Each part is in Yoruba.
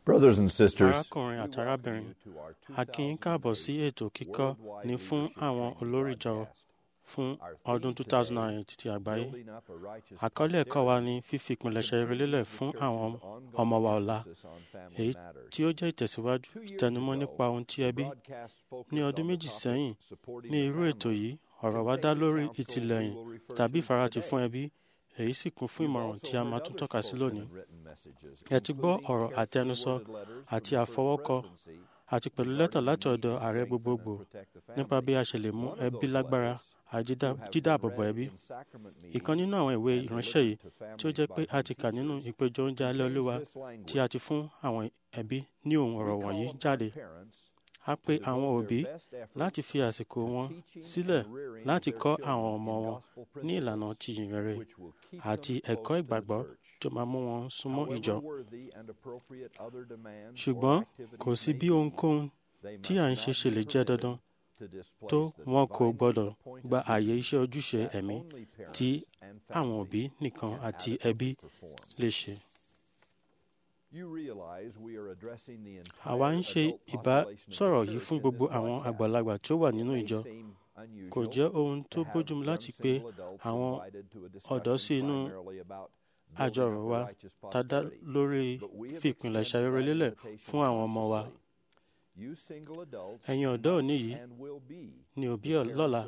Brothers and sisters, arákùnrin àti arábìnrin a kí yín káàbọ̀ sí ètò kíkọ́ ní fún àwọn olórí ìjọ fún ọdún 2008 ti àgbáyé àkọlé ẹ̀kọ́ wa ni fífi ìpilẹ̀ṣẹ̀ rere lélẹ̀ fún àwọn ọmọ wa ọ̀la èyí tí ó jẹ́ ìtẹ̀síwájú ìtẹnumọ́ nípa ohun tí ẹbí ní ọdún méjì sẹ́yìn ní irú ètò yìí ọ̀rọ̀ wa dá lórí ìtìlẹ́yìn tàbí ìfaratì fún ẹbí èyí sì kún fún ìmọ̀ràn tí a máa tún tọ́ka sí lónìí. ẹ ti gbọ́ ọ̀rọ̀ àtẹnusọ àti àfọwọ́kọ àti pẹ̀lú lẹ́tà láti ọ̀dọ̀ ààrẹ gbogbogbò nípa bí a ṣe lè mú ẹbí lágbára àjídáàbòbò ẹbí. ìkan nínú àwọn ìwé ìránṣẹ́ yìí tí ó jẹ́ pé a ti kà nínú ìpéjọ oúnjẹ alẹ́ olúwa tí a ti fún àwọn ẹbí ní ohun ọ̀rọ̀ wọ̀nyí jáde a pe àwọn òbí láti fi àsìkò wọn sílẹ̀ láti kọ́ àwọn ọmọ wọn ní ìlànà ti ìrere àti ẹ̀kọ́ ìgbàgbọ́ tó máa mú wọn súnmọ́ ìjọ. ṣùgbọ́n kò sí bí ohunkóhun tí à ń ṣe ṣe lè jẹ́ dandan tó wọn kò gbọdọ̀ gba àyè iṣẹ́ ojúṣe ẹ̀mí tí àwọn òbí nìkan àti ẹbí lè ṣe. Àwa ń ṣe ìbásọ̀rọ̀ yìí fún gbogbo àwọn àgbàlagbà tí ó wà nínú ìjọ. Kò jẹ́ ohun tó bójúmu láti pe àwọn ọ̀dọ́ sí inú àjọrò wa tàdá lórí fìpìlẹ̀ṣẹ̀ rere lélẹ̀ fún àwọn ọmọ wa. Ẹ̀yin ọ̀dọ́ òní yìí ni òbí lọ́la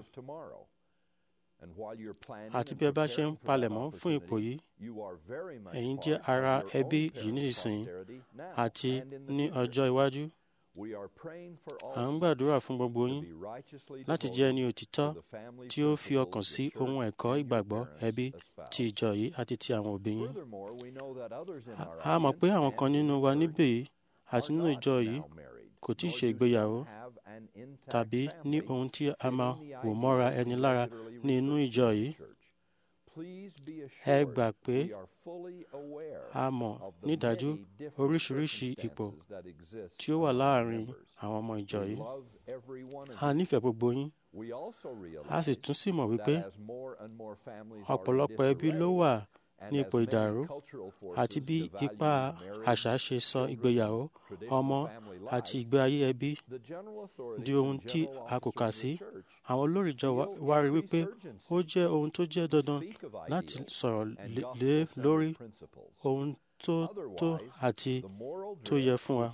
àti bí ẹ bá ṣe ń palẹ̀mọ́ fún ipò yìí ẹ̀yin jẹ́ ara ẹbí yìí nísinsìnyí àti ní ọjọ́ iwájú. À ń gbàdúrà fún gbogbo yín láti jẹ́ ẹni òtítọ́ tí ó fi ọkàn sí ohun ẹ̀kọ́ ìgbàgbọ́ ẹbí ti ìjọ yìí àti ti àwọn òbí yín. A mọ̀ pé àwọn kan nínú wa níbẹ̀ yìí àti nínú ìjọ yìí kò tí ì ṣe ìgbéyàwó tàbí ní ohun tí a máa wò mọ́ra ẹni lára ní inú ìjọ yìí. Ẹ gbà pé a mọ̀ nídájú oríṣiríṣi ipò tí ó wà láàárín àwọn ọmọ ìjọ yìí. A nífẹ̀ẹ́ gbogbo yín. A sì tún sì mọ̀ wípé ọ̀pọ̀lọpọ̀ ẹbí ló wà ní ipò ìdàrú àti bí ipa àṣà ṣe sọ ìgbéyàwó ọmọ àti ìgbé ayé ẹbí di ohun tí a kò kà sí. Àwọn olórí ìjọ wa rí wípé ó jẹ́ ohun tó jẹ́ dandan láti sọ̀rọ̀ lé lórí ohun tó tó àti tó yẹ fún wa.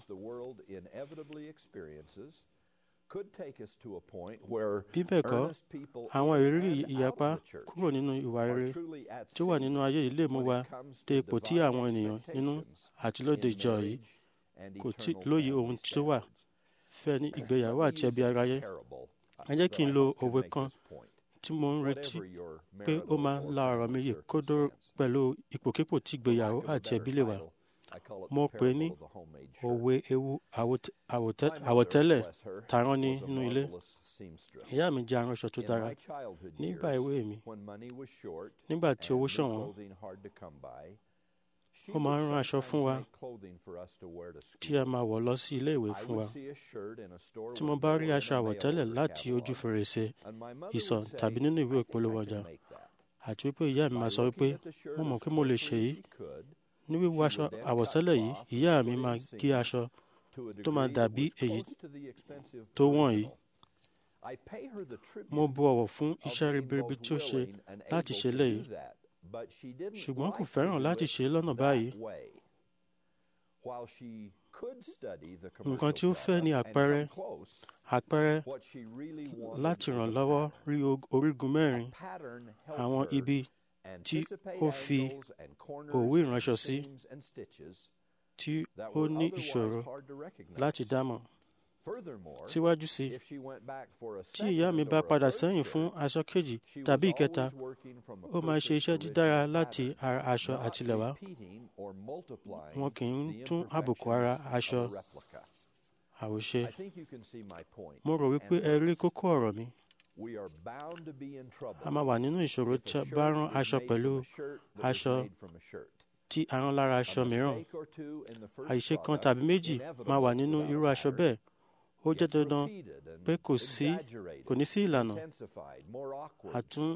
Bí bẹ́ẹ̀ kọ́, àwọn ìrírí ìyapa kúrò nínú ìwà rere tí ó wà nínú ayé yìí lè mú wa dé ipò tí àwọn ènìyàn nínú àti lóde ìjọ yìí kò tí lóye ohun tó wà fẹ́ ní ìgbéyàwó àti ẹbí aráyé. Ẹ jẹ́ kí n lo òwe kan tí mo ń retí pé ó máa la ọ̀rọ̀ mi yìí kódó pẹ̀lú ipòkípò tí ìgbéyàwó àti ẹbí lè wà. Mo pè ní òwe ewu àwọ̀tẹ́lẹ̀ tààrán ní inú ilé. Ìyá mi jẹ́ aránṣọ tó dára. Nígbà èwe mi, nígbà tí owó ṣọ̀wọ́n, ó máa ń rán aṣọ fún wa tí a máa wọ̀ lọ sí ilé ìwé fún wa. Tí mo bá rí aṣọ àwọ̀tẹ́lẹ̀ láti ojú fèrèsé ìsọ̀ tàbí nínú ìwé ìpolówó ọjà, àti wípé ìyá mi máa sọ wípé mo mọ̀ pé mo lè ṣe yìí. Ní wíwọ aṣọ àwọ̀tẹ́lẹ̀ yìí, ìyá mi máa gé aṣọ tó máa dàbí èyí tó wọ̀n yìí. Mo bu ọ̀wọ̀ fún iṣẹ́ ribiribi tí ó ṣe láti ṣe léyìí, ṣùgbọ́n kò fẹ́ràn láti ṣe lọ́nà báyìí. Nǹkan tí ó fẹ́ ni àpẹẹrẹ àpẹẹrẹ láti ràn lọ́wọ́ rí orígun mẹ́rin àwọn ibi tí ó fi òwú ìránṣọ sí tí ó ní ìṣòro láti dámọ̀. Síwájú sí, tí ìyá mi bá padà sẹ́yìn fún aṣọ kejì tàbí ìkẹta, ó máa ṣe iṣẹ́ dídára láti ara aṣọ àtilẹ̀wá. Wọn kì í tún àbùkù ara aṣọ àwòṣe. Mo rò wípé ẹ rí kókó ọ̀rọ̀ mi. A máa wà nínú ìṣòro tí a bá rán aṣọ pẹ̀lú aṣọ tí a rán lára aṣọ mìíràn. Àìṣe kan tàbí méjì máa wà nínú irú aṣọ bẹ́ẹ̀. Ó jẹ́ dandan pé kò sí kò ní sí ìlànà àtún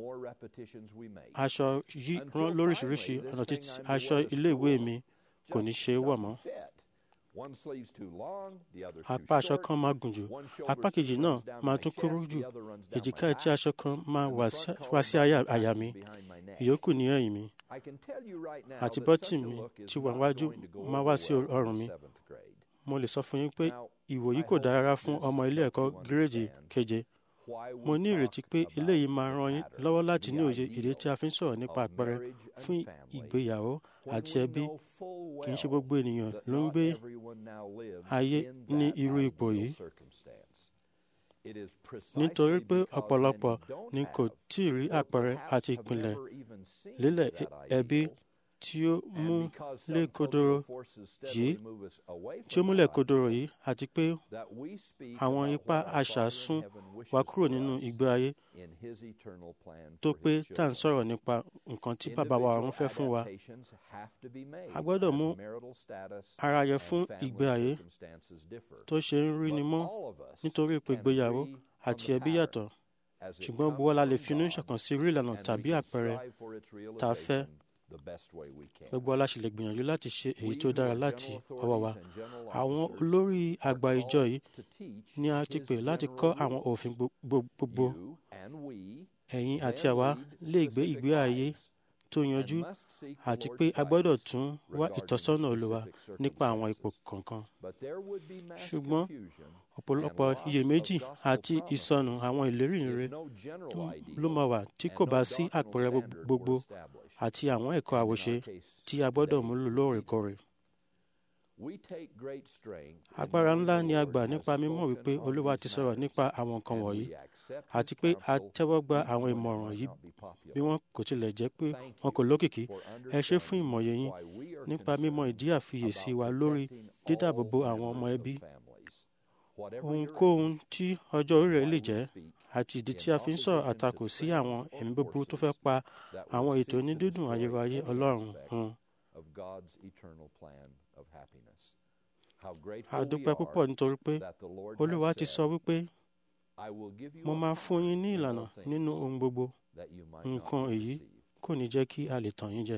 aṣọ yí rán lóríṣiríṣi ọ̀nà títí aṣọ ilé ìwé mi kò ní ṣe é wọ̀ mọ́. apá aṣọ kan máa gùn jù apá kejì náà máa tún kúrú jù èjìká etí aṣọ kan máa wá sí àyà mi ìyókù ní ẹ̀yìn mi àti bọ́tì mi tí wà wájú máa wá sí ọrùn mi mo lè sọ fún yín pé ìwò yìí kò dára fún ọmọ ilé ẹ̀kọ́ gírèjì keje mo ní ìrètí pé eléyìí máa ran yín lọ́wọ́ láti ní òye ìdí tí a fi ń sọ̀rọ̀ nípa àpẹẹrẹ fún ìgbéyàwó àti ẹbí kì í ṣe gbogbo ènìyàn ló ń gbé ayé ní irú ipò yìí nítorí pé ọ̀pọ̀lọpọ̀ ni kò tí ì rí àpẹẹrẹ àti ìpìlẹ̀ lílẹ̀ ẹbí tí ó mú lé kodoro yìí tí ó múlẹ̀ kodoro yìí àti pé àwọn ipá àṣà sún wa kúrò nínú ìgbé ayé tó pé tá à ń sọ̀rọ̀ nípa nǹkan tí bàbá wa ọ̀run fẹ́ fún wa. a gbọ́dọ̀ mú ara yẹ fún ìgbé ayé tó ṣe ń rí ni mọ́ nítorí pé ìgbéyàwó àti ẹbí yàtọ̀ ṣùgbọ́n gbogbo la lè finú ṣọ̀kan sí rí ìlànà tàbí àpẹẹrẹ tá a fẹ́ gbogbo ọlá ṣe lè gbìyànjú láti ṣe èyí tó dára láti ọwọ́ wa àwọn olórí àgbà ìjọ yìí ni a ti pè láti kọ́ àwọn òfin gbogbo ẹ̀yin àti àwa lè gbé ìgbé ayé tó yanjú àti pé a gbọ́dọ̀ tún wá ìtọ́sọ́nà Olúwa nípa àwọn ipò kọ̀ọ̀kan ṣùgbọ́n ọ̀pọ̀lọpọ̀ iyèméjì àti ìsọnù àwọn ìlérí rere ló máa wà tí kò bá sí àpẹẹrẹ gbogbo àti àwọn ẹ̀kọ́ àwòṣe tí a gbọ́dọ̀ múlò lóòrèkóòrè. agbára ńlá ni a gbà nípa mímọ̀ wípé Olúwa ti sọ̀rọ̀ nípa àwọn nǹkan wọ̀nyí àti pé a tẹ́wọ́ gba àwọn ìmọ̀ràn yìí bí wọ́n kò tilẹ̀ jẹ́ pé wọn kò lókìkí ẹ ṣé fún ìmọ̀ye yín nípa mímọ̀ ìdí àfiyèsí wa lórí dídáàbòbò àwọn ọmọ ẹbí ohunkóhun tí ọjọ́ orí rẹ̀ lè jẹ́ àti ìdí tí a fi ń sọ̀rọ̀ àtakò sí àwọn ẹ̀mí búburú tó fẹ́ pa àwọn ètò onídídùn ayérayé Ọlọ́run hun. a dúpẹ́ púpọ̀ nítorí pé Olúwa ti sọ wípé mo máa fún yín ní ìlànà nínú ohun gbogbo nǹkan èyí kò ní jẹ́ kí a lè tàn yín jẹ.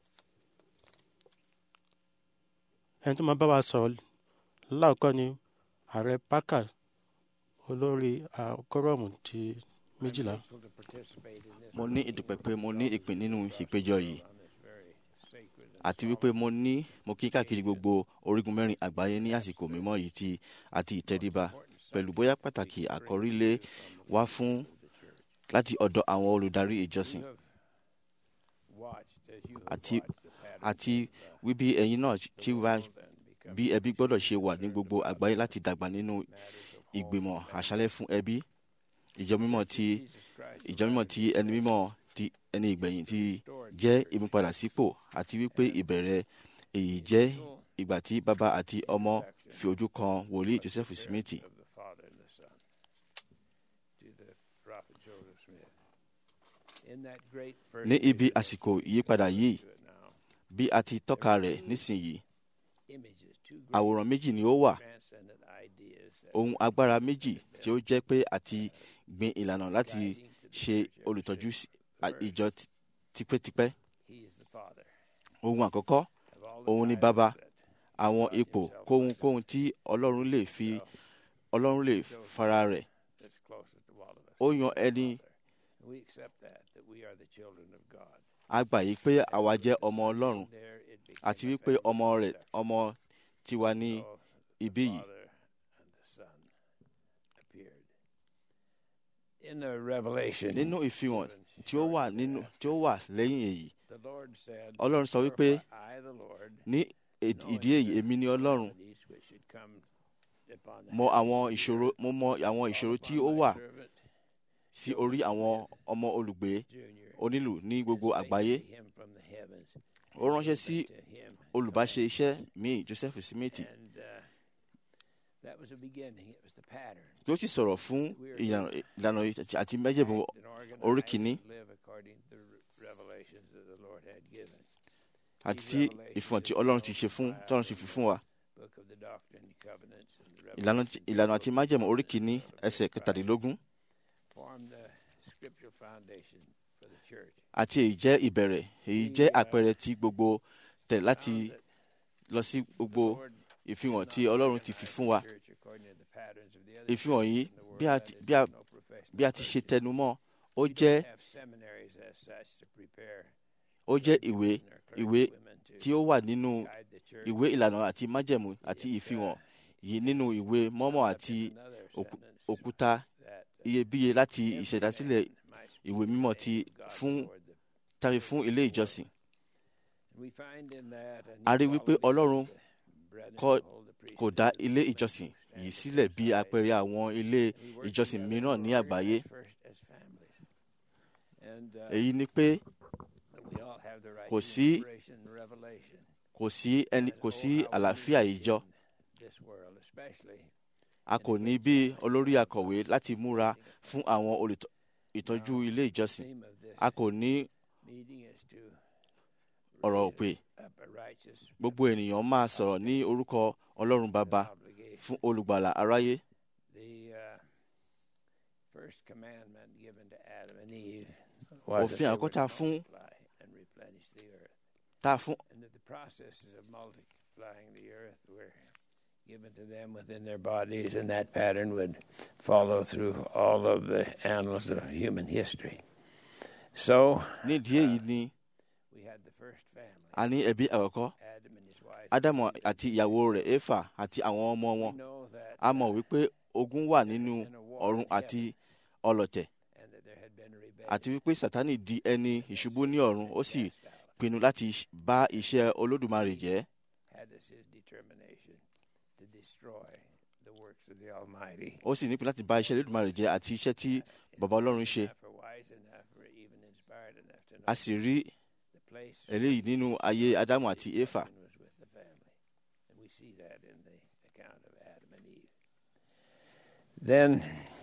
ẹni tó máa bá wa sọ̀rọ̀ láòkọ́ ni ààrẹ Parker olórí àkọ́rọ̀mù ti méjìlá. mo ní ìdúpẹ́ pé mo ní ìpín nínú ìpéjọ yìí àti wípé mo ní mo kí káàkiri gbogbo orígun mẹ́rin àgbáyé ní àsìkò mímọ́ yìí ti àti ìtẹríba pẹ̀lú bóyá pàtàkì àkọ́rí lé wá fún láti ọ̀dọ̀ àwọn olùdarí ìjọsìn àti àti wíbí ẹ̀yin náà ti wá bí ẹbí gbọ́dọ̀ ṣe wà ní gbogbo àgbáyé láti dàgbà nínú ìgbìmọ̀ àṣálẹ́ fún ẹbí ìjọ mímọ́ ti ìjọ mímọ́ ti ẹni mímọ́ ti ẹni ìgbẹ̀yìn ti jẹ́ ìmúpadàsípò àti wípé ìbẹ̀rẹ̀ èyí jẹ́ ìgbà tí bàbá àti ọmọ fi ojú kan wòlíì Joseph Smith. ní ibi àsìkò ìyípadà yìí bí a ti tọ́ka rẹ̀ nísìnyí àwòrán méjì ni ó wà ohun agbára méjì tí ó jẹ́ pé àti gbin ìlànà láti ṣe olùtọ́jú ìjọ tipẹ́tipẹ́. ohun àkọ́kọ́ òun ni bàbá àwọn ipò kóhunkóhun tí ọlọ́run lè fi ọlọ́run lè fara rẹ̀ ó yan ẹni a gbà yí pé àwa jẹ́ ọmọ ọlọ́run àti wípé ọmọ rẹ̀ ọmọ tiwa ní ibí yìí. nínú ìfihàn tí ó wà nínú tí ó wà lẹ́yìn èyí ọlọ́run sọ wípé ní ìdí èyí èmi ni ọlọ́run mọ àwọn ìṣòro mo mọ àwọn ìṣòro tí ó wà sí orí àwọn ọmọ olùgbé onílù ní gbogbo àgbáyé ó ránṣẹ́ sí olùbáṣe iṣẹ́ mi Joseph Smith yóò sì sọ̀rọ̀ fún ìlànà àti májẹ̀mú orí kìíní àti tí ìfihàn tí Ọlọ́run ti ṣe fún tí Ọlọ́run ti fi fún wa ìlànà àti májẹ̀mú orí kìíní ẹsẹ̀ kẹtàdínlógún àti èyí jẹ́ ìbẹ̀rẹ̀ èyí jẹ́ àpẹẹrẹ tí gbogbo tẹ̀ láti lọ sí gbogbo ìfihàn tí ọlọ́run ti fi fún wa ìfihàn yìí bí a ti- bí a bí a ti ṣe tẹnu mọ́ ó jẹ́ ó jẹ́ ìwé ìwé tí ó wà nínú ìwé ìlànà àti májẹ̀mú àti ìfihàn yìí nínú ìwé mọ́mọ́ àti òkú- òkúta iyebíye láti ìṣẹ̀dásílẹ̀ ìwé mímọ́ ti fún tàbí fún ilé ìjọsìn. A rí wípé Ọlọ́run kọ́- kò dá ilé ìjọsìn yìí sílẹ̀ bí àpẹẹrẹ àwọn ilé ìjọsìn mìíràn ní àgbáyé. Èyí ni pé kò sí kò sí ẹni kò sí àlàáfíà ìjọ. A kò ní bí olórí akọ̀wé láti múra fún àwọn olùtọ́- ìtọ́jú ilé ìjọsìn. A kò ní ọ̀rọ̀ pé gbogbo ènìyàn máa sọ̀rọ̀ ní orúkọ Ọlọ́run Baba fún olùgbàlà aráyé. Òfin àkọ́kọ́ fún tá a fún and that the processes of multiplying the earth were given to them within their bodies, and that pattern would follow through all of the annals of human history. So nídìí èyí ni we had the first family, a ní ẹbí àkọ́kọ́ Adam and his wife. Ádámù àti ìyàwó rẹ̀ Éfà àti àwọn ọmọ We wọn. know that, A mọ̀ wípé ogun wà nínú ọ̀run àti ọlọ̀tẹ̀ and that there had been a rebellion. àti wípé Sátánì di ẹni ìṣubú ní ọ̀run ó sì pinnu láti ṣ- bá iṣẹ́ Olódùmarè jẹ́. Had this his determination to destroy the works of the Almighty. Ó sì nípìn láti bá iṣẹ́ Olódùmarè jẹ́ àti iṣẹ́ tí bàbá Ọlọ́run ṣe. Enough or wise enough or even inspired enough to know A sì rí the place eléyìí nínú ayé Ádámù àti Éfà. Adam was with the family. And we see that in the account of Adam and Eve. Then,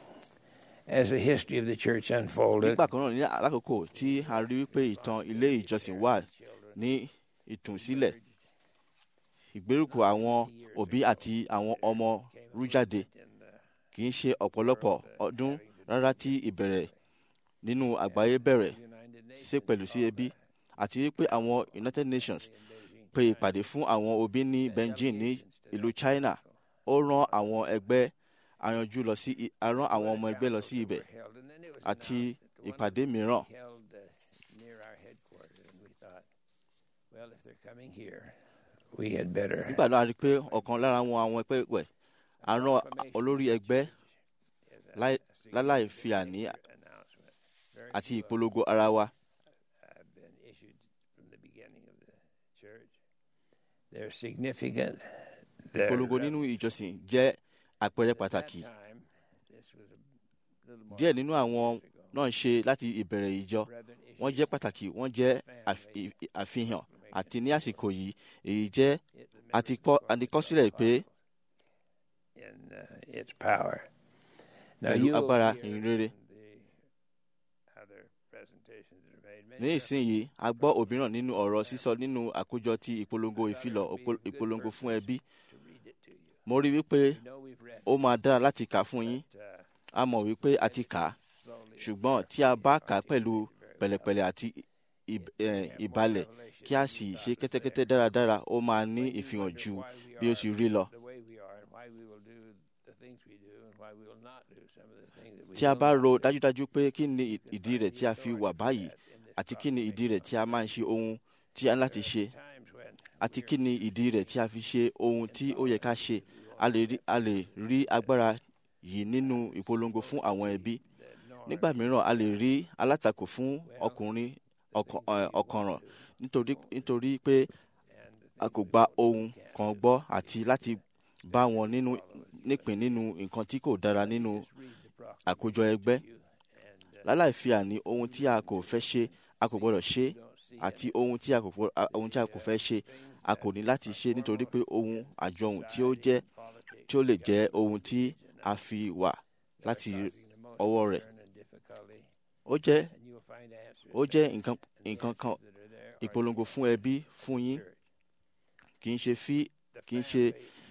as the history of the church unfolded, Nígbà kan náà ní alákòókò tí a rí wípé ìtàn ilé ìjọsìn wà ní ìtúnsílẹ̀ ìgbérùkù àwọn òbí àti àwọn ọmọ rú jáde kì í ṣe ọ̀pọ̀lọpọ̀ ọdún rárá tí ìbẹ̀rẹ̀ nínú àgbáyé bẹ̀rẹ̀ ṣe pẹ̀lú sí ẹbí àti wípé àwọn United Nations pe ìpàdé fún àwọn òbí ní Beijing ní ìlú China ó rán àwọn ẹgbẹ́ ayanjú lọ sí i- a rán àwọn ọmọ ẹgbẹ́ lọ sí ibẹ̀ held, and then it was àti announced that one ìpàdé mìíràn held uh, near our headquarters, and we thought, well, if they're coming here, we had better. nígbà náà a rí i pé ọ̀kan lára àwọn àwọn ẹgbẹ́ wẹ̀ a rán olórí ẹgbẹ́ láì- láláì fi àní announcement. Very àti few of ìpolongo ara wa have been issued from the beginning of the church. They're significant. They're, ìpolongo uh, nínú ìjọsìn jẹ́ àpẹẹrẹ pàtàkì that time, this was a little more díẹ̀ nínú àwọn years ago. náà ń ṣe láti ìbẹ̀rẹ̀ ìjọ Brethren wọ́n issued jẹ́ pàtàkì wọ́n jẹ́ àf- ì- ì- àfihàn àti ní àsìkò yìí èyí jẹ́ it- the àti members kọ́ of àti kọ́sílẹ̀ pé in uh, its power. Now Pẹ̀lú you will agbára hear ìyìn rere. in the other presentations that are made, ní many ìsinyìí a gbọ́ òmíràn nínú ọ̀rọ̀ sísọ nínú àkójọ ti ìpolongo ìfilọ̀ òpó- ìpolongo fún ẹbí to read it to you. mo rí wípé You know we've read ó máa dára láti kà fún yín it, uh, a mọ̀ wípé a ti kà á slowly. ṣùgbọ́n tí a bá kà á pẹ̀lú pẹ̀lẹ́pẹ̀lẹ́ àti ì- eh, ìbalẹ̀ kí a sì ṣe kẹ́tẹ́kẹ́tẹ́ dáradára ó máa ní ìfihàn ju bí ó sì rí lọ. the way we are and why we will do the things we do and why we will not do some of the things that we tí a will bá not ro do. dájúdájú pé kí ni ìdí rẹ̀ tí a fi wà báyìí àti kí ni ìdí rẹ̀ tí a máa ń ṣe ohun tí a ń láti ṣe Times when àti kí ni ìdí rẹ̀ tí a fi ṣe ohun tí ó yẹ ká ṣe a lè rí a lè rí agbára yìí nínú ìpolongo fún àwọn ẹbí nígbà mìíràn a lè rí alátakò fún ọkùnrin ọkàn- eh, ọ̀kànràn nítorí nítorí pé a kò gba ohun kan gbọ́ àti láti bá wọn nínú nípìn nínú nǹkan tí kò dára nínú àkójọ ẹgbẹ́ láláì fi àní ohun tí a kò fẹ́ ṣe a kò gbọ́dọ̀ ṣe àti ohun tí a kò fọ- a- ohun tí a kò fẹ́ ṣe a kò ní láti ṣe nítorí pé ohun àjọhùn tí ó jẹ́ tí ó lè jẹ́ ohun tí a fi wà láti ọwọ́ rẹ̀ and difficulty ó jẹ́ and you will find answers ó jẹ́ nǹkan nǹkan kan that are there ìpolongo fún ẹbí fún yín kì í ṣe fi kì í ṣe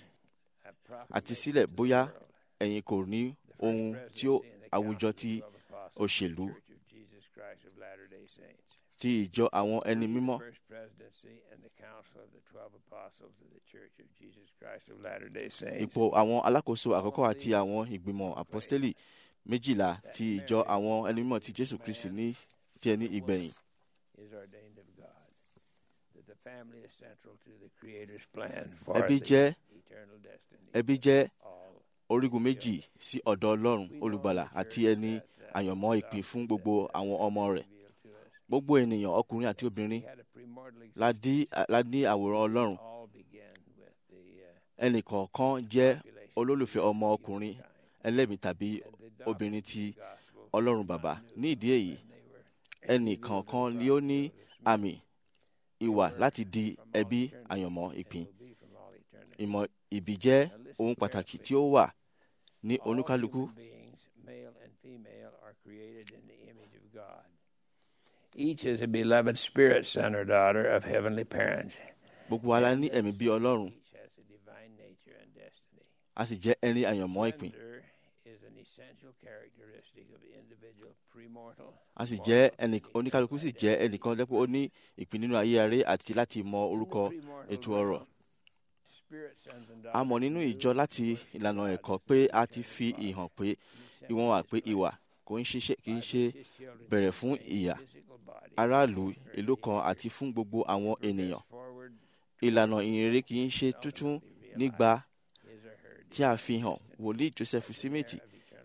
àti sílẹ̀ bóyá ẹ̀yin kò ní ohun tí ó àwùjọ ti òṣèlú Church of Jesus Christ of Latter-day Saints. ti ìjọ àwọn ẹni mímọ́ First presidency and the council of the twelve apostles of the Church of Jesus Christ of Latter-day Saints. ipò àwọn alákòóso àkọ́kọ́ àti àwọn ìgbìmọ̀ àpọ́stélì méjìlá ti ìjọ àwọn ẹni mímọ́ ti jésù kristi ní tiẹ̀ ní ìgbẹ̀yìn is ordained of God. That the family is central to the Creator's plan for ẹbí the jẹ́ eternal destiny. ẹbí jẹ́ All orígun méjì sí ọ̀dọ̀ ọlọ́run olùgbàlà àti ẹni àyànmọ́ ìpín fún gbogbo àwọn ọmọ rẹ̀ revealed to us. gbogbo ènìyàn ọkùnrin àti obìnrin We had a premortal la dí la ní àwòrán ọlọ́run all began with the uh, ẹnì kọ̀ọ̀kan jẹ́ population olólùfẹ́ ọmọ ọkùnrin ẹlẹ́mìí tàbí and the obìnrin ti gospel. ọlọ́run bàbá ní ìdí èyí They were ẹnì kọ̀ọ̀kan ni ó ní àmì ìwà láti di ẹbí àyànmọ́ ìpín will be from all eternity. ìmọ̀ ìbí jẹ́ ohun pàtàkì tí ó wà ní All oníkálukú human beings, male and female, are created in the image of God. Each is a beloved spirit son or daughter of heavenly parents. gbogbo wa la ní ẹ̀mí bí ọlọ́run Each has a divine nature and destiny. a sì jẹ́ ẹni àyànmọ́ ìpín Gender is an essential characteristic of the individual premortal. a sì jẹ́ ẹnì oníkálukú sì jẹ́ ẹnìkan lẹ́pọ̀ ó ní ìpín nínú ayé aré àti láti mọ orúkọ ètò ọ̀rọ̀ Spirit sons and a mọ̀ nínú ìjọ láti ìlànà ẹ̀kọ́ pé a ti fi ìhàn pé ìwọ̀n wà pé ìwà kò ń ṣiṣẹ́ kì í ṣe bẹ̀rẹ̀ fún ìyà aráàlú ìlú kan àti fún gbogbo àwọn ènìyàn ìlànà ìrere kì í ṣe tuntun nígbà tí a fi hàn wòlíì joseph simeti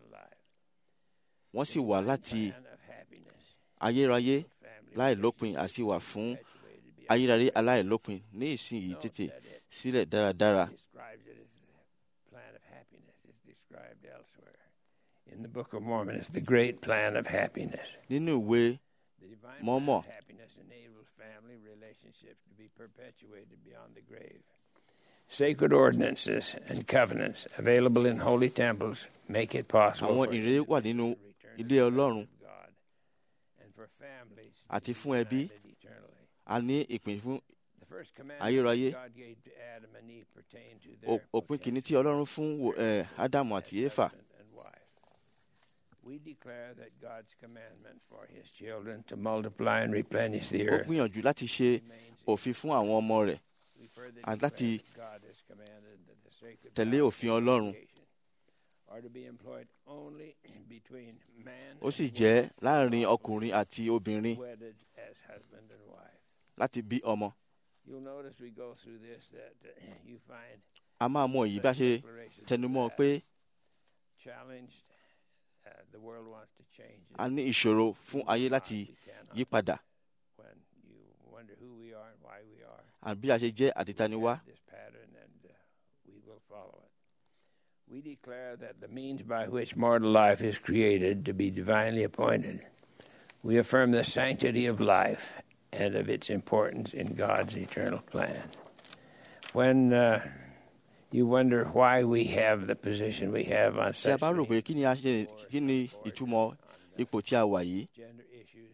wọ́n sì wà láti ayérayé láìlópin àti wà fún ayérayé aláìlópin ní ìsinyìí tètè sílẹ̀ dáradára describes it as the plan of happiness. It's described elsewhere. In the Book of Mormon, it's the great plan of happiness. nínú ìwé The divine Mormon. plan of happiness enables family relationships to be perpetuated beyond the grave. Sacred ordinances and covenants available in holy temples make it possible àwọn for ìrere wà nínú ilé ọlọ́run God and for families to àti be fún ẹbí united eternally. a ní ìpín fún The first commandment ayérayé God gave to Adam and Eve pertained to o- their òpin kìíní tí ọlọ́run fún wo- eh, ádámù àti éfà husband and wife. We declare that God's commandment for his children to multiply and replenish the ó earth gbìyànjú láti ṣe remains òfin fún àwọn ọmọ rẹ̀ We further and declare láti that God has commanded that the sacred tẹ̀lé vows òfin of Ọlọ́run. communication are to be employed only between man ó sì and jẹ́ woman láàrin ọkùnrin àti obìnrin wedded as husband and wife. láti bí ọmọ You'll notice we go through this that uh, you find a máa mọ èyí bá ṣe declarations tẹnumọ́ that pé challenged uh, the world wants to change. it. a ní ìṣòro fún ayé láti We cannot. yí padà when you wonder who we are and why we are. àbí bí a ṣe jẹ́ àtìtaniwá have this pattern and uh, we will follow it. We declare that the means by which mortal life is created to be divinely appointed. We affirm the sanctity of life and of its importance in God's eternal plan. When uh, you wonder why we have the position we have on tí a such bá rò pé kí ni a ṣe kí ni ìtumọ̀ ipò tí a wà yìí gender issues,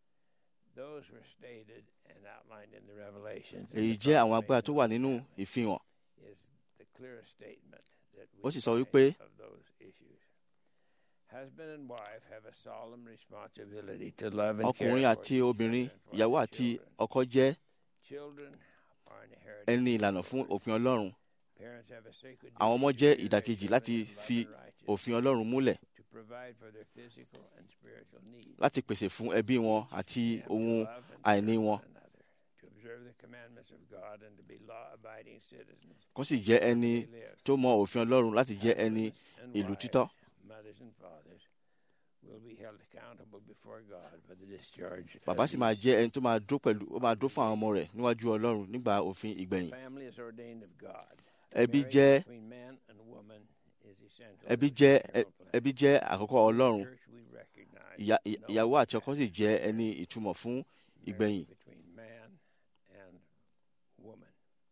those were stated and outlined in the Revelations. èyí jẹ́ àwọn agbára tó wà nínú ìfihàn is the clearest statement that Ó we sì sọ find wípé- of those issues. Husband and wife have a solemn responsibility to love and care ọkùnrin for àti each other obìnrin and for ìyàwó their àti children. ọkọ jẹ́ Children are an inheritance ẹni of ìlànà the fún Lord. òfin ọlọ́run Parents have a sacred àwọn ọmọ duty jẹ́ to ìdàkejì raise láti children in love fi and righteousness, òfin ọlọ́run múlẹ̀ to provide for their physical and spiritual needs. láti pèsè fún ẹbí wọn àti They have to ohun love and àìní serve wọn one another, to observe the commandments of God and to be law-abiding citizens. kó sì jẹ́ ẹni They live. tó mọ òfin ọlọ́run láti jẹ́ ẹni and ìlú wives, títọ́ mothers and fathers will be held accountable before God for the discharge. of bàbá sì máa these. jẹ́ ẹni tó máa dó pẹ̀lú ó máa dó fún àwọn ọmọ rẹ̀ níwájú ọlọ́run nígbà òfin ìgbẹ̀yìn Family is ordained of God. ẹbí Marriage jẹ́ between man and woman is essential ẹbí to the jẹ́ eternal plan. ẹbí jẹ́ àkọ́kọ́ ọlọ́run Church, we recognize ìyá- no ìyàwó àti ọkọ sì jẹ́ ẹni ìtumọ̀ fún marriage ìgbẹ̀yìn between man and woman.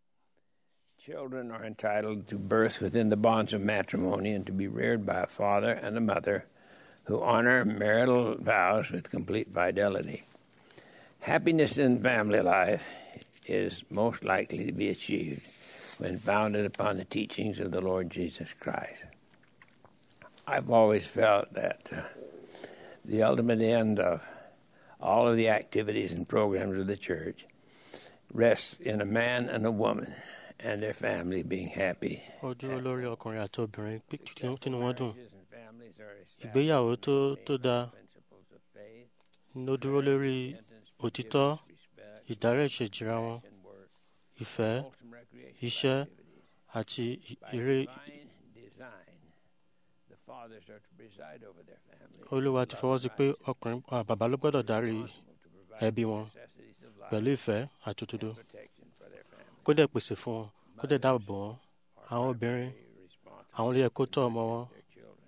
Children are entitled to birth within the bonds of matrimony and to be reared by a father and a mother who honor marital vows with complete fidelity. Happiness in family life is most likely to be achieved when founded upon the teachings of the Lord Jesus Christ. I've always felt that uh, the ultimate end of all of the activities and programs of the church rests in a man and a woman and their family being happy. ó dúró lórí ọkùnrin àti obìnrin pé kí- tínú wọn dùn Marriages and families are established ìgbéyàwó tó tó dáa principles of faith, ló dúró lórí repentance, òtítọ́ respect, ìdárẹ́ ìṣèjìra wọn and work, ìfẹ́ wholesome recreation iṣẹ́ activities. àti ì- By eré divine design, the fathers are to preside over their family. olúwa ti fọwọ́ sí pé ọkùnrin à, bàbá ló gbọ́dọ̀ darí responsible to provide ẹbí wọn necessities of life pẹ̀lú ìfẹ́ àti òdodo and protection for their family. kó dẹ̀ pèsè fún wọn kó dẹ̀ dáàbò bò wọ́n àwọn obìnrin Very responsible àwọn ló yẹ kó tọ́ ọmọ wọn for their children.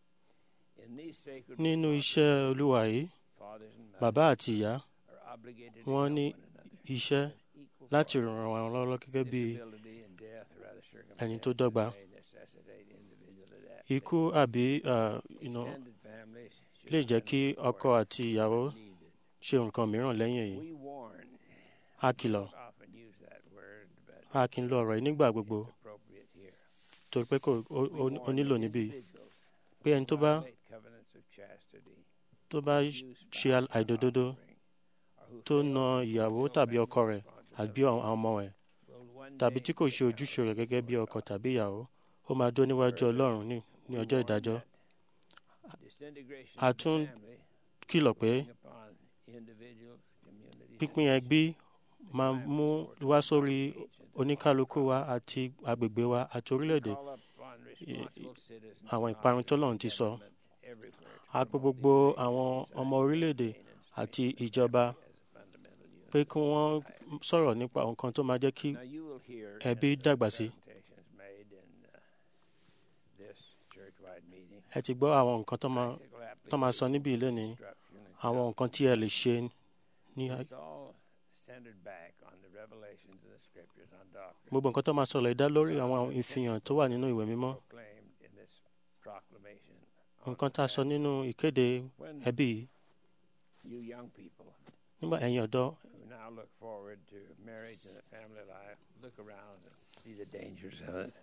In these sacred nínú iṣẹ́ olúwa yìí fathers and mothers bàbá àti ìyá are obligated to wọ́n help ní one another iṣẹ́ as equal láti ràn wọ́n lọ́wọ́ gẹ́gẹ́ bí disability and death or other ẹni tó circumstances dọ́gba may necessitate individual adaptation. ikú àbí à, you know, Extended families should lè jẹ́ lend kí support ọkọ àti ìyàwó needed. ṣe nǹkan mìíràn lẹ́yìn èyí We warn, a kìlọ̀ often use that word, but a kì í lo ọ̀rọ̀ yìí nígbà gbogbo it's appropriate here. torí pé kò ó- We ó- ó warn nílò that níbí individuals pé ẹni tó bá violate covenants of chastity, tó bá use ṣe spousal àìdododo offering, or who tó fail na to ìyàwó fulfill tàbí family ọkọ rẹ̀ àbí àwọn responsibilities ọmọ rẹ̀ will one tàbí day tí kò ṣe become ojúṣe rẹ̀ gẹ́gẹ́ bí ọkọ accountable. tàbí ìyàwó ó máa dúró níwájú ọlọ́run ní ní We ọjọ́ warn ìdájọ́ that disintegration A of the tún family kìlọ̀ pé will bring upon individuals, communities, pínpín and ẹbí máa mú wá sórí oníkálukú wa àti agbègbè wa àti orílẹ̀-èdè call upon responsible citizens àwọn and ìparun officers tọ́lọ́run of ti sọ government everywhere to a pè promote gbogbo the àwọn education, ọmọ orílẹ̀-èdè maintain and àti strengthen ìjọba family as a fundamental unit. pé kí wọ́n sọ̀rọ̀ nípa nǹkan tó máa jẹ́ kí Now you will hear ẹbí in the dàgbà sí. presentations made in, uh, this church-wide meeting, ẹ ti gbọ́ àwọn nǹkan tó máa practical tó máa sọ application níbí ilé ní instruction and àwọn nǹkan tí ẹ lè ṣe ní It's all centered back on the revelations of the scriptures on doctrine gbogbo nǹkan tó máa sọ̀rọ̀ ìdá lórí àwọn ìfihàn tó wà nínú ìwé mímọ́ proclaimed in this proclamation. on nǹkan tá a sọ family. nínú ìkéde When ẹbí yìí you young people nígbà ẹ̀yin ọ̀dọ́ who now look forward to marriage and a family life, look around and see the dangers of it.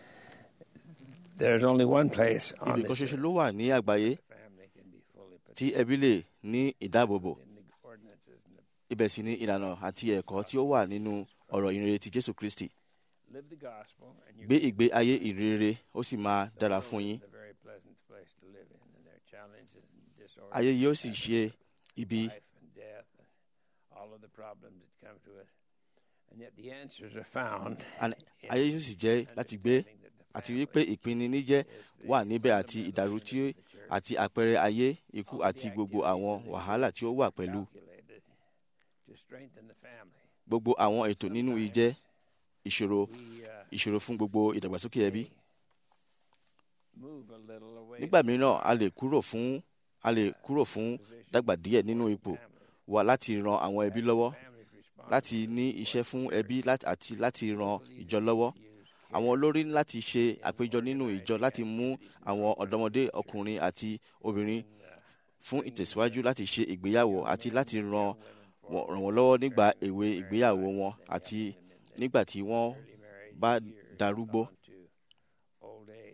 There's only one place on ibì kan this ṣoṣo earth ló wà ní àgbáyé the family can be fully tí protected ẹbí lè ní ìdáàbòbò in the ordinances and the ibẹ̀ sì ni ìlànà àti ẹ̀kọ́ tí ó wà nínú ọ̀rọ̀ ìrere ti jésù kristi live the gospel and you gbé ìgbé ayé ìrere ó sì máa dára fún yín a very pleasant place to live in and there are challenges and disorders. ayé yóò sì ṣe ibi life and death and all of the problems that come to it. And yet the answers are found. and in ayé yóò sì jẹ́ láti gbé understanding that the àti family wípé ìpinniníjẹ́ is the wà níbẹ̀ àti fundamental ìdàrú unit tí of the church, àti àpẹẹrẹ ayé ikú àti gbogbo àwọn wàhálà tí ó wà pẹ̀lú calculated to strengthen the family. gbogbo àwọn ètò nínú ìjẹ́ ìṣòro We uh, ìṣòro fún gbogbo ìdàgbàsókè ẹbí move a little away nígbà from mìíràn a lè kúrò fún a lè kúrò fún position dàgbà díẹ̀ nínú ipò family. wa láti ran àwọn ẹbí lọ́wọ́ Families responsible láti ní iṣẹ́ fún ẹbí láti- àti láti ran ìjọ lọ́wọ́ to use àwọn olórí ní láti ṣe àpéjọ nínú ìjọ láti mú àwọn ọ̀dọ́mọdé ọkùnrin àti obìnrin fún ìtẹ̀síwájú láti ṣe ìgbéyàwó àti láti ran wọ́n- ràn wọ́n lọ́wọ́ nígbà èwe ìgbéyàwó wọn àti nígbà tí wọ́n early marriage bá years darúgbó. on to old age.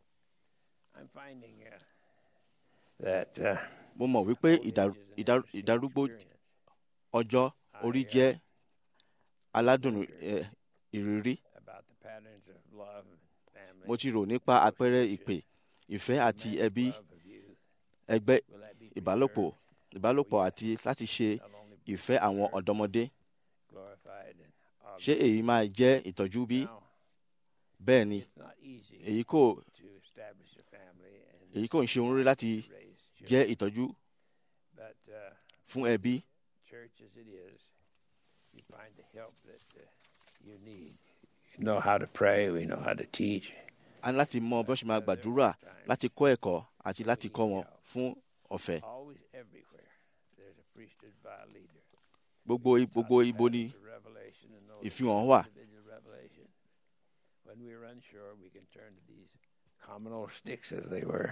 I'm finding uh, that uh, mo mọ̀ wípé old ìdá- age is an ìdá- interesting ìdarúgbó experience. ọjọ́ orí jẹ́ aládùn eh, ìrírí about the patterns of love and family. mo ti rò nípa àpẹẹrẹ ìpè ìfẹ́ àti romantic ẹbí love of youth. ẹgbẹ́ Will that be ìbálòpọ̀ preserved, ìbálòpọ̀ àti láti ṣe not only ìfẹ́ àwọn ọ̀dọ́mọdé glorified and ṣé augmented? èyí máa jẹ́ ìtọ́jú bí Now, bẹ́ẹ̀ ni it's not easy èyí kò to establish a family and èyí kò ń ṣe ohun rí láti raise children, jẹ́ ìtọ́jú but uh, fún ẹbí church as it is, you find the help that uh, you need. You know how to pray, we know how to teach. a ní láti mọ bí wọ́n ṣe máa gbàdúrà láti kọ́ ẹ̀kọ́ àti láti kọ́ wọn fún ọ̀fẹ́ Always, everywhere, there's a priesthood by a leader. gbogbo gbogbo ibo ni The revelation and those ìfihàn wà individual revelation. When we are unsure, we can turn to these common old sticks as they were.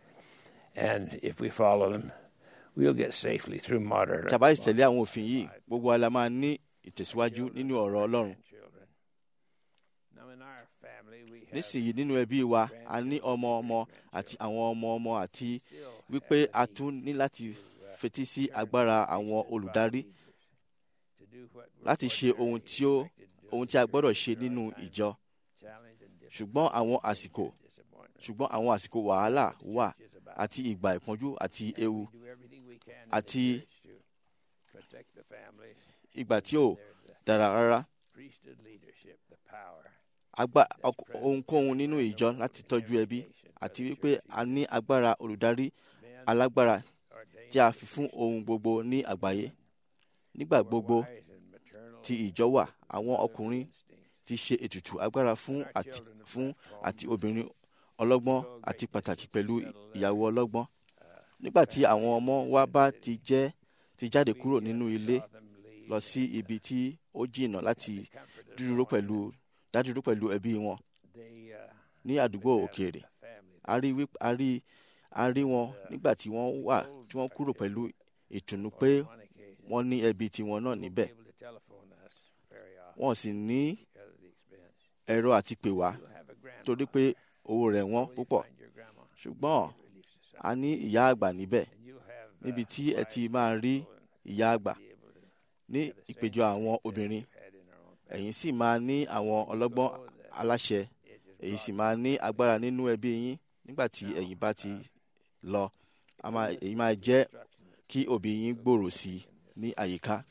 And if we follow them, we'll get safely through modern tí a bá sì tẹ̀lé àwọn òfin yìí gbogbo wa la máa ní ìtẹ̀síwájú nínú ọ̀rọ̀ ọlọ́run children. Now in our family, we have nísìnyí nínú ẹbí wa a ní ọmọ ọmọ àti àwọn ọmọ ọmọ àti still wípé have a a need tún ní láti fetí sí agbára àwọn olùdarí to do what we're láti ṣe ohun tí ó ohun tí a gbọ́dọ̀ ṣe nínú ìjọ challenged and ṣùgbọ́n àwọn àsìkò disappointment. ṣùgbọ́n àwọn àsìkò wàhálà wà àti ìgbà ìpọ́njú àti ewu Do everything we can in àti the church to protect the families. ìgbà tí ò There's the dára rárá priesthood leadership, the power. agba ọk- ohunkóhun nínú ìjọ láti tọ́jú ẹbí àti wípé a ní agbára olùdarí Men alágbára ordained tí a fi fún ohun gbogbo ní àgbáyé nígbà gbogbo wise and maternal tí ìjọ wà àwọn ọkùnrin instincts. ti ṣe ètùtù agbára fún àti fún àti obìnrin ọlọ́gbọ́n àti pàtàkì pẹ̀lú ìyàwó ọlọ́gbọ́n nígbà tí àwọn ọmọ wa bá ti jẹ́ ti jáde kúrò nínú ilé Saw them leave lọ sí ibi tí ó jìnnà láti comforted dúró pẹ̀lú dádúró pẹ̀lú ẹbí wọn they, uh, ní àdúgbò òkèèrè a family a rí wí- a rí a rí wọn nígbà tí wọ́n wà tí wọ́n kúrò pẹ̀lú ìtùnú pé on one occasion wọ́n ní ẹbí tiwọn náà níbẹ̀ able to telephone us very often wọ́n sì ní because of the expense. ẹ̀rọ àti pè wá You'll have a grandma. torí pé owó rẹ̀ wọ́n Will you púpọ̀ find your grandma? ṣùgbọ́n Relief Society. a ní ìyá àgbà níbẹ̀ And you'll have, uh, níbi tí ẹ ti wise máa rí people and ìyá àgbà be able to ní have the same ìpéjọ àwọn success obìnrin we've had in our own family. ẹ̀yin sì máa ní àwọn ọlọ́gbọ́n aláṣẹ It just èyí brought sì máa ní agbára nínú ẹbí yín nígbà tí ẹ̀yin bá ti lọ a máa èyí máa jẹ́ instruction kí òbí yín gbòòrò sí i ní àyíká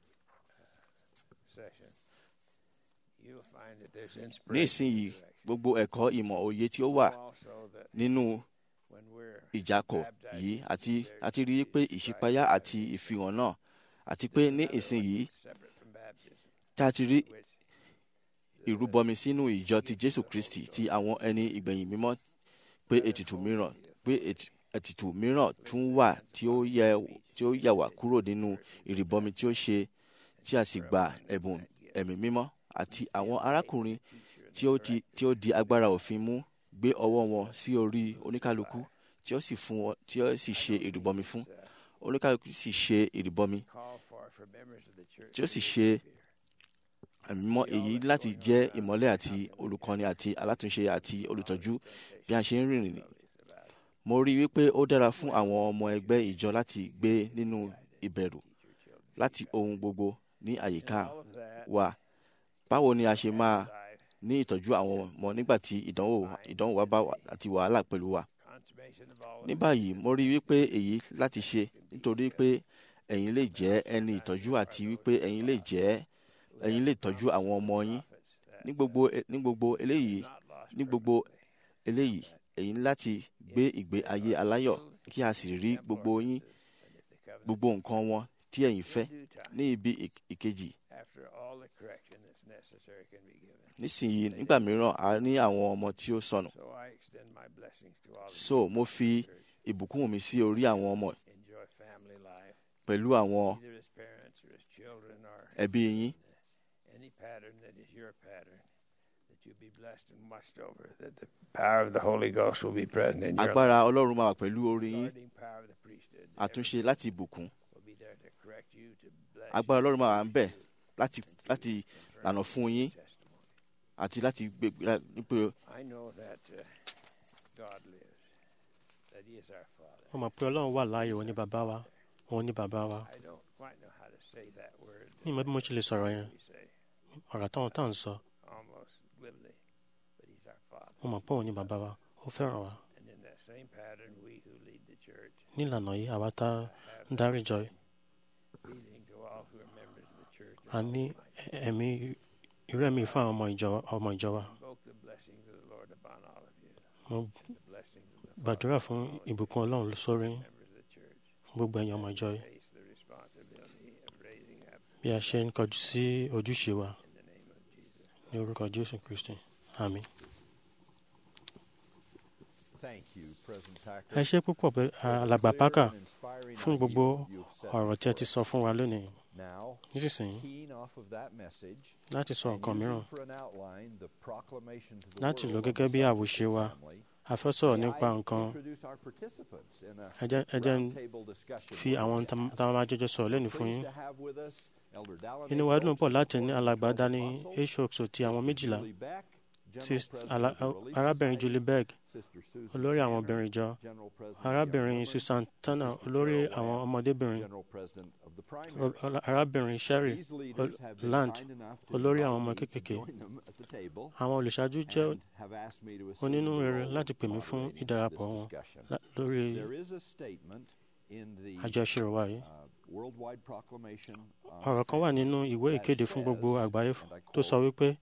session. You'll find that there's ní inspiration ìsinyìí and direction. gbogbo ẹ̀kọ́ ìmọ̀ òye tí ó wà Also that nínú when we're ìjákọ̀ yìí àti àti rí i pé ìṣípayá àti ìfihàn náà àti pé ní ìsinyìí separate from baptism, tá a ti rí which ìrúbọmi sínú ìjọ ti Jésù Kristi ti àwọn ẹni ìgbẹ̀yìn mímọ́ pé ètùtù mìíràn pé ètù- ètùtù mìíràn tún wà tí ó yẹ tí ó yà wá kúrò nínú ìrìbọmi tí ó ṣe tí a sì gba ẹ̀bùn ẹ̀mí mímọ́ àti àwọn arákùnrin tí ó ti tí ó di agbára òfin mú gbé ọwọ́ wọn sí orí oníkálukú tí ó sì fún wọn tí ó sì ṣe ìrìbọmi fún oníkálukú sì ṣe ìrìbọmi call for for members of the church. tí ó sì ṣe ẹ̀mí mímọ́ èyí láti jẹ́ ìmọ́lẹ̀ àti olùkọ́ni àti alátúnṣe àti olùtọ́jú bí a ṣe ń rìnrìn mo rí i wípé ó dára fún àwọn ọmọ ẹgbẹ́ ìjọ láti gbé nínú ìbẹ̀rù láti ohun gbogbo ní àyíká All of that wa báwo ni a ṣe máa life, ní ìtọ́jú àwọn ọmọ nígbà tí ìdánwò ìdánwò wa bá wà àti wàhálà pẹ̀lú wa consummation of all of ní báyìí mo rí i wípé èyí láti ṣe nítorí pé ẹ̀yin lè jẹ́ ẹni ìtọ́jú àti wípé ẹ̀yin lè jẹ́ ẹ̀yin lè tọ́jú àwọn ọmọ yín ní gbogbo ní gbogbo eléyìí not lost ní gbogbo eléyìí ẹ̀yin láti gbé ìgbé ayé aláyọ̀ kí a sì rí gbogbo yín gbogbo nǹkan wọn tí ẹ̀yin fẹ́ due time ní ibi ìk- ìkejì after all the correction that's necessary can be given. nísìnyí nígbà mìíràn a ní àwọn ọmọ tí ó sọnù So I extend my blessings to all of so mo fi ìbùkún mi sí orí àwọn ọmọ you. Enjoy family life, pẹ̀lú àwọn either as parents or as children or ẹbí yín any pattern that is your pattern. That you be blessed and watched over. That the power of the Holy Ghost will be present in your life. agbára ọlọ́run máa wà pẹ̀lú orí yín Guarding power of the priesthood. àtúnṣe láti ìbùkún will be there to correct you, to bless agbára you, ọlọ́run máa wà ń bẹ̀ láti láti lànà fún yín testimony. àti láti gbé nípa I know that uh, God lives. That He is our Father. mo mọ̀ pé ọlọ́run wà láàyè òun ní bàbá wa òun ní bàbá wa I don't quite know how to say that word. ní ìmọ̀ bí mo ṣe lè sọ̀rọ̀ yẹn We say ọ̀rọ̀ táwọn táwọn ń sọ almost glibly, but He's our Father. mo mọ̀ pé òun ní bàbá wa ó fẹ́ràn wa And in that same pattern, we who lead the church nílànà yìí àwa tá ń have darí ìjọ yìí, feeling to all who are members of the church. a ní ẹ̀mí irú ẹ̀mí fún àwọn ọmọ ìjọ ọmọ ìjọ wa Invoke the blessings of the Lord upon all of you. mo The blessings of the gbàdúrà fún ìbùkún ọlọ́run sórí members of the church. gbogbo ẹ̀yin ọmọ ìjọ yìí Face the responsibility of raising up bí a ṣe ń kọjú sí ojúṣe wa in the name of Jesus. ní orúkọ jésù kristi àmín. Thank you, President Packer, ẹ ṣe púpọ̀ pé for the alàgbà clear pákà and inspiring fún gbogbo ideas you have set ọ̀rọ̀ tí ẹ ti before sọ fún wa lónìí us. Now, nísinsìnyí keying off of that message láti sọ and nǹkan using mìíràn for an outline the proclamation to the láti lò world gẹ́gẹ́ of bí the àwòṣe wa family, a fẹ́ sọ̀rọ̀ may nípa I nǹkan introduce our participants in a ẹ jẹ́ ẹ jẹ́ ń roundtable discussion fi with àwọn us. tá tá a máa jọjọ sọ̀rọ̀ lẹ́nu fún yín Pleased to have with us Elder Dallin inú wa dùn H. pọ̀ Oaks, láti ní Court alàgbà Control dání Apostles, hsoxo ti àwọn méjìlá Julie Beck, Sis- ala- arábìnrin Julie Berg olórí àwọn obìnrin ìjọ arábìnrin Susan Turner olórí àwọn ọmọdébìnrin o- ọlá- arábìnrin Sherry Ol- Land olórí àwọn ọmọ kéékèèké àwọn olùṣáájú jẹ́ onínúrere láti pè mí fún ìdarapọ̀ wọn lá- lórí àjọṣe wa yìí ọ̀rọ̀ kan wà nínú ìwé ìkéde fún gbogbo àgbáyé f- tó sọ wípé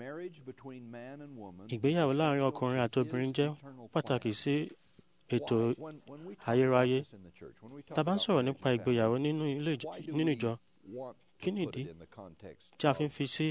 ìgbéyàwó láàrin ọkùnrin àti obìnrin jẹ́ pàtàkì sí ètò ayérayé tá a bá ń sọ̀rọ̀ nípa ìgbéyàwó nínú ilé ìj- nínú ìjọ kí nìdí tí a fi ń fi sí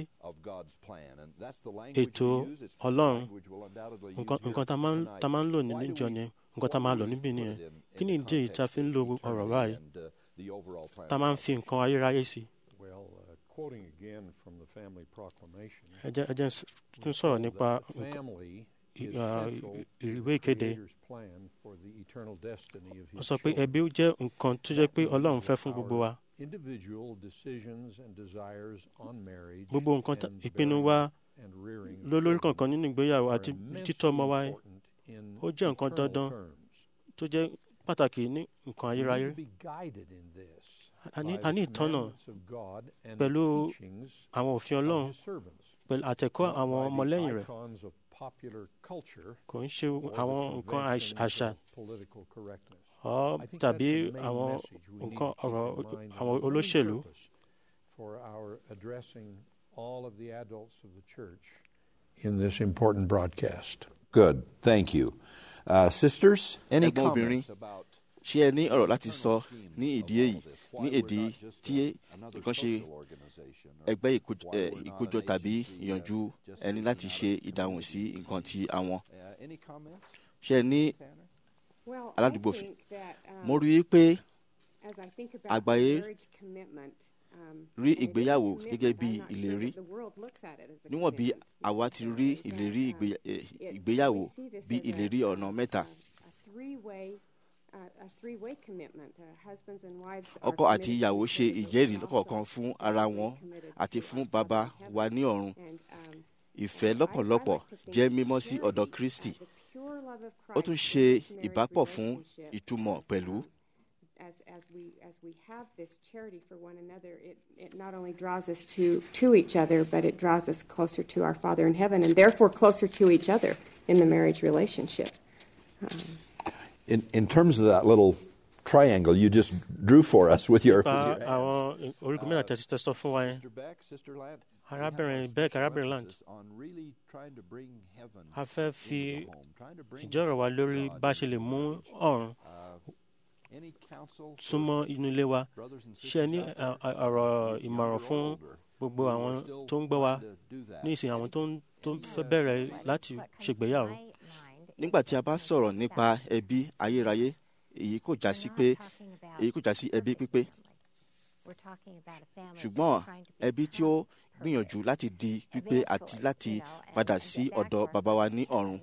ètò Ọlọ́run nǹkan nǹkan tá a máa ń- tá a máa ń lò nínú ìjọ ni nǹkan tá a máa lò níbí nìyẹn kí nìdí èyí tí a fi ń lo ọ̀rọ̀ báyìí tá a máa ń fi nǹkan ayérayé sí Well, uh, quoting again from the family proclamation, ẹ jẹ́ ẹ jẹ́ n s- tún sọ̀rọ̀ nípa the nǹkan- family i- is uh, central i- to ìwé the ìkéde Creator's plan for the eternal destiny of ó His sọ pé children. ẹbí jẹ́ nǹkan tó jẹ́ pé Ọlọ́run fẹ́ fún gbogbo wa Individual decisions and desires on marriage gbogbo nǹkan tá- and ìpinnu bearing wa and rearing lólórí children kankan nínú ìgbéyàwó are àti immensely títọ́ ọmọ wa important in ó jẹ́ nǹkan eternal dandan terms. tó jẹ́ pàtàkì ní nǹkan We need ayérayé to be guided in this a ní by a ní the ìtọ́nà commandments of God and the pẹ̀lú teachings àwọn òfin of Ọlọ́run His servants. pẹ̀lú àtẹ̀kọ́ not àwọn by the ọmọlẹ́yìn rẹ̀ icons of popular culture kò ń ṣe or the àwọn nǹkan àṣ- conventions àṣà of political correctness. ọ́ I think tàbí that's the main àwọn message we need nǹkan to keep ọ̀rọ̀ in mind and àwọn the main olóṣèlú purpose for our addressing all of the adults of the church in this important broadcast. Good. Thank you. Uh, sisters, any Ẹ̀gbọ́n obìnrin, comments about ṣé ẹ ní ọ̀rọ̀ láti sọ ní ìdí èyí ní èdè tí nǹkan ṣe ẹgbẹ́ ìkójọ- ẹ, ìkójọ tàbí ìyànjú ẹni láti ṣe ìdáhùn sí nǹkan tí àwọn Uh, any comments? ṣé ẹ ní Well, aládùúgbò I fi- think that, um, mo rí i pé as I think about àgbáyé marriage commitment, um, rí and it is a ìgbéyàwó commitment, gẹ́gẹ́ bí I'm not sure ìlérí. that the world looks at it as a níwọ̀n bí commitment àwa ti rí necessarily, ìlérí but, um, ìgbé- ẹ, it- ìgbéyàwó we see this bí as a- ìlérí ọ̀nà mẹ́ta a- a three-way, uh, a three-way commitment. Uh, husbands and wives are ọkọ àti committed to ìyàwó each ṣe other, but ìjẹ́rìí also lọ́kọ̀ọ̀kan fún ara equally wọn committed àti to fún our bàbá Father in wa heaven. ní ọ̀run And, um, ìfẹ́ I- I lọ́pọ̀lọpọ̀ like to think jẹ́ that mímọ́ sí charity, ọ̀dọ̀ uh, Kristi the pure love of ó tún Christ ṣe in this marriage ìbápọ̀ fún relationship ìtumọ̀ pẹ̀lú as as we as we have this charity for one another, it, it not only draws us to to each other, but it draws us closer to our Father in heaven, and therefore closer to each other in the marriage relationship. In, in terms of that little triangle you just drew for us with your, with pa your hands. àwọn orígun mẹ́ta tẹ̀sí tẹ̀sán fún wa yẹn Sister Beck, Sister Land, we Arábìnrin have a Beck, special Arábìnrin Land. emphasis on really trying to bring heaven a fẹ́ into fi the home, trying to bring ìjọ́rọ̀ wa lórí God bá a ṣe lè into mú the ọ̀run Any counsel for súnmọ́ inú ilé wa brothers and ṣé ẹ ní sisters out ẹ, there, ẹ, ọ̀rọ̀ younger ìmọ̀ràn or fún older, gbogbo who àwọn are still tó ń gbọ́ wa trying to do that? ní ìsìn àwọn tó ń tó ń fẹ́ Any, uh, bẹ̀rẹ̀ láti ṣègbéyàwó nígbà tí a bá sọ̀rọ̀ nípa ẹbí ayérayé èyí kò já sí pé èyí kò já sí ẹbí pípé ṣùgbọ́n ẹbí tí ó gbìyànjú láti di pípé àti láti padà sí ọ̀dọ̀ bàbá wa ní ọ̀run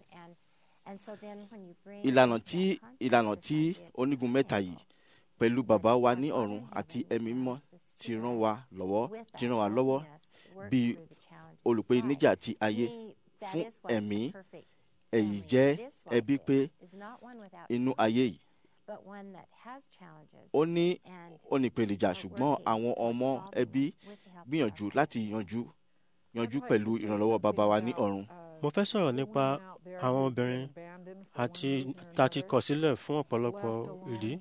ìlànà tí ìlànà tí onígun mẹ́ta yìí pẹ̀lú bàbá wa ní ọ̀run àti ẹ̀mí mímọ́ ti ràn wá lọ́wọ́ ti ràn wá lọ́wọ́ bí olùpèníjà ti ayé fún ẹ̀mí èyí jẹ́ ẹbí pé inú ayé yìí ó ní ó ní ìpèníjà ṣùgbọ́n àwọn ọmọ ẹbí gbìyànjú láti yanjú yanjú pẹ̀lú ìrànlọ́wọ́ bàbá wa ní ọ̀run mo fẹ́ sọ̀rọ̀ nípa àwọn obìnrin àti tá a ti kọ̀ sílẹ̀ fún ọ̀pọ̀lọpọ̀ ìdí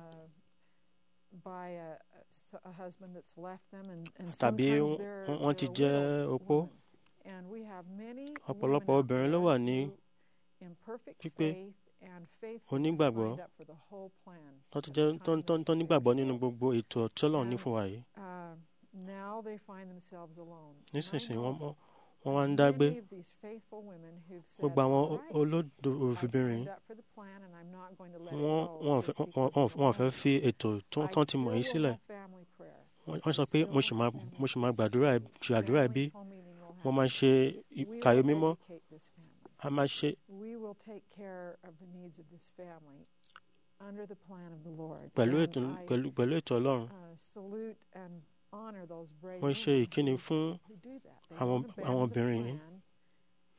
tàbí wọ́n- wọ́n ti jẹ́ opó ọ̀pọ̀lọpọ̀ obìnrin ló wà ní pípé onígbàgbọ́ wọ́n ti jẹ́ tó ń- tó ń- tó nígbàgbọ́ nínú gbogbo ètò tí Ọlọ́run ní fún wa yìí nísinsìnyí wọ́n mọ́- wọ́n wá ń dágbé gbogbo àwọn olódò òfìbìnrin wọ́n wọ́n ò fẹ́- wọ́n- wọ́n- wọ́n ò fẹ́ fi ètò tó tó ti mọ̀ yìí sílẹ̀ wọ́n wọ́n sọ pé mo sì máa mo sì máa gbàdúrà ẹ- ṣe àdúrà ẹbí mo máa ṣe i- kàyé mímọ́ a máa ṣe We will take care of the needs of this family under the plan of the Lord. pẹ̀lú And ètò I, pẹ̀lú pẹ̀lú ètò Ọlọ́run uh, salute and honor those brave mo ṣe women ìkíni who- fún who do that. They àwọn don't abandon àwọn the obìnrin yìí plan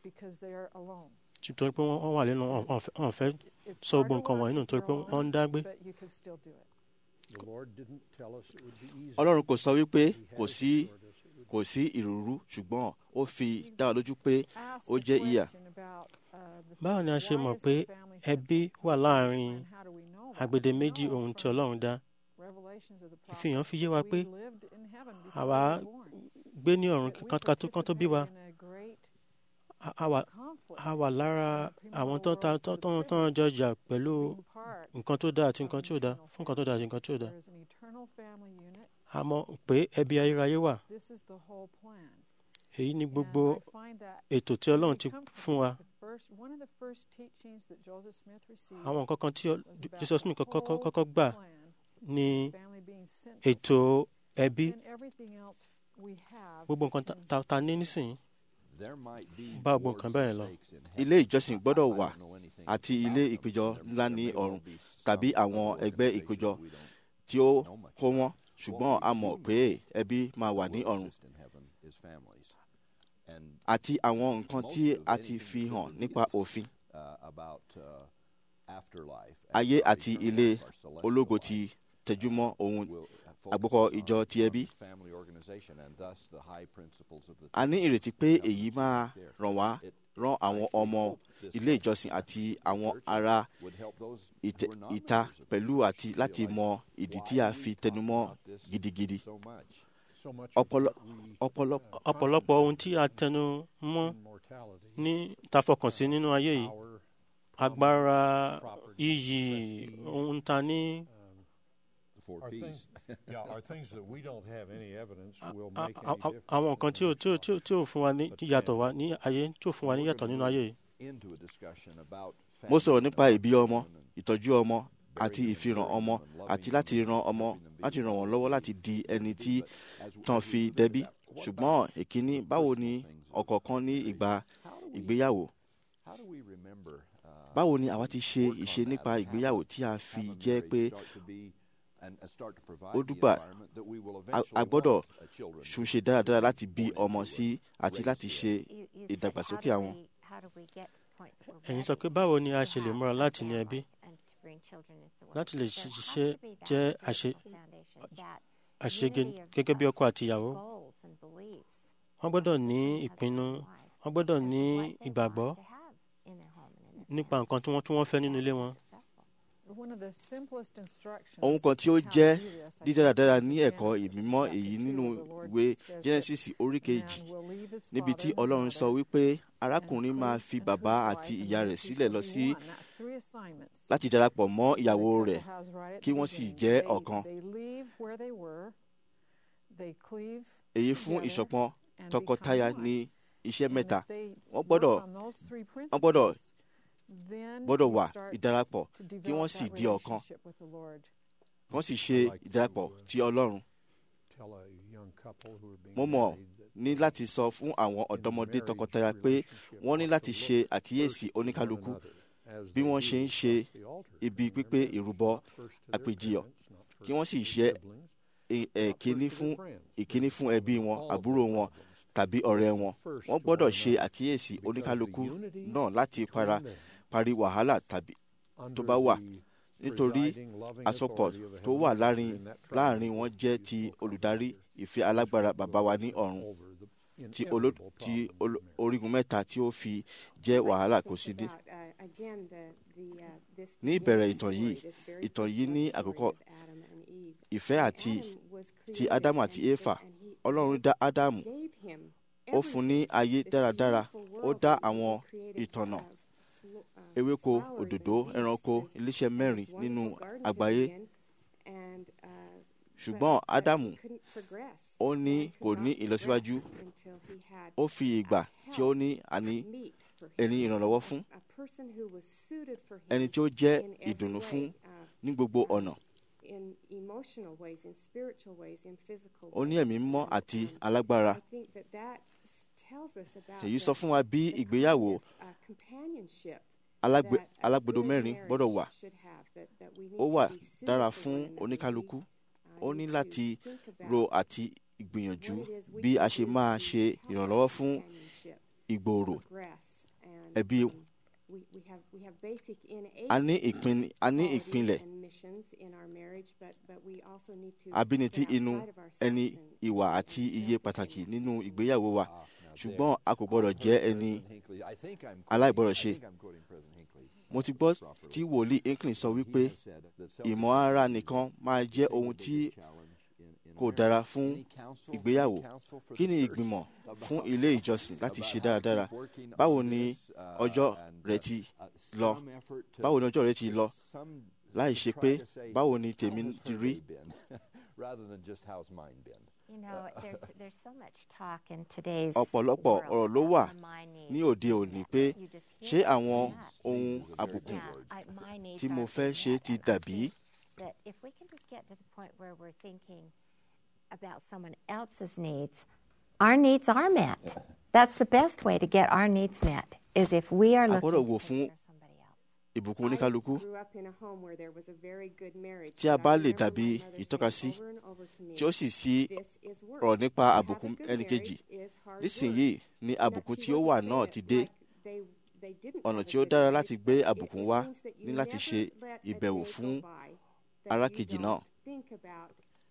because they are alone. nítorí pé wọ́n wọ́n wà lẹ́nu wọn wọn fẹ́- wọn fẹ́ It's sọ hard gbogbo to nǹkan watch wọ̀nyí nù if nítorí you're pé alone, wọ́n ń dágbé but you can still do it. The Lord didn't tell us it would be easy. ọlọ́run kò sọ wípé He kò has sí assured us it would kò sí ìrúurú ṣùgbọ́n ó fi dá wa lójú pé Ask ó the jẹ́ ìyà. question about, uh, the báwo ni a ṣe why mọ̀ is pé the family ẹbí separate? wà láàrin And how do we know that? agbede We méjì know ohun tí from ọlọ́run dá Revelations of the ìfihàn prophets fi yé wa that pé we lived in heaven before àwa we were born. gbé ní ọ̀run That we kán ká tó kán tó bí wa participated in a great a- a wà- conflict a wà lára àwọn tó ta tó tó tó ń jọjà pẹ̀lú being part nǹkan tó dáa àti nǹkan tí ò dáa fún nǹkan tó dáa àti nǹkan tí ò dáa There is an eternal family unit. a mọ̀ pé ẹbí ayérayé wà This is the whole plan. èyí ni And gbogbo I find that ètò tí ọlọ́run ti become fún wa the first, one of the first teachings that Joseph Smith received àwọn nǹkan kan tí ọ- was about Jesus the Smith kọ́kọ́ whole kọ́kọ́ gbà plan, ní family being central. ètò ẹbí Then everything else we have gbogbo nǹkan fits ta- in. ta ta ní nísìnyí There might be Bá gbogbo boards nǹkan and bẹ́ẹ̀ lọ. stakes in heaven. ilé ìjọsìn gbọ́dọ̀ I wà don't know anything àti about ilé them. ìpéjọ There- ńlá there ní may ọ̀run well be tàbí some àwọn other ẹgbẹ́ organizations ìpéjọ we don't tí ó know much kó wọn about. ṣùgbọ́n a mọ̀ pé ẹbí máa wà ní What will ọ̀run exist in heaven is families. And àti àwọn nǹkan tí a ti fi hàn nípa òfin uh, about uh, afterlife, ayé our àti eternal ilé life, our celestial ológo life, ti tẹjúmọ́ ohun will, uh, àgbékọ focuses ìjọ on- ti on ẹbí. family organization and thus the high principles of the a ní ìrètí pé èyí máa ràn wá It- rán àwọn ọmọ ilé ìjọsìn àti àwọn ará would help those ìtẹ- who are not ìta members of the pẹ̀lú church àti to láti realize mọ ìdí tí why a we fi talk tẹnumọ́ about this gidigidi so much. So much Ọpọlọ- of what we, ọpọlọ uh, ọ̀pọ̀lọpọ̀ ohun tí a tẹnu mọ́ in mortality, ní ta fọkàn sí nínú ayé yìí power, agbára property, iyì prestige, ohun ta ní um, The four are P's. things, yeah, are things that we don't have any evidence will a- make a- any a- difference. àwọn in nǹkan tí ò the tí ò next tí ò tí ò fún wa ní But yàtọ̀ family. wa ní ayé tí ò fún wa ní We're yàtọ̀ gonna nínú ayé yìí into a discussion about mo sọ̀rọ̀ family nípa and ìbí ọmọ adoption and ìtọ́jú ọmọ bearing àti them and ìfihàn caring ọmọ them and àti loving láti them ran and ọmọ helping them be láti ràn wọ́n who lọ́wọ́ they láti need di to ẹni be. tí But as- tán as we fi look at dẹbí that, what ṣùgbọ́n about ìkíní the báwo personal ni things of ọ̀kọ̀ọ̀kan ní marriage? ìgbà How do we- ìgbéyàwó how do we remember, uh, báwo ni àwa ti ṣe work on ìṣe that nípa and have ìgbéyàwó a- tí a fi have a jẹ́ marriage pé start to be and- and start to provide ó the dúpà environment that we will a- eventually a gbọ́dọ̀ want, uh, children ṣùṣe dáradára láti bí born ọmọ into sí a àti race láti here. ṣe You- you said, ìdàgbàsókè how do àwọn. we- how do we get to the point that we're ẹ̀yin sọ ready pé báwo ni a to ṣe lè have múra a láti ní family ẹbí and to bring children into the world? láti lè There has ṣiṣẹ́ to be that jẹ́ àṣe spiritual foundation, that àṣege unity of- gẹ́gẹ́ bí of ọkọ àti ìyàwó goals and beliefs wọ́n gbọ́dọ̀ ní husband and ìpinnu wife wọ́n gbọ́dọ̀ as to ní what they ìgbàgbọ́ want to have in their home and in their nípa family nǹkan tí wọ́n tí wọ́n fẹ́ nínú ilé wọn. successful. One of the simplest instructions ohun kan tí ó on how to jẹ́ do this, I dídáradára think, ní is ẹ̀kọ́ Genesis ìmímọ́ chapter èyí two, nínú where the Lord ìwé says that genesis orí kejì man will leave his níbi father tí and his ọlọ́run sọ mother wípé and arákùnrin máa cleave fi unto bàbá his àti wife, and ìyá they rẹ̀ two sílẹ̀ shall lọ be sí one. That's three assignments láti darapọ̀ mọ́ that a ìyàwó couple rẹ̀ has right at kí the wọ́n sì beginning. jẹ́ They- ọ̀kan. they leave where they were, they cleave èyí fún together ìṣọ̀kan and tọkọtaya become one. ní iṣẹ́ And mẹ́ta if they Wọ́n work gbọ́dọ̀- on those three wọ́n gbọ́dọ̀ principles, then gbọ́dọ̀ you wà start ìdarapọ̀ to kí wọ́n develop sì that di ọ̀kan relationship with the Lord. kí wọ́n sì ṣe ìdarapọ̀ ti ọlọ́run tell a young couple who are being mo mọ̀ married that ní láti sọ fún àwọn ọ̀dọ́mọdé tọkọtaya pé wọ́n ní láti ṣe àkíyèsí oníkálukú bí wọ́n ṣe ń ṣe ibi pípé ìrúbọ àpèjìyọ kí wọ́n sì ṣe e- ẹ̀kíní fún ìkíní fún ẹbí wọn àbúrò wọn tàbí ọ̀rẹ́ wọn wọ́n gbọ́dọ̀ ṣe àkíyèsí oníkálukú náà láti para parí wàhálà tàbí tó bá wà nítorí àsopọ̀ tó wà láàrin láàrin wọn jẹ́ ti olùdarí ìfẹ́ alágbára bàbá wa ní ọ̀run ti olo ti olo- orígun mẹ́ta tí ó fi jẹ́ wàhálà kò sí ní. About, uh, again, the- the, uh, this Ní ìbẹ̀rẹ̀ beginning ìtàn story, yìí, this very ìtàn first yìí ní story àkókò with Adam and Eve. ìfẹ́ àti Adam was ti created ádámù and àti he- éfà and he ọlọ́run dá ádámù gave him ó fún ní everything. ayé This dáradára beautiful ó world dá that he àwọn created, ìtànà uh, flo- uh, ewéko flowers òdòdó and ẹranko beasts and- iléeṣẹ́ and mẹ́rin this nínú wonderful garden to àgbáyé be in, and, uh, ṣùgbọ́n but- but ádámù he couldn't progress. ó ní He kò could ní not ìlọsíwájú progress until he had ó fi ìgbà tí ó ní àní meat for him. ẹni ìrànlọ́wọ́ fún a person who was suited for him ẹni tí ó jẹ́ in every ìdùnnú way, fún uh, ní gbogbo ọ̀nà in emotional ways, in spiritual ways, in physical ó ní ways. ẹ̀mí mímọ́ And, àti um, alágbára I think that that s- tells us about èyí the- sọ fún wa bí the ìgbéyàwó kind of, uh, companionship alágbe- that a alágbedo good mẹ́rin marriage gbọ́dọ̀ wà should have, that- that we need ó to wà be suited dára for fún one another. oníkálukú We, uh, ó ní need láti to think about ro àti ìgbìyànjú what it is we bí can a ṣe do máa to ṣe help ìrànlọ́wọ́ that fún companionship ìgbòòrò progress ẹbí we, we have we have basic innate a ní ìpín a ní qualities ìpínlẹ̀ and missions in our marriage, but but we also need to abínití get inú outside of ourselves ẹni and- ìwà and àti self iye and pàtàkì nínú ìgbéyàwó wa ṣùgbọ́n a kò gbọ́dọ̀ jẹ́ ẹni I think I'm aláìgbọ́dọ̀ quoting- I ṣe. think I'm quoting President Hinckley. mo ti gbọ́ tí wòlíì Hinckley sọ wípé ìmọ̀ ara nìkan máa jẹ́ ohun tí kò dára fún ìgbéyàwó kí ni ìgbìmọ̀ fún ilé ìjọsìn láti ṣe dáradára báwo ni ọjọ́ rẹ ti lọ báwo ni ọjọ́ rẹ ti lọ láì ṣe pé báwo ni tèmi ti rí rather than just how's mine been. You know, there's there's so much talk in today's ọ̀pọ̀lọpọ̀ world ọ̀rọ̀ ló wà about my needs. ní òde òní pé You just ṣé hear àwọn so much. ohun àbùkù Yeah, I- my needs tí mo aren't fẹ́ being ṣe met. ti And I dàbí think that if we can just get to the point where we're thinking about someone else's needs, our needs are met. That's the best way to get our needs met is if we are a looking gbọ́dọ̀ wò to fún take care of somebody else. ìbùkún oníkálukú grew up in a home where there was a very good marriage, tí a but bá I lè remember dàbí my mother saying ìtọ́kasí over and over to me, tí ó sì sí "This is work. ọ̀rọ̀ nípa To have àbùkún a good ẹnìkejì marriage is hard nísìnyí work." ni That àbùkún she tí ó wasn't wà saying náà it ti dé like they- they didn't ọ̀nà have a tí ó good dára marriage, láti gbé but it- àbùkún it wá means that you ní láti never ṣe let a ìbẹ̀wò day go fún by that arákejì you náà. don't think about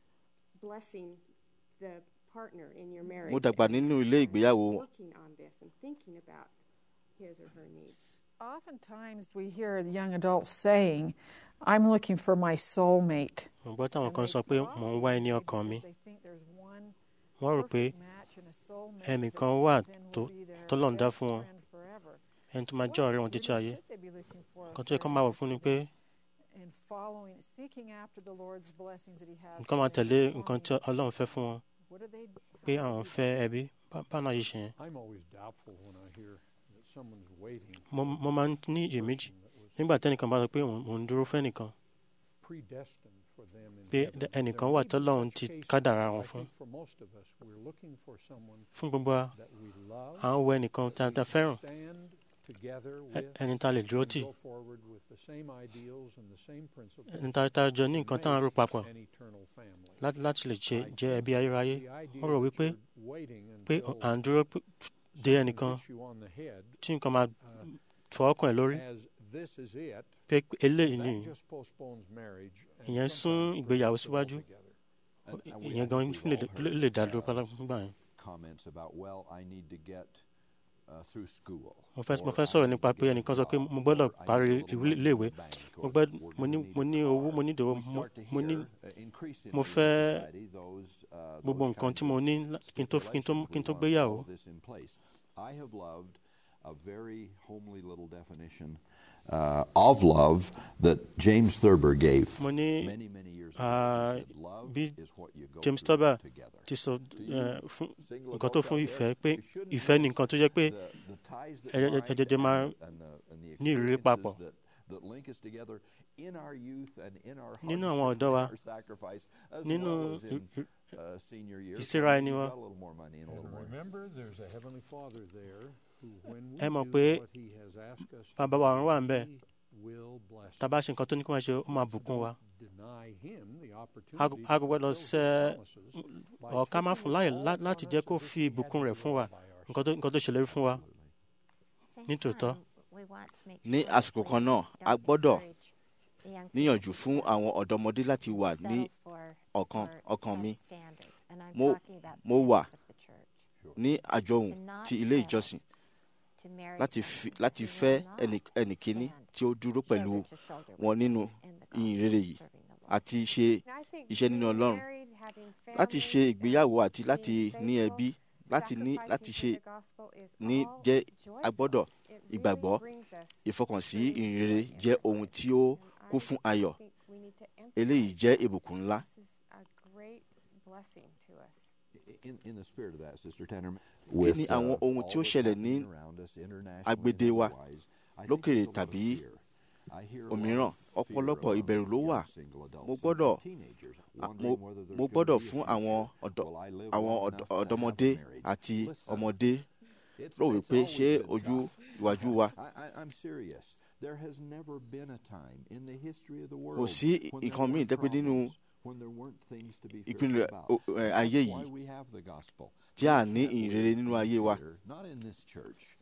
blessing the partner in your marriage mo dàgbà and- nínú ilé and ìgbéyàwó working on this and thinking about his or her needs. Oftentimes we hear young adults saying, I'm looking for my soulmate. mo gbọ́ táwọn And kan they sọ pé probably mò ń wá ẹni say ọkàn mi because they think there's one wọ́n rò pé perfect match and a soulmate ẹnìkan that wà then tó will be their tọ́lọ́run dá best fún wọn friend forever. ẹni tó máa What jẹ́ ọ̀rẹ́ wọn really títí ayé should they be looking for nǹkan tó yẹ kó máa wọ̀ fún ni pé in following, seeking after the Lord's blessings that He has. nǹkan for máa them, tẹ̀lé longing nǹkan tí ọlọ́run fẹ́ fún wọn What do they pé how do àwọn they fẹ́ do that? ẹbí bá- báwọn náà yìí ṣe yẹn I'm always doubtful when I hear that someone's waiting mo mo máa ń ní iyèméjì person that was nígbà tẹ́nìkan bá sọ pé òun òun dúró fẹ́nìkan predestined for them in pé heaven. ẹ- There ẹnìkan may wà be tọ́lọ́run such ti cases, kádàrá but wọn I fún think for most of us, we're looking for someone fún gbogbo wa that we love, à ń wọ ẹnìkan tá that tá we can fẹ́ràn stand together ẹ- with, ẹni tá a lè dúró and tì go forward with the same ideals and the same principles ẹni tá tá a jọ ní to nǹkan tá à ń rò make papọ̀ an eternal family. láti láti lè ṣe I jẹ́ ẹbí ayérayé The idea wọ́n rò that wípé you're waiting pé until à ń dúró p- de someone ẹnìkan hits you on the head, tí nǹkan máa uh, fọ ọkàn ẹ̀ lórí as this is it, pé eléyìí ni that just postpones marriage and ìyẹn sometimes sún puts ìgbéyàwó it síwájú altogether. And- and we- ìyẹn I gan think fún we've lè all heard, lè dá dúró uh, pátá nígbà yẹn. comments about, well, I need to get uh, through school. mo fẹ́ mo or fẹ́ I sọ̀rọ̀ need nípa to pé get a ẹnìkan sọ pé job, mo gbọ́dọ̀ or I parí need a little ìwé money in iléèwé the bank, mo or gbẹ́ we're mo ní gonna need mo a ní car. owó mo ní ìdòwò We mo start to mo ní hear, uh, increasingly mo in fẹ́ society, those, uh, gbogbo those nǹkan kinds tí mo of ní lá- kí n tó kí n tó kí n tó gbéyàwó all this in place. I have loved a very homely little definition uh, of love that James Thurber gave mo ní many, many years ago. ah, He said, love bí is what you go James through Thurber together. ti sọ ẹ, fún Single nǹkan tó adults fún out ìfẹ́ there, pé we shouldn't ìfẹ́ ni miss nǹkan tó jẹ́ pé the- the ties that ẹ- ẹ- bind ẹ jẹjẹ máa and- and the- and the ní ìrírí experiences papọ̀. that- that link us together in our youth and in our Nínú hardship àwọn and ọ̀dọ́ in wa, our sacrifice, as nínú well as in, i- i- uh, senior years, ìsíra when ẹni you've wa. got a little more money and a little And more remember, there's a heavenly Father there who, when we Ẹ mọ̀ do pé what He has asked us bàbá wa ọ̀run wà ń bẹ̀ He will bless tá a bá ṣe nǹkan tó ní kí wọ́n ṣe ó máa bùkún wa deny Him the a opportunity a kò gbọ́dọ̀ to fulfill ṣe His promises by ọ̀ ká má taking fún láyè all lá- upon láti us jẹ́ kó as if fi He had ìbùkún to rẹ̀ do fún wa it by ourselves. nǹkan tó nǹkan tó ṣèlérí fún wa Same nítòótọ́ time, we want to make ní sure àsìkò we kan náà a don't gbọ́dọ̀ discourage the young níyànjú people fún àwọn ọ̀dọ́mọdé láti wà to ní settle for- ọkàn for ọkàn mi substandard. And I'm Mo- talking about mo wà standards of the church. ní àjọhùn ti ilé ìjọsìn To marry láti fi someone láti who fẹ́ will not ẹnì ẹnìkíní stand tí ó dúró pẹ̀lú shoulder to shoulder wọn with nínú you in the ìyìn gospel rere of yìí serving the Lord. àti ṣe And I think iṣẹ́ nínú being Ọlọ́run married, having láti ṣe families, ìgbéyàwó and àti láti being ní faithful, ẹbí láti ní sacrificing láti for ṣe the gospel is ní all jẹ́ joyful. agbọ́dọ̀ It really ìgbàgbọ́ brings us ìfọkànsí true ìyìn joy rere in jẹ́ that ohun way. tí ó And kún I fún ayọ̀ think we need to eléyìí emphasize jẹ́ that. ìbùkún ńlá This is a great blessing to us. In, in the spirit of that, Sister Tanner, Kí ni àwọn ohun tí ó ṣẹlẹ̀ ní agbede wa, lókèrè tàbí òmíràn? Ọ̀pọ̀lọpọ̀ ìbẹ̀rù ló wà. Mo gbọ́dọ̀- a- mo- mo gbọ́dọ̀ fún àwọn ọ̀dọ́ àwọn ọ̀dọ́- ọ̀dọ́mọdé àti ọmọdé rò wípé ṣé ojú ìwájú wa I'm serious. There has never been a time in the history of the world kò sí when there nǹkan míì weren't jẹ́ pé nínú problems, when there weren't things to be ìpínlẹ̀ fearful about. o- ẹ, ayé That's why yìí we have the gospel. tí a ní ìyìn rere nínú ayé wa Here, Not in this church.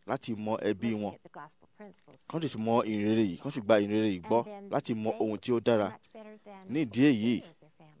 láti mọ ẹbí looking wọn at the gospel principles. kán sì mọ ìrere yìí kán sì gba ìrere yìí gbọ́ And then láti mọ they ohun tí ó dára much better than ní ìdí èyí any of their family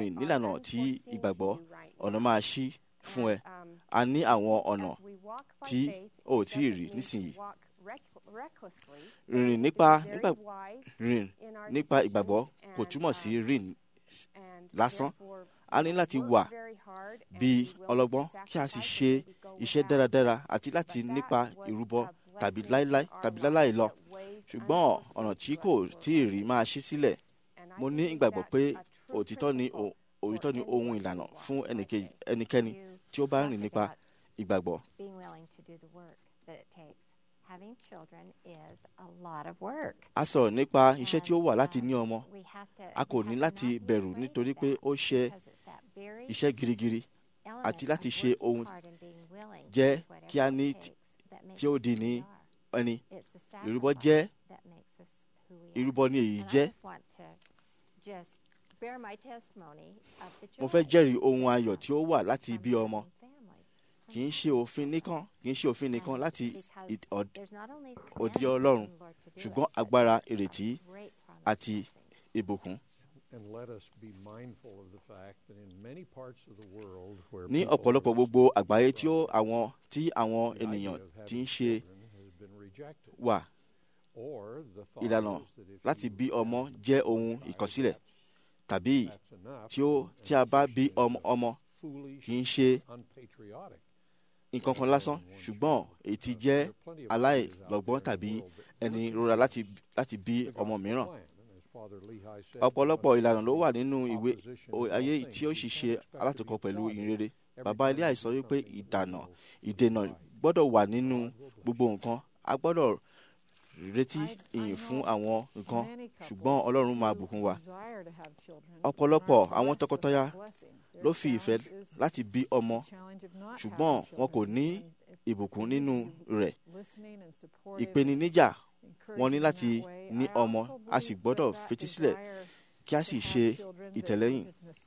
nílànà tí ìgbàgbọ́ ọ̀nà máa ṣí fún ẹ a ní àwọn ọ̀nà As we walk by tí faith, o ò it tí ì doesn't rí mean nísìnyí. to walk rec- recklessly. rìn We nípa have to be nípa very wise rìn in our nípa decisions ìgbàgbọ́ kò and, túmọ̀ sí um, rìn and lásán. therefore, a ní you know, láti work wà very hard and bí be willing to ọlọ́gbọ́n kí a sì sacrifice ṣe and maybe go iṣẹ́ without. dáradára àti láti But that nípa was ìrúbọ a tàbí blessing láíláí to our tàbí lives láláì lọ that weighs ṣùgbọ́n unforeseen ọ̀nà tí to kò us tí ì rí máa ṣí sílẹ̀ And I mo ní believe ìgbàgbọ́ that's pé a true òtítọ́ ni principle o- òtítọ́ ni for ohun anyone ìlànà who fún walks by ẹnikẹ́ni faith. ẹnikẹ́ni You tí ó bá ń talked rìn nípa about ìgbàgbọ́ being willing to do the work that it takes. Having children is a lot of work. a sọ̀rọ̀ nípa iṣẹ́ tí ó And, wà láti uh, ní ọmọ we have to- a kò we ní have to láti not be bẹ̀rù afraid nítorí of pé that ó ṣe because it's that very iṣẹ́ girigiri element àti láti of ṣe working ohun hard and being willing to jẹ́ do whatever kí a it ní takes that makes tí ó us di who ní we are. ẹni It's the ìrúbọ sacrifice jẹ́ that makes us who we are. ìrúbọ ni èyí And I jẹ́ just want to just bear my testimony of the mo fẹ́ joy jẹ́rìí ohun that ayọ̀ tí ó comes wà láti from bí ọmọ having families, from kì í ṣe òfin nìkan kì í ṣe òfin nìkan And láti because id- ọ̀d- there's not only the òdi commandment ọlọ́run from the Lord to do it, ṣùgbọ́n but agbára a ìrètí great promise àti blessings. ìbùkún. And let us be mindful of the fact that in many parts of the world where ní people ọ̀pọ̀lọpọ̀ are gbogbo restricted àgbáyé tí ó from àwọn tí àwọn the idea ènìyàn of having ti ń ṣe children has been rejected. wà Or the thought ìlànà is that if láti you bí have ọmọ a jẹ́ ohun child, ìkọsílẹ̀ that's- tàbí that's enough, tí ó and tí a bá bí Christians ọmọ are ọmọ foolish kì í ṣe and unpatriotic. nǹkan kan lásán ṣùgbọ́n èyí ti jẹ́ aláìlọ́gbọ́n tàbí ẹni rora láti láti bí ọmọ mìíràn. ọ̀pọ̀lọpọ̀ ìlànà ló wà nínú ìwé o- ayé tí ó sì ṣe alátòkọ pẹ̀lú ìrere bàbá ilé àìsàn wípé ìdànà ìdènà gbọ́dọ̀ wà nínú gbogbo nǹkan a gbọ́dọ̀ retí ìyìn fún àwọn nǹkan ṣùgbọ́n ọlọ́run máa bùkún wa ọ̀pọ̀lọpọ̀ àwọn tọkọtaya ló fi ìfẹ́ láti bí ọmọ ṣùgbọ́n wọn kò ní ìbùkún nínú rẹ̀ ìpèníjà wọn ní láti ní ọmọ a sì gbọ́dọ̀ fetísílẹ̀ kí a sì ṣe ìtẹ̀lẹ́yìn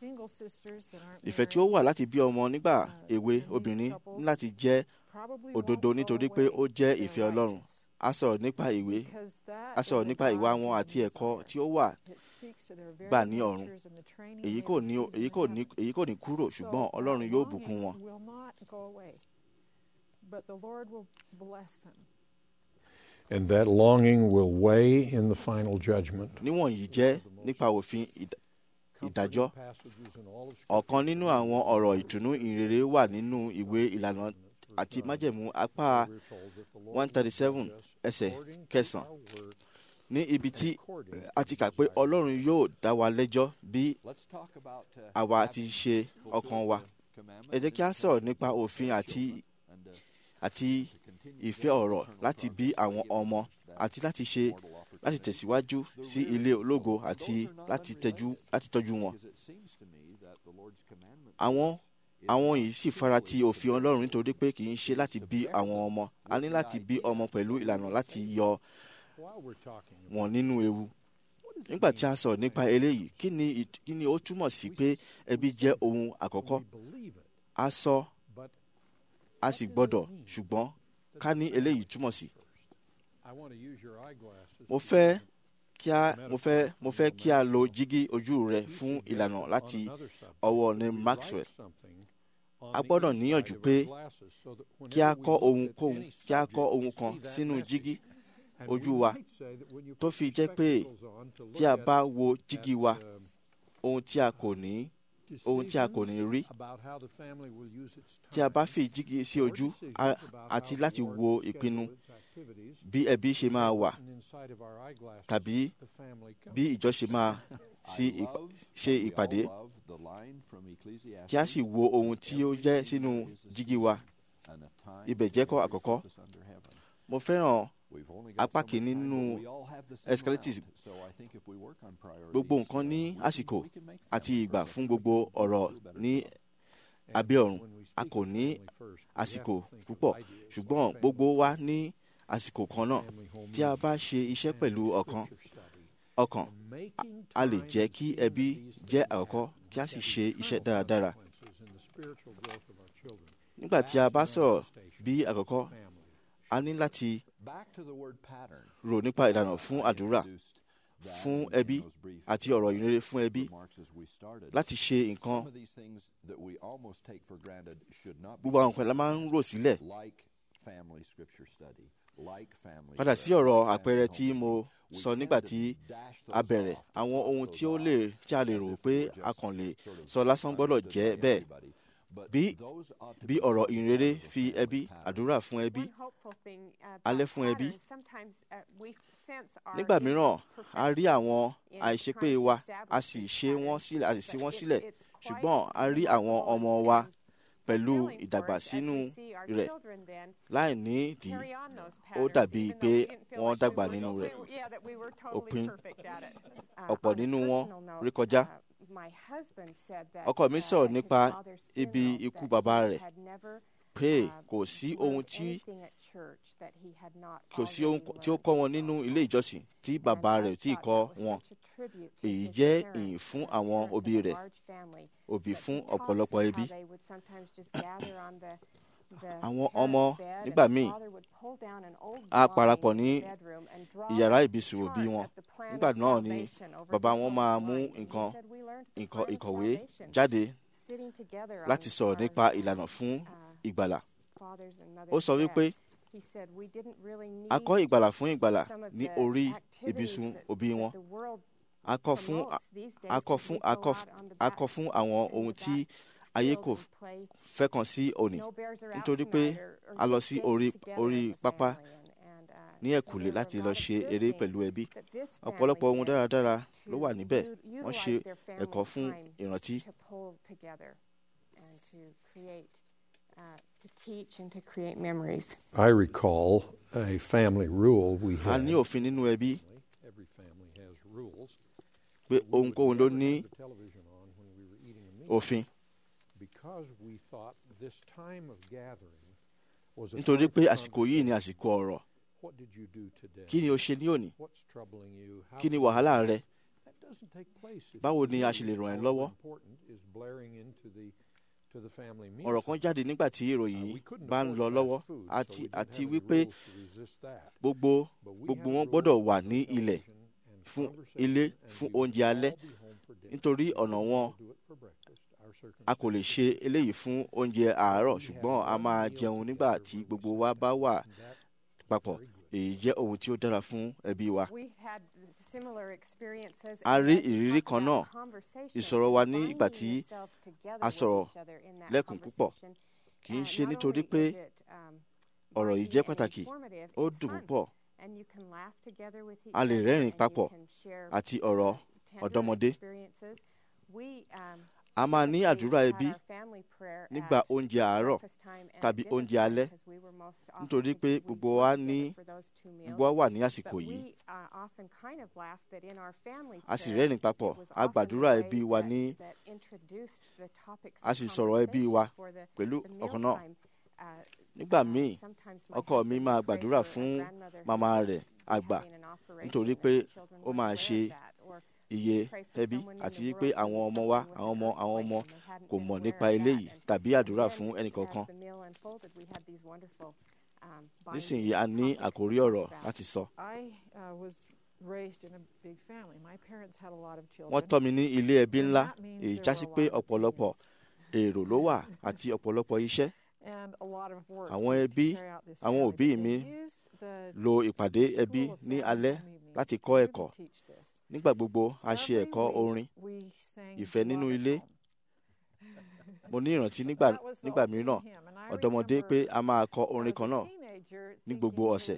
ìfẹ́ tí ó wà láti bí ọmọ nígbà èwe obìnrin ní láti jẹ́ òdodo nítorí pé ó jẹ́ ìfẹ́ ọlọ́run a sọ̀rọ̀ nípa ìwé a sọ̀rọ̀ nípa ìwà wọn àti ẹ̀kọ́ tí ó wà gbà ní ọ̀run èyí kò ní èyí kò ní èyí kò ní kúrò ṣùgbọ́n ọlọ́run yóò bùkún wọn. And that longing will weigh in the final judgment. níwọ̀nyí jẹ́ nípa òfin ìdá- ìdájọ́ Passages in all of ọ̀kan nínú àwọn ọ̀rọ̀ ìtùnú ìrere wà nínú ìwé ìlànà àti májẹ̀mú apá We're told that the Lord one thirty seven will judge us ẹsẹ̀ according to kẹsàn-án our work ní ibi tí according to a ti kà pé ọlọ́run yóò dá wa lẹ́jọ́ bí Let's talk about uh, àwa ti having ṣe fulfilled ọkàn wa the ẹ jẹ́ kí a sọ̀rọ̀ nípa òfin àti and, uh, àti ìfẹ́ ọ̀rọ̀ láti bí àwọn ọmọ àti láti ṣe láti tẹ̀síwájú sí ilé ológo àti láti tẹ́jú láti tọ́jú wọn. because it seems to me that the Lord's commandment àwọn àwọn yìí sì fara ti òfin ọlọ́run nítorí pé kì í ṣe láti bí àwọn ọmọ a ní láti bí ọmọ pẹ̀lú ìlànà láti yọ while we're talking wọn nínú ewu. nígbà tí a sọ̀rọ̀ nípa eléyìí kí ni ìt- kí ni ó túmọ̀ sí pé ẹbí jẹ́ ohun àkọ́kọ́ we believe it a sọ but a sì gbọ́dọ̀ ṣùgbọ́n ká ní eléyìí túmọ̀ sí. I want to use your eyeglasses mo fẹ́ kí a mo fẹ́ mo fẹ́ kí a lo jígí ojú rẹ fún ìlànà láti ọwọ́ ní Maxwell. A gbọ́dọ̀ níyànjú pé kí a kọ́ ohun kóhun kí a kọ́ ohun kan sínú jígí ojú wa tó fi jẹ́ pé tí a bá wo jígí wa ohun tí a kò ní ohun tí a kò ní rí tí a bá fi jígí sí ojú a- àti láti wo ìpinnu bí ẹbí ṣe máa wà tàbí bí ìjọ ṣe máa sí ìpa- love, ṣe we ìpàdé all love the line from Ecclesiastes, kí a sì wo ohun tí ó jẹ́ sínú jígí wa and the time ibẹ̀ jẹ́ kọ́ àkọ́kọ́. is under heaven. mo fẹ́ràn We've only got apá so much kìíní time, nínú but we all have the same Escalatism. round. So I think if we work on priorities, gbogbo nǹkan ní uh, we can- àsìkò we can make àti them ìgbà for fún us. gbogbo We can ọ̀rọ̀ do a better ní job. abẹ́ ọ̀run a kò ní àsìkò púpọ̀ ṣùgbọ́n gbogbo wa ní àsìkò kan náà tí a bá ṣe iṣẹ́ pẹ̀lú ọkàn ọkàn a lè jẹ́ kí ẹbí jẹ́ àkọ́kọ́ kí a sì ṣe iṣẹ́ dáradára nígbà tí a bá sọ̀rọ̀ bí àkọ́kọ́ a ní láti Back to the word pattern. rò nípa ìlànà fún àdúrà fún ẹbí àti ọ̀rọ̀ ìrere fún ẹbí láti ṣe nǹkan gbogbo àwọn nǹkan la máa ń rò sílẹ̀ padà sí ọ̀rọ̀ àpẹẹrẹ tí mo sọ nígbà tí a bẹ̀rẹ̀ àwọn ohun tí ó lè tí a lè rò pé a kàn lè sọ lásán gbọ́dọ̀ jẹ́ bẹ́ẹ̀ bí bí ọ̀rọ̀ ìrere fi ẹbí àdúrà fún ẹbí alẹ́ fún ẹbí nígbà mìíràn a rí àwọn àìṣepé wa a sì ṣe wọ́n sílẹ̀ a sì ṣí wọ́n sílẹ̀ ṣùgbọ́n a rí àwọn ọmọ wa pẹ̀lú ìdàgbà sínú rẹ̀ láì ní ìdí ó dàbí pé wọ́n dàgbà nínú rẹ̀ òpin ọ̀pọ̀ nínú wọn rí kọjá ọkọ mi sọ̀rọ̀ nípa ibi ikú bàbá rẹ̀ pé kò sí ohun tí kò sí ohun tí ó kọ́ wọn nínú ilé ìjọsìn tí bàbá rẹ̀ tí kọ́ wọn èyí jẹ́ ìyìn fún àwọn òbí rẹ̀ òbí fún ọ̀pọ̀lọpọ̀ ẹbí àwọn ọmọ nígbà míì á parapọ̀ ní ìyàrá ìbísùn òbí wọn nígbà náà ni bàbá wọn máa mú nǹkan nǹkan ìkọ̀wé jáde láti sọ̀rọ̀ nípa ìlànà fún ìgbàlà ó sọ wípé a kọ́ ìgbàlà fún ìgbàlà ní orí ibùsùn òbí wọn a kọ́ fún a kọ́ fún a kọ́ fún àwọn ohun tí ayé kò fẹ́ kan sí òní nítorí pé a lọ sí orí orí pápá ní ẹ̀kúlé láti lọ ṣe eré pẹ̀lú ẹbí ọ̀pọ̀lọpọ̀ ohun dáradára ló wà níbẹ̀ wọ́n ṣe ẹ̀kọ́ fún ìrántí. I recall a family rule we a had. ní òfin nínú ẹbí Every family has rules. pé ohunkóhun ló ní The television on when we were eating a meal òfin because we thought this time of gathering was a nítorí time pé for àsìkò yìí ni àsìkò ọ̀rọ̀ What did you do today? kí ni o ṣe ní òní What's troubling you? How kí ni can- wàhálà rẹ That doesn't take place. if báwo you ni a ṣe lè believe ràn ẹ́ all lọ́wọ́ important is blaring into the to the family meal ọ̀rọ̀ kan jáde nígbà tí ìròyìn bá ń lọ lọ́wọ́ àti àti wípé gbogbo gbogbo wọn gbọ́dọ̀ wà ní ilẹ̀ fún ilé fún oúnjẹ alẹ́ nítorí ọ̀nà wọn a kò lè ṣe eléyìí fún oúnjẹ àárọ̀ ṣùgbọ́n a máa jẹun nígbà tí gbogbo wa bá wà papọ̀ èyí jẹ́ ohun tí ó dára fún ẹbí wa. a rí ìrírí kan náà ìsọ̀rọ̀ wa ní ìgbà tí a sọ̀rọ̀ lẹ́kùn púpọ̀ kì í ṣe nítorí pé ọ̀rọ̀ yìí jẹ́ pàtàkì ó dùn púpọ̀ a lè rẹ́rìn papọ̀ àti ọ̀rọ̀ ọ̀dọ́mọdé a máa ní àdúrà ẹbí nígbà oúnjẹ àárọ̀ tàbí oúnjẹ alẹ́ nítorí pé gbogbo wa ní gbogbo wa wà ní àsìkò yìí a sì rẹ́rìn papọ̀ a gbàdúrà ẹbí wa ní a sì sọ̀rọ̀ ẹbí wa pẹ̀lú ọ̀kan náà nígbà míì ọkọ mi máa gbàdúrà fún màmá rẹ̀ àgbà nítorí pé ó máa ṣe iye ẹbí àti pé àwọn ọmọ wa àwọn ọmọ àwọn ọmọ kò mọ̀ nípa eléyìí tàbí àdúrà fún ẹnìkankan nísìnyí a ní àkórí ọ̀rọ̀ láti sọ. wọ́n tọ́ mi ní ilé ẹbí ńlá èyí já sí pé ọ̀pọ̀lọpọ̀ èrò ló wà àti ọ̀pọ̀lọpọ̀ iṣẹ́ àwọn ẹbí àwọn òbí mi lo ìpàdé ẹbí ní alẹ́ láti kọ́ ẹ̀kọ́ nígbà gbogbo a ṣe ẹ̀kọ́ orin ìfẹ́ nínú ilé mo ní ìrántí nígbà nígbà mìíràn ọ̀dọ́mọdé pé a máa kọ orin kan náà ní gbogbo ọ̀sẹ̀.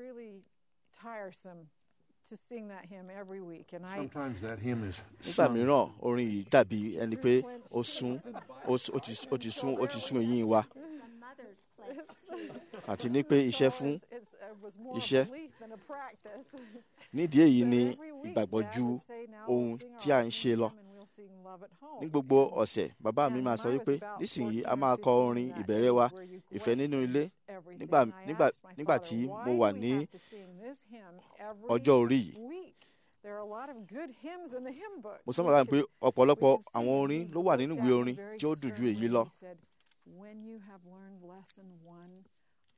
Sometimes that hymn is nígbà sung mìíràn orin yìí dàbí ẹni pé ó sún ó s- ó ti ó ti sún ó ti sún eyín wa àti ní pé iṣẹ́ fún iṣẹ́ nídìí èyí ni ìgbàgbọ́ ju ohun tí a ń ṣe lọ. ní gbogbo ọ̀sẹ̀ bàbá mi máa sọ wípé nísìnyí a máa kọ orin ìbẹ̀rẹ̀ wa ìfẹ́ nínú ilé nígbà nígbà nígbà tí mo wà ní ọjọ́ orí yìí. mo sọ bàbá mi pé ọ̀pọ̀lọpọ̀ àwọn orin ló wà nínú ìwé orin tí ó dùn ju èyí lọ.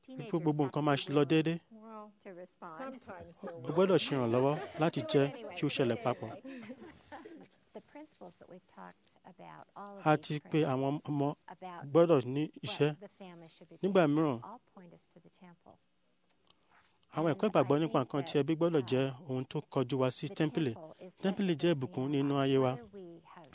wípé gbogbo nǹkan máa lọ déédéé Well, to respond. sometimes there o will gbọ́dọ̀ ṣe ìrànlọ́wọ́ láti jẹ́ kí ó ṣẹlẹ̀ papọ̀. The principles that we've talked about, all of a these ti pé àwọn principles ọmọ about gbọ́dọ̀ ní what iṣẹ́ the family should be nígbà doing mìíràn all point us to the temple. àwọn ẹ̀kọ́ ìgbàgbọ́ nípa nǹkan tí ẹbí gbọ́dọ̀ jẹ́ ohun tó kọjú wa sí The tẹ́ḿpìlì temple is such tẹ́ḿpìlì a jẹ́ blessing ìbùkún in nínú our ayé wa lives, whether we have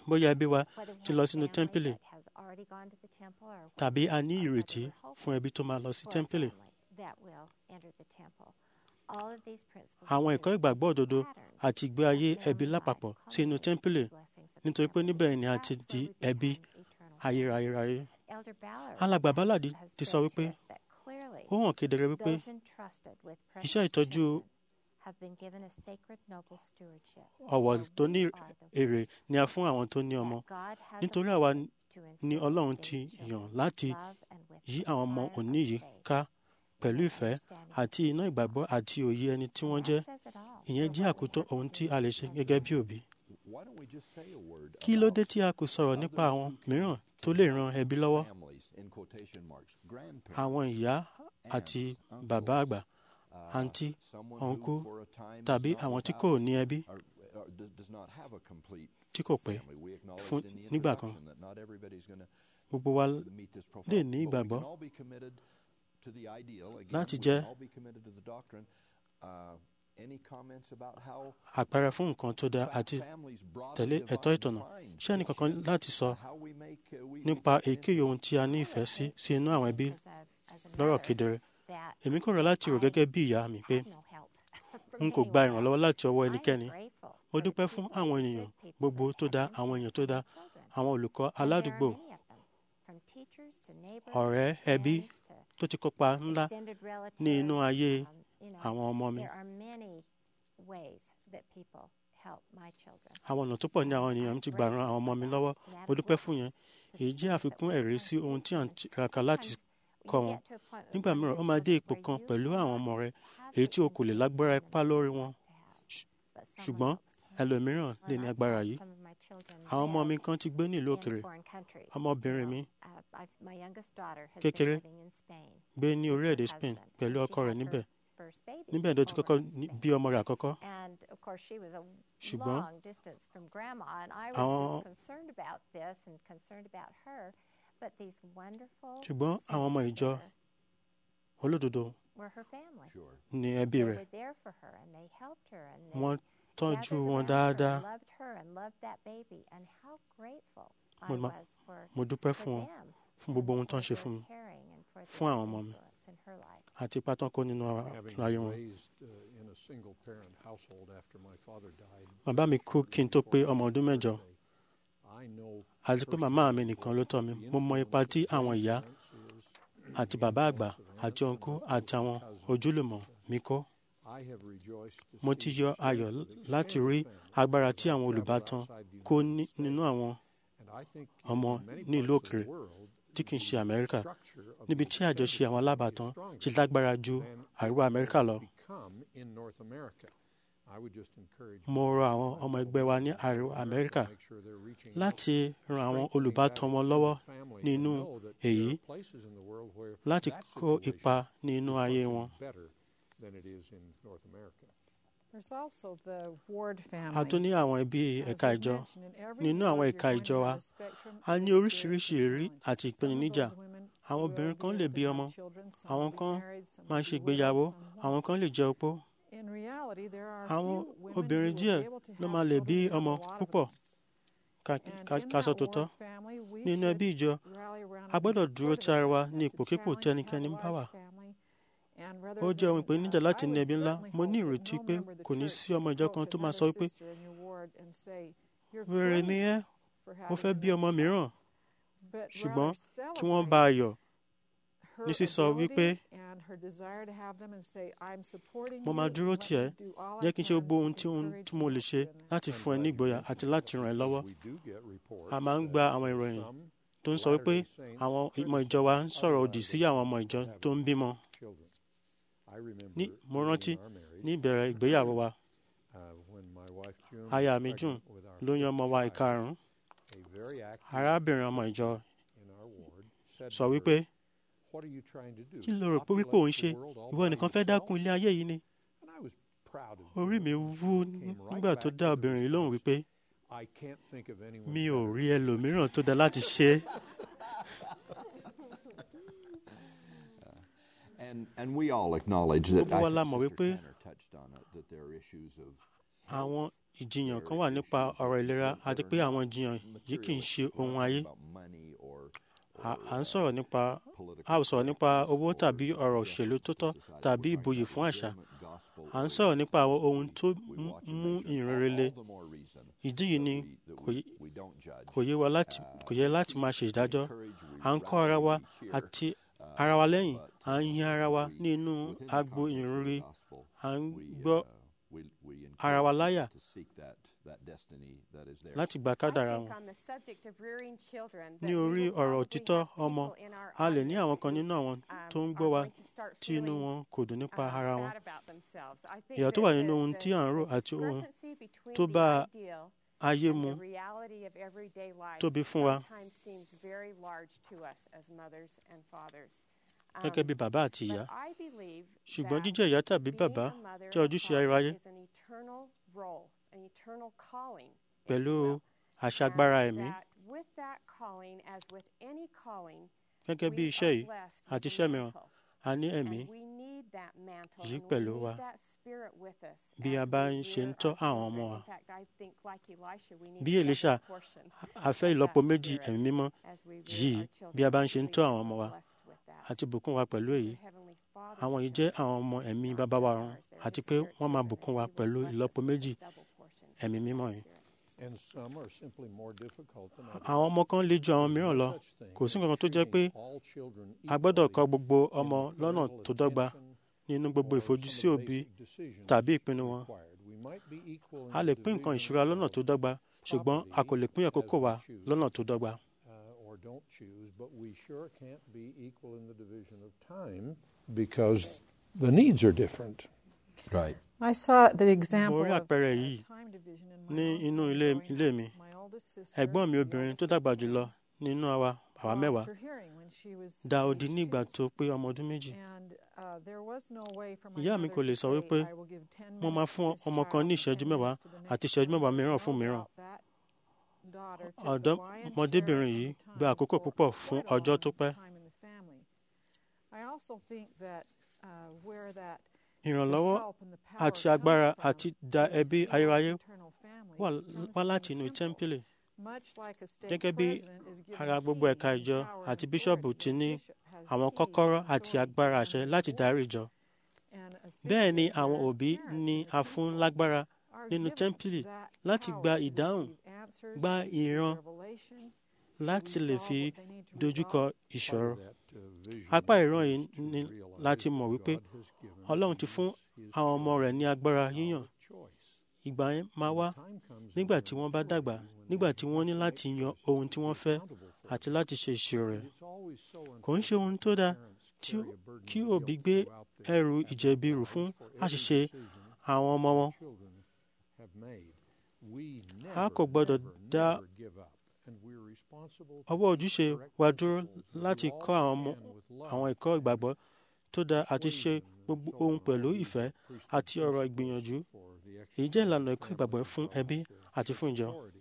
bóyá ẹbí wa whether we ti have lọ a sínú family tẹ́ḿpìlì that has already gone to the temple or tàbí a ní whatever ìrètí we're hoping fún ẹbí tó máa lọ sí for a tẹ́ḿpìlì. family that will enter the temple. All of these principles àwọn are ẹ̀kọ́ used ìgbàgbọ́ as òdodo patterns àti ìgbé ayé of ẹbí family lápapọ̀ life, sí inú culminating tẹ́ḿpìlì in the blessings of the nítorí pé temple. níbẹ̀ ni a ti That's di where we ẹbí become eternal ayérayé. Elder Ballard alàgbà has- bálàdì has ti said sọ to wípé us that clearly ó hàn kedere wípé those entrusted with iṣẹ́ precious ìtọ́jú children have been given a sacred noble stewardship. ọ̀wọ̀ For tó we ní are the èrè ones ni a fún àwọn tó ní ọmọ that God has nítorí àwa appointed to ni instill ọlọ́run in ti these yàn children láti love and with yí the àwọn ọmọ fire of òní yìí faith ká pẹ̀lú and ìfẹ́ understanding. àti iná ìgbàgbọ́ àti òye ẹni tí wọ́n And jẹ́ that says it all ìyẹn for jẹ́ what we àkótó have to ohun do tí a lè ṣe as gẹ́gẹ́ bí òbí. Why don't we just say a word kí ló about dé tí a kò sọ̀rọ̀ nípa àwọn mìíràn tó lè ran ẹbí lọ́wọ́ families, in quotation marks, grandparents, àwọn ìyá àti bàbá àgbà àǹtí someone who ọ̀nkú for a time tàbí is not àwọn tí without kò ní ẹbí or, or does does not have a complete tí kò pé family. We acknowledged fún in the nígbà kan. introduction that not everybody's going to gbogbo wa meet this profile. lè ní but we ìgbàgbọ́ can all be committed to the ideal. Again, láti we jẹ́ can all be committed to the doctrine. Uh, any comments about how àpẹẹrẹ fún nǹkan tó dáa àti families broadly tẹ̀lé divide- ẹ̀tọ́ ìtọ̀nà define ṣé ẹnìkankan láti sọ how we make, uh, we- nípa we- èyíkéyìí ohun tí a ní ìfẹ́ sí sí inú àwọn ẹbí as a- as a lọ́rọ̀ mother kedere that èmi kò rọ̀ láti rò gẹ́gẹ́ bí ìyá mi pé had no help from n kò gba anyone ìrànlọ́wọ́ láti ọwọ́ I'm ẹnikẹ́ni grateful mo for the dúpẹ́ fún people, àwọn the ènìyàn good people gbogbo that tó have dá been àwọn èèyàn tó faithful dá to my children. àwọn olùkọ́ And there are aládùúgbò many of them, from teachers to neighbors ọ̀rẹ́ to ẹbí friends to tó ti kópa ńlá extended ní inú relatives, ayé um, you know, àwọn ọmọ mi There are many ways that people help my children. àwọn ọ̀nà tó pọ̀ ní àwọn ènìyàn ti gbà ran àwọn ọmọ mi lọ́wọ́ mo dúpẹ́ fún yẹn èyí jẹ́ àfikún ẹ̀rí sí ohun tí à ń tiraka láti kọ́ wọn nígbà mìíràn ó máa dé ipò kan pẹ̀lú àwọn ọmọ rẹ èyí tí o kò lè lágbára ipá lórí wọn ṣùgbọ́n ẹlòmíràn lè ní agbára yìí àwọn ọmọ mi kan ti gbé ní ìlú òkèrè ọmọbìnrin mi kékeré gbé ní orílẹ̀-èdè Spain pẹ̀lú ọkọ rẹ̀ níbẹ̀ níbẹ̀ ló ti kọ́kọ́ ní- bí ọmọ rẹ̀ àkọ́kọ́ And of course, she was a Ṣùgbọ́n long distance from grandma, and I was àwọn- just concerned about this and concerned about her. But these wonderful ṣùgbọ́n àwọn ọmọ saints ìjọ there olódodo were her family. ní ẹbí They rẹ̀ were there for her, and they helped her, and they wọ́n tọ́jú gathered wọn around her dáadáa and loved her and loved that baby. And how grateful I Mo ma- was for, mo dúpẹ́ for fún wọn them fún gbogbo ohun and tó ń for ṣe fún mi their caring and for fún their àwọn ọmọ mi influence in her life. àti ipá tán kó nínú ara- Having ayé been wọn. raised uh, in a single parent household after my father died, bàbá mi kú kí n tó pé ọmọ ọdún mẹ́jọ I know àti pé màmá mi nìkan ló tọ́ mi mo mọ ipa tí àwọn ìyá àti bàbá àgbà àti ọ̀nkú àti àwọn ojúlùmọ̀ mi kó I have rejoiced to mo see ti yọ the ayọ̀ strength of láti extended rí family agbára tí àwọn travel olùbátan outside the kó United ní- States. nínú àwọn And I think ọmọ in many ní ìlú parts of the òkèrè world, tí kì í ṣe the Amẹ́ríkà structure of níbi the tí àjọṣe extended àwọn family alábàtàn is stronger ti lágbára ju than àríwá it Amẹ́ríkà has lọ. become in North America. I would just encourage mo rọ àwọn ọmọ ẹgbẹ́ wa ní àríwá Amẹ́ríkà make sure they're reaching out, láti ran àwọn strengthening olùbátan that wọn lọ́wọ́ extended family, nínú and know that there èyí are places in the world where láti that kó situation ipa ní inú is ayé functioning wọn. better than it is in North America. There's also the ward family. a tún ní àwọn ẹbí As ẹ̀ka we ìjọ mentioned, in every nínú ward àwọn you're ẹ̀ka going ìjọ to wa have a spectrum a of ní oríṣiríṣi ìrírí challenges. àti Some of ìpèníjà those women àwọn will obìnrin kan be lè able bí to have ọmọ children, some àwọn will be kan married, some máa will ṣe be ìgbéyàwó widowed, some àwọn won't. kan lè jẹ́ opó In reality, there are àwọn few women who obìnrin will díẹ̀ be able to ló have máa lè bí children, and ọmọ a lot of púpọ̀ them. ká And ká- in ká sọ that tòótọ́ ward family, we nínú should ẹbí ìjọ rally around a and be gbọ́dọ̀ dúró supportive ti ara of wa that. ní That's a ipòkípò tí challenge to have ẹnikẹ́ni a bá wà large family. And rather ó jẹ́ ohun than, ìpèníjà uh, láti I ní would ẹbí ńlá certainly mo ní hope that ìrètí no pé member of the kò ní church sí ọmọ would ìjọ approach kan tó máa another sọ wípé sister in your ward and say, "You're wèrè ni ẹ́ crazy for mo having fẹ́ bí another ọmọ child." mìíràn But ṣùgbọ́n rather kí wọ́n bá a celebrate yọ̀ her ní sísọ ability wípé and her desire to have them and say, "I'm supporting mo máa you, dúró let tì me ẹ́ do all I jẹ́ kí n ṣe can gbogbo to ohun tí ohun encourage tí mo and lè help ṣe you in that." láti fún ẹ ní ìgboyà àti láti ràn ẹ́ lọ́wọ́ We do get reports a máa ń that gba àwọn ìròyìn some tó ń sọ wípé Latter-day Saints àwọn criticize ìmọ̀ ìjọ wa ń sọ̀rọ̀ other òdì sí àwọn ọmọ ìjọ organizations tó ń bímọ children. I remember ní mo early rántí in our marriage, ní ìbẹ̀rẹ̀ ìgbéyàwó wa uh, when my wife June aya was mi pregnant June with our lóyún ọmọ wa fifth child, ìkarùn-ún a very active arábìnrin ọmọ ìjọ in our ward said sọ to her, wípé "What are you trying to do? kí ló rò pé wípé Populate òun the ṣe world all ìwọ by nìkan fẹ́ yourself?" dákun ilé ayé yìí ni And I was proud of orí June. mi wú Came right nígbà tó back dá to the obìnrin yìí lóhùn wípé I can't think of anyone mi ò better. rí ẹlòmíràn tó dá láti ṣe é And, and we all acknowledge that Gbogbo wa I la think mọ̀ Sister wípé Tanner touched on it, that there are issues of àwọn ìjiyàn kan wà nípa ọ̀rọ̀ ìlera àti pé àwọn ìjiyàn yìí kì í ṣe ohun ayé à ń sọ̀rọ̀ nípa a ò sọ̀rọ̀ nípa owó tàbí ọ̀rọ̀ òṣèlú tó tọ́ tàbí ìbòyè fún àṣà à ń sọ̀rọ̀ nípa àwọn ohun tó mú ìrere le ìdí yìí ni kò yẹ wa láti kò yẹ láti máa ṣe ìdájọ́ à ń kọ́ ara wa àti ara wa lẹ́yìn à ń yin ara wa nínú agbo ìrere à ń gbọ́ ara wa láyà láti gba kádàrá wọn. ní orí ọ̀rọ̀ òtítọ́ ọmọ a lè ní àwọn kan nínú àwọn tó ń gbọ́ wa tí inú wọn kò dùn nípa ara wọn. ìyà tó wà nínú ohun tí à ń rò àti ohun tó bá ayé mu tóbi fún wa gẹ́gẹ́ bí bàbá àti ìyá ṣùgbọ́n jíjẹ́ ìyá tàbí bàbá jẹ́ ojúṣe aráyé pẹ̀lú àṣagbára ẹ̀mí gẹ́gẹ́ bí iṣẹ́ yìí àti iṣẹ́ mìíràn a ní ẹ̀mí yìí pẹ̀lú wa bí a bá ń ṣe ń tọ́ àwọn ọmọ wa bí Èlíṣà a fẹ́ ìlọ́po méjì ẹ̀mí mímọ́ yìí bí a bá ń ṣe ń tọ́ àwọn ọmọ wa àti bùkún wa pẹ̀lú èyí àwọn yìí jẹ́ àwọn ọmọ ẹ̀mí bàbá wa run àti pé wọ́n máa bùkún wa pẹ̀lú ìlọ́po méjì ẹ̀mí mímọ́ yìí. àwọn ọmọ kan le ju àwọn mìíràn lọ kò sí nǹkan tó jẹ́ pé a gbọ́dọ̀ kọ́ gbogbo ọmọ lọ́nà tó dọ́gba nínú gbogbo ìfojúsí òbí tàbí ìpinnu wọn. a lè pín nǹkan ìṣúra lọ́nà tó dọ́gba ṣùgbọ́n a kò lè pín àkókò wa lọ́nà tó dọ́gba. don't choose, but we sure can't be equal in the division of time because the needs are different. Right. I saw the example mo rí of àpẹẹrẹ yìí time division in my ní own inú ilé family. ilé mi My oldest sister ẹ̀gbọ́n mi obìnrin tó dàgbà jùlọ nínú àwa àwa lost mẹ́wàá her hearing when she was dá age odi ní ìgbà two. tó pé ọmọ ọdún méjì And, uh, there was no way for my ìyá mi mother kò lè to sọ say, wípé "I will give 10 mo máa minutes to fún this ọmọ kan child ní and ìṣẹ́jú 10 mẹ́wàá minutes to the next àti ìṣẹ́jú mẹ́wàá mìíràn No fún mìíràn doubt that daughter took a lion's ọ̀dọ́mọdébìnrin share yìí of the gba time àkókò for púpọ̀ fún quite a ọjọ́ long tó pẹ́ time in the family. I also think that, uh, where that ìrànlọ́wọ́ àti agbára àti da ẹbí ayérayé wà wá láti inú tẹ́ḿpìlì gẹ́gẹ́ bí ara gbogbo ẹ̀ka ìjọ àti bíṣọ̀bù ti ní àwọn kọ́kọ́rọ́ àti agbára àṣẹ láti darí ìjọ bẹ́ẹ̀ ni àwọn òbí ní a fún lágbára nínú tẹ́ḿpìlì láti gba ìdáhùn gba ìran láti lè fi dojúkọ ìṣòro apá ìran yìí ni láti mọ̀ wípé ọlọ́run ti fún àwọn ọmọ rẹ̀ ní agbára yíyàn ìgbà yẹn máa wá nígbà tí wọ́n bá dàgbà nígbà tí wọ́n ní láti yan ohun tí wọ́n fẹ́ àti láti ṣe ìṣirò rẹ̀ kò ń ṣe ohun tó dáa tí ó- kí òbí gbé ẹrù ìjẹ̀bi rù fún àṣìṣe àwọn ọmọ wọn have made. We a never, kò gbọ́dọ̀ ever, dá never give up. And we're responsible to ọwọ́ ojúṣe correct wa the dúró people, do láti all kọ́ we àwọn ọmọ can with love, àwọn ẹ̀kọ́ ìgbàgbọ́ tó dáa àti ṣe gbogbo ohun pẹ̀lú ìfẹ́ àti ọ̀rọ̀ ìgbìyànjú for the èyí jẹ́ ìlànà ẹ̀kọ́ ìgbàgbọ́ fún ẹbí àti fún ìjọ. authority.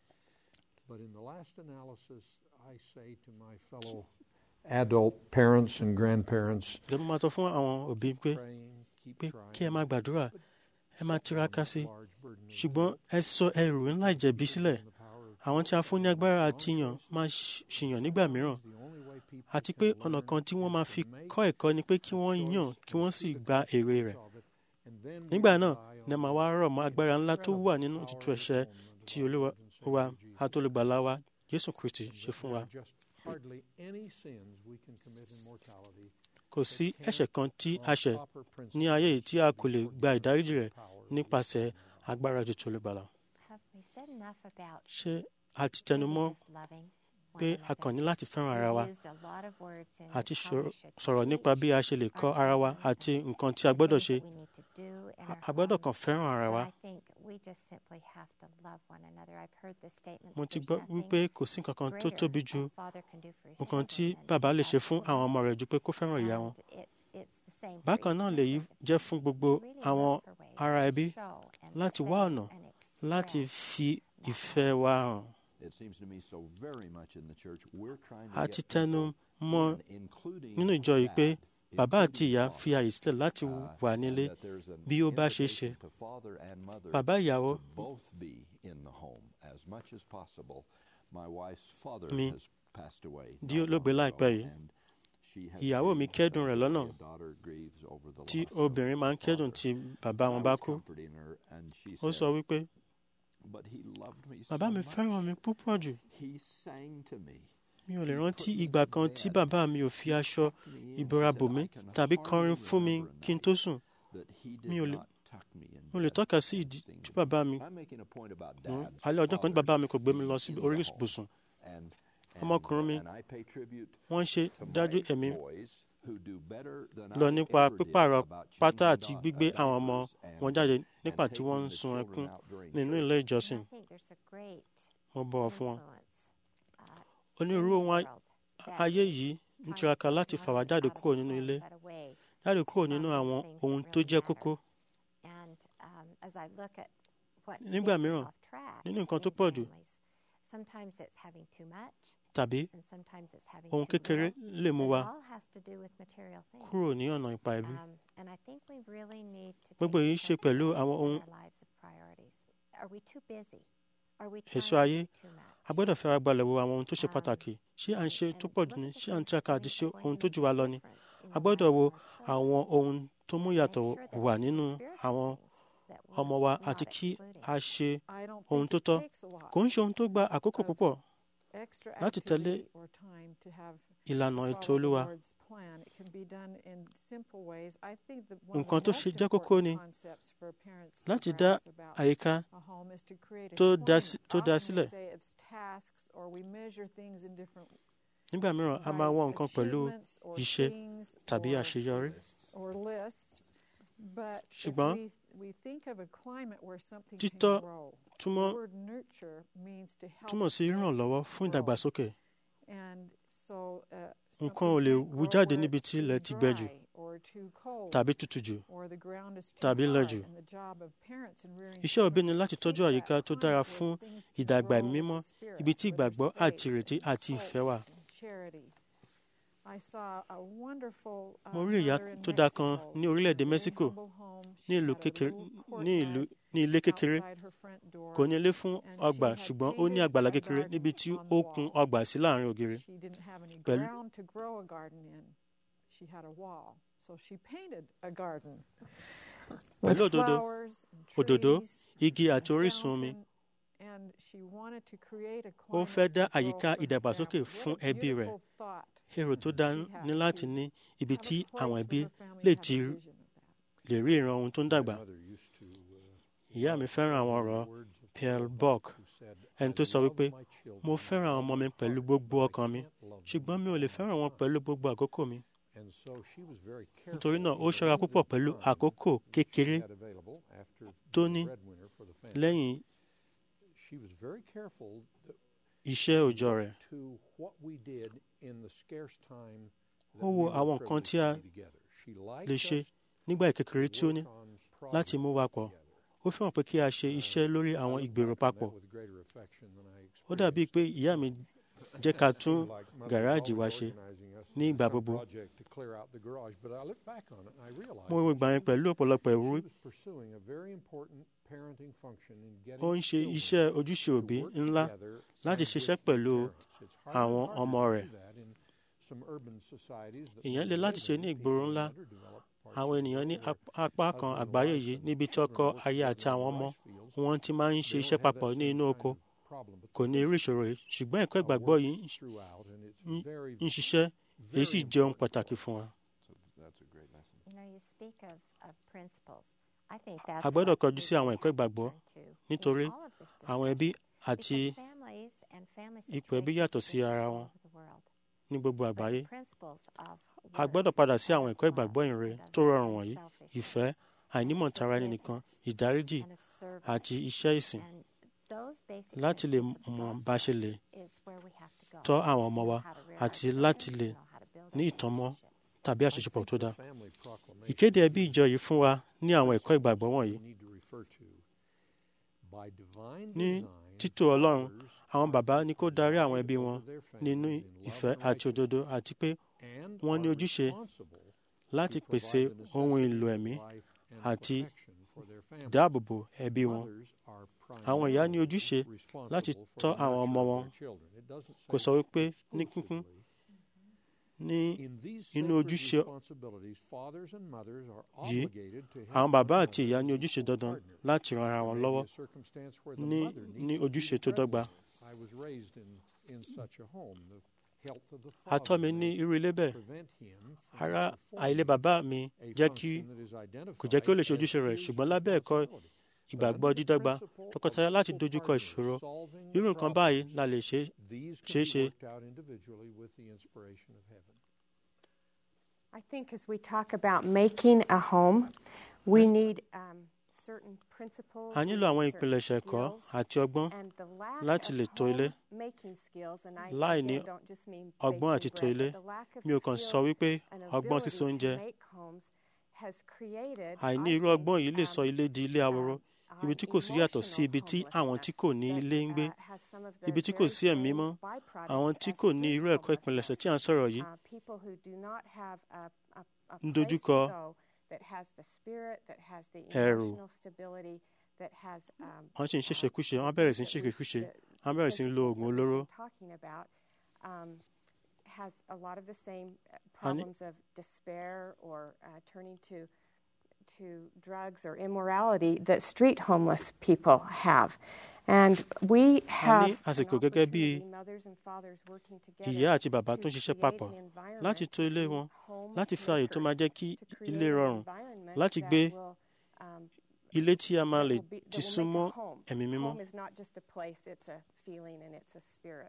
But in the last analysis, I say to my fellow adult parents and grandparents, ìjọba máa sọ fún àwọn òbí pé praying, keep pé trying, kí ẹ máa gbàdúrà ẹ máa tiraka sí i large burden of ṣùgbọ́n ẹ sọ ẹrù ńlá ìjẹ̀bi sílẹ̀ àwọn tí a fún ní agbára àti yàn máa ṣ- ṣìyàn nígbà mìíràn the only way people àti pé ọ̀nà kan tí wọ́n máa fi kọ́ ẹ̀kọ́ ni pé kí wọ́n yàn kí wọ́n sì gba èrè rẹ̀ of it, and then we nígbà náà rely ni on màá wá rọ̀ mọ́ agbára ńlá tó wà nínú ètùtù ẹ̀ṣẹ̀ tí olúwa wa àtolùgbàlà wa Jésù Kristi ṣe fún wa there are just hardly any sins we can commit in mortality kò sí ẹ̀ṣẹ̀ kan tí a ṣẹ̀ proper principle ní ayé yìí tí a kò lè gba ìdáríjì rẹ̀ nípasẹ̀ agbára ètùtù olùgbàlà Have we said enough about ṣé a ti tẹnumọ́ just loving pé one a kàn ní another? láti fẹ́ràn ara wa We used a lot of words in àti how sọ̀rọ̀- we should sọ̀rọ̀ nípa bí a ṣe lè kọ́ ara wa àti nǹkan tí a gbọ́dọ̀ ṣe things that we need to do in our a gbọ́dọ̀ homes. kàn fẹ́ràn ara wa But I think we just simply have to love one another. I've heard the statement mo that ti there's gbọ́ nothing wípé kò sí nǹkan kan tó greater tóbi ju a father can do for his nǹkan tí children than bàbá lè ṣe love fún them. àwọn ọmọ rẹ̀ ju pé kó fẹ́ràn ìyá wọn And it- it's the same for bákan each náà of lèyí us. jẹ́ fún gbogbo Really àwọn look for ways ará to ẹbí show and láti say wá ọ̀nà and láti express fi ìfẹ́ wa hàn It seems to me so very much in the church we're trying to àti get tẹnu people mọ́ in, including nínú ìjọ yìí pé that, bàbá àti ìyá fi àyè sílẹ̀ láti wà nílé bí ó bá ṣe ṣe bàbá ìyàwó mi di olóògbé láìpẹ́ yìí ìyàwó mi kẹ́dùn rẹ̀ lọ́nà tí obìnrin máa ń kẹ́dùn tí bàbá wọn bá kú ó sọ wípé bàbá mi fẹ́ràn mi púpọ̀ jù mi ò lè rántí ìgbà kan tí bàbá mi ò fi aṣọ ìbora bò mí tàbí kọrin fún mi kí n tó sùn mi ò lè mo lè tọ́ka sí ìdí tí bàbá mi alẹ́ ọjọ́ kan tí bàbá mi kò gbé mi lọ sí orí ibùsùn ọmọkùnrin mi wọ́n ṣe dájú ẹ̀mí lọ nípa pípààrọ̀ pátá àti gbígbé àwọn ọmọ wọn jáde nígbà tí wọ́n ń sun ẹkún nínú ilé ìjọsìn mo bọ̀wọ̀ fún wọn. onírúurú ohun ayé yìí ń tiraka láti fà wá jáde kúrò nínú ilé jáde kúrò nínú àwọn ohun tó jẹ́ kókó. nígbà mìíràn nínú nǹkan tó pọ̀ jù tàbí ohun kékeré lè mú wa kúrò ní ọ̀nà ipa ẹbí. gbogbo èyí ṣe pẹ̀lú àwọn ohun èso ayé a gbọ́dọ̀ fẹ́ ara balẹ̀ wo àwọn ohun tó ṣe pàtàkì ṣé à ń ṣe tó pọ̀ jù ní ṣé à ń tiraka àti ṣe ohun tó jù wá lọ ni a gbọ́dọ̀ wo àwọn ohun tó mú yàtọ̀ wà nínú àwọn ọmọ wa àti kí a ṣe ohun tó tọ́ kò ń ṣe ohun tó gba àkókò púpọ̀ láti tẹ̀lé ìlànà ètò olúwa. nǹkan tó ṣe jẹ́ kókó ni láti dá àyíká tó dá sílẹ̀. nígbà mìíràn a máa wọ nǹkan pẹ̀lú iṣẹ́ tàbí àṣeyọrí. ṣùgbọ́n títọ́ túmọ̀ túmọ̀ sí ìrànlọ́wọ́ fún ìdàgbàsókè. nǹkan ò lè wú jáde níbi tí ilẹ̀ ti gbẹ jù tàbí tutù jù tàbí lẹ jù. iṣẹ́ òbí ni láti tọ́jú àyíká tó dára fún ìdàgbà mímọ́ ibi tí ìgbàgbọ́ àti ìrètí àti ìfẹ́ wà. mo rí ìyá tó dáa kan ní orílẹ̀-èdè Mexico ní ìlú kékeré ní ìlú ní ilé kékeré kò ní ilé fún ọgbà ṣùgbọ́n ó ní àgbàlá kékeré níbi tí ó kùn ọgbà sí láàrin ògiri. pẹ̀lú pẹ̀lú òdòdó òdòdó igi àti orísun omi ó fẹ́ dá àyíká ìdàgbàsókè fún ẹbí rẹ̀ èrò tó dá ní láti ní ibi tí àwọn ẹbí lè ti lè rí ìran ohun tó ń dàgbà. ìyá mi fẹ́ràn àwọn ọ̀rọ̀ Pierre Bock ẹni tó sọ wípé mo fẹ́ràn àwọn ọmọ mi pẹ̀lú gbogbo ọkàn mi ṣùgbọ́n mi ò lè fẹ́ràn wọn pẹ̀lú gbogbo àkókò mi. nítorí náà ó ṣọ́ra púpọ̀ pẹ̀lú àkókò kékeré tó ní lẹ́yìn iṣẹ́ òòjọ́ rẹ̀. ó wo àwọn nǹkan tí a lè ṣe nígbà ìkékeré tí ó ní láti mú wa pọ̀. ó fẹ́ràn pé kí a ṣe iṣẹ́ lórí àwọn ìgbèrò papọ̀. ó dàbí pé ìyá mi jẹ́ ká tún gàráàjì wa ṣe ní ìgbà gbogbo. mo wo ìgbà yẹn pẹ̀lú ọ̀pọ̀lọpọ̀ ìwúrí. ó ń ṣe iṣẹ́ ojúṣe òbí ńlá láti ṣiṣẹ́ pẹ̀lú àwọn ọmọ rẹ̀. ìyẹn lè láti ṣe ní ìgboro ńlá àwọn ènìyàn ní apá kan àgbáyé yìí níbi tí ọkọ aya àti àwọn ọmọ wọn ti máa ń ṣe iṣẹ́ papọ̀ ní inú oko kò ní irú ìṣòro yìí ṣùgbọ́n ẹ̀kọ́ ìgbàgbọ́ yìí ń ṣiṣẹ́ èyí sì jẹ́ ohun pàtàkì fún wa. a gbọ́dọ̀ kọjú sí àwọn ẹ̀kọ́ ìgbàgbọ́ nítorí àwọn ẹbí àti ipò ẹbí yàtọ̀ sí ara wọn ní gbogbo àgbáyé. a gbọ́dọ̀ padà sí àwọn ẹ̀kọ́ ìgbàgbọ́ ìrere tó rọrùn wọ̀nyí ìfẹ́ àìnímọ̀tara ẹni nìkan ìdáríjì àti iṣẹ́ ìsìn láti lè mọ̀ bá ṣe lè tọ́ àwọn ọmọ wa àti láti lè ní ìtànmọ́ tàbí àṣepọ̀ tó dáa. ìkéde ẹbí ìjọ yìí fún wa ní àwọn ẹ̀kọ́ ìgbàgbọ́ wọ̀nyí. ní títò Ọlọ́run àwọn bàbá ní kó darí àwọn ẹbí wọn nínú ìfẹ́ àti òdodo àti pé wọ́n ní ojúṣe láti to pèsè provide the ohun necessities èlò of ẹ̀mí life and àti protection for their families. dáàbòbò ẹbí wọn. Mothers are Àwọn ìyá ní primarily ojúṣe responsible láti for the tọ́ àwọn nurture ọmọ of wọn. their children. It doesn't Kò say sọ wípé ní kíkún exclusively. ní In these inú sacred ojúṣe responsibilities, fathers and mothers are yìí obligated to help àwọn bàbá one àti ìyá ní another ojúṣe as dandan partners. láti ran ara There wọn may be lọ́wọ́ a circumstance where the ní mother needs ní to be ojúṣe tó dọ́gba. present. I was raised in, in such a home. The health of the a tọ́ father mi ní may irú ilé bẹ́ẹ̀ prevent him from ara performing àìlé bàbá mi a jẹ́ kí function that is kò jẹ́ kí ó lè ṣe identified ojúṣe rẹ̀ as his ṣùgbọ́n lábẹ́ ẹ̀kọ́ responsibility. ìgbàgbọ́ dídọ́gba tọkọtaya láti dojúkọ ìṣòro irú nǹkan báyìí la lè ṣe These ṣeé can ṣe be worked out individually with the inspiration of heaven. I think as we talk about making a home, we need um, certain principles. a we nílò need àwọn certain ìpilẹ̀ṣẹ̀ ẹ̀kọ́ skills, àti ọgbọ́n and the lack láti of lè tò ilé. home making skills, and I Láì ní again don't just mean ọgbọ́n baking àti tò bread, ilé but the lack of mi ò kàn sọ skills wípé and ọgbọ́n ability sísè to oúnjẹ make homes has created, àìní I irú think, ọgbọ́n yìí lè sọ um, ilé di ilé ahoro um, ibi tí kò sí yàtọ̀ sí ibi tí àwọn tí kò ní ilé ń gbé ibi tí kò sí ẹ̀mí mọ́ àwọn tí kò ní irú ẹ̀kọ́ ìpilẹ̀ṣẹ̀ tí à ń sọ̀rọ̀ yìí ń dojúkọ ẹ̀rù. wọ́n sì ń ṣèṣekúṣe wọ́n bẹ̀rẹ̀ sí ń ṣèṣekúṣe wọ́n bẹ̀rẹ̀ sí ń lo oògùn olóró has a lot of the same uh, Honey? problems of despair or uh, turning to to drugs or immorality that street homeless people have. And we have an àsìkò gẹ́gẹ́ bí opportunity, mothers and fathers working together ìyá àti bàbá to tó ń ṣiṣẹ́ create papọ̀ an environment láti tò ilé to wọn home láti fi ààyè tó máa jẹ́ kí to create ilé an rọrùn environment láti that gbé will, um, ilé tí a máa that lè will be- that ti will make súnmọ́ a home. ẹ̀mí mímọ́. Home is not just a place, it's a feeling and it's a spirit.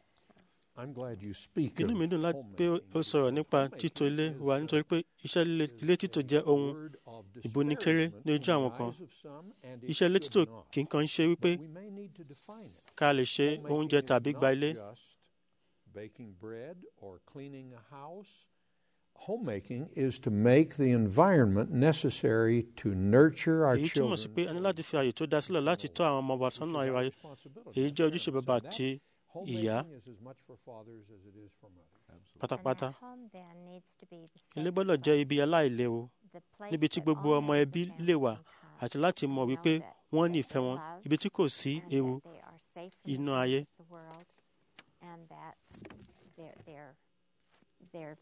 I'm glad you speak inú of mi dùn láti pé homemaking ó sọ̀rọ̀ nípa títò ilé wa nítorí pé iṣẹ́ líle ilé títò jẹ́ ohun word of ìbónikéré disparagement ní ojú in the àwọn kan eyes of some, and it iṣẹ́ ilé should títò not. kì í kàn ṣe wípé But we may need to define it. ká lè ṣe Homemaking oúnjẹ is tàbí gba not ilé just baking bread or cleaning a house. Homemaking is to make the environment necessary to nurture our èyí túmọ̀ sí children. pé a ní láti fi ààyè tó dá sílẹ̀ láti tọ́ àwọn ọmọ wa which is sọ́nà our ayé responsibility èyí as jẹ́ ojúṣe parents. bàbá And that àti ìyá homemaking is as much for fathers as it is for mothers. pátápátá And that home then needs to be the ilé safe gbọ́dọ̀ jẹ́ place, ibi aláìléwu the place níbi tí that gbogbo all ọmọ members of ẹbí the family lè wà can come àti láti mọ̀ and wípé know that- wọ́n ní that ìfẹ́ they're wọn loved ibi tí kò sí and ewu that they are safe from the inú cares ayé. of the world, and that they're they're they're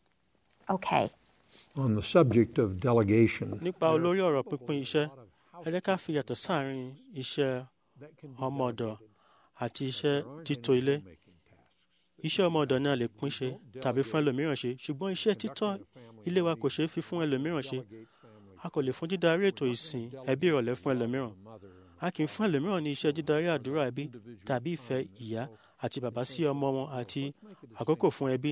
okay. On the subject of delegation, nípa there are olórí ọ̀rọ̀ probably pínpín a iṣẹ́ lot of ẹ jẹ́ ká fi yàtọ̀ sáàrin iṣẹ́ that can be ọmọ ọ̀dọ̀ delegated. àti But iṣẹ́ there aren't títò any ilé homemaking tasks. iṣẹ́ ọmọ ọ̀dọ̀ náà lè pín ṣe tàbí fún ẹlòmíràn ṣe ṣùgbọ́n iṣẹ́ títọ́ ilé wa kò ṣeé fi fún ẹlòmíràn ṣe a kò lè fún dídarí ètò ìsìn ẹbí ìrọ̀lẹ́ fún ẹlòmíràn a kì í fún ẹlòmíràn ní iṣẹ́ dídarí àdúrà ẹbí tàbí ìfẹ́ ìyá àti bàbá sí ọmọ wọn àti àkókò fún ẹbí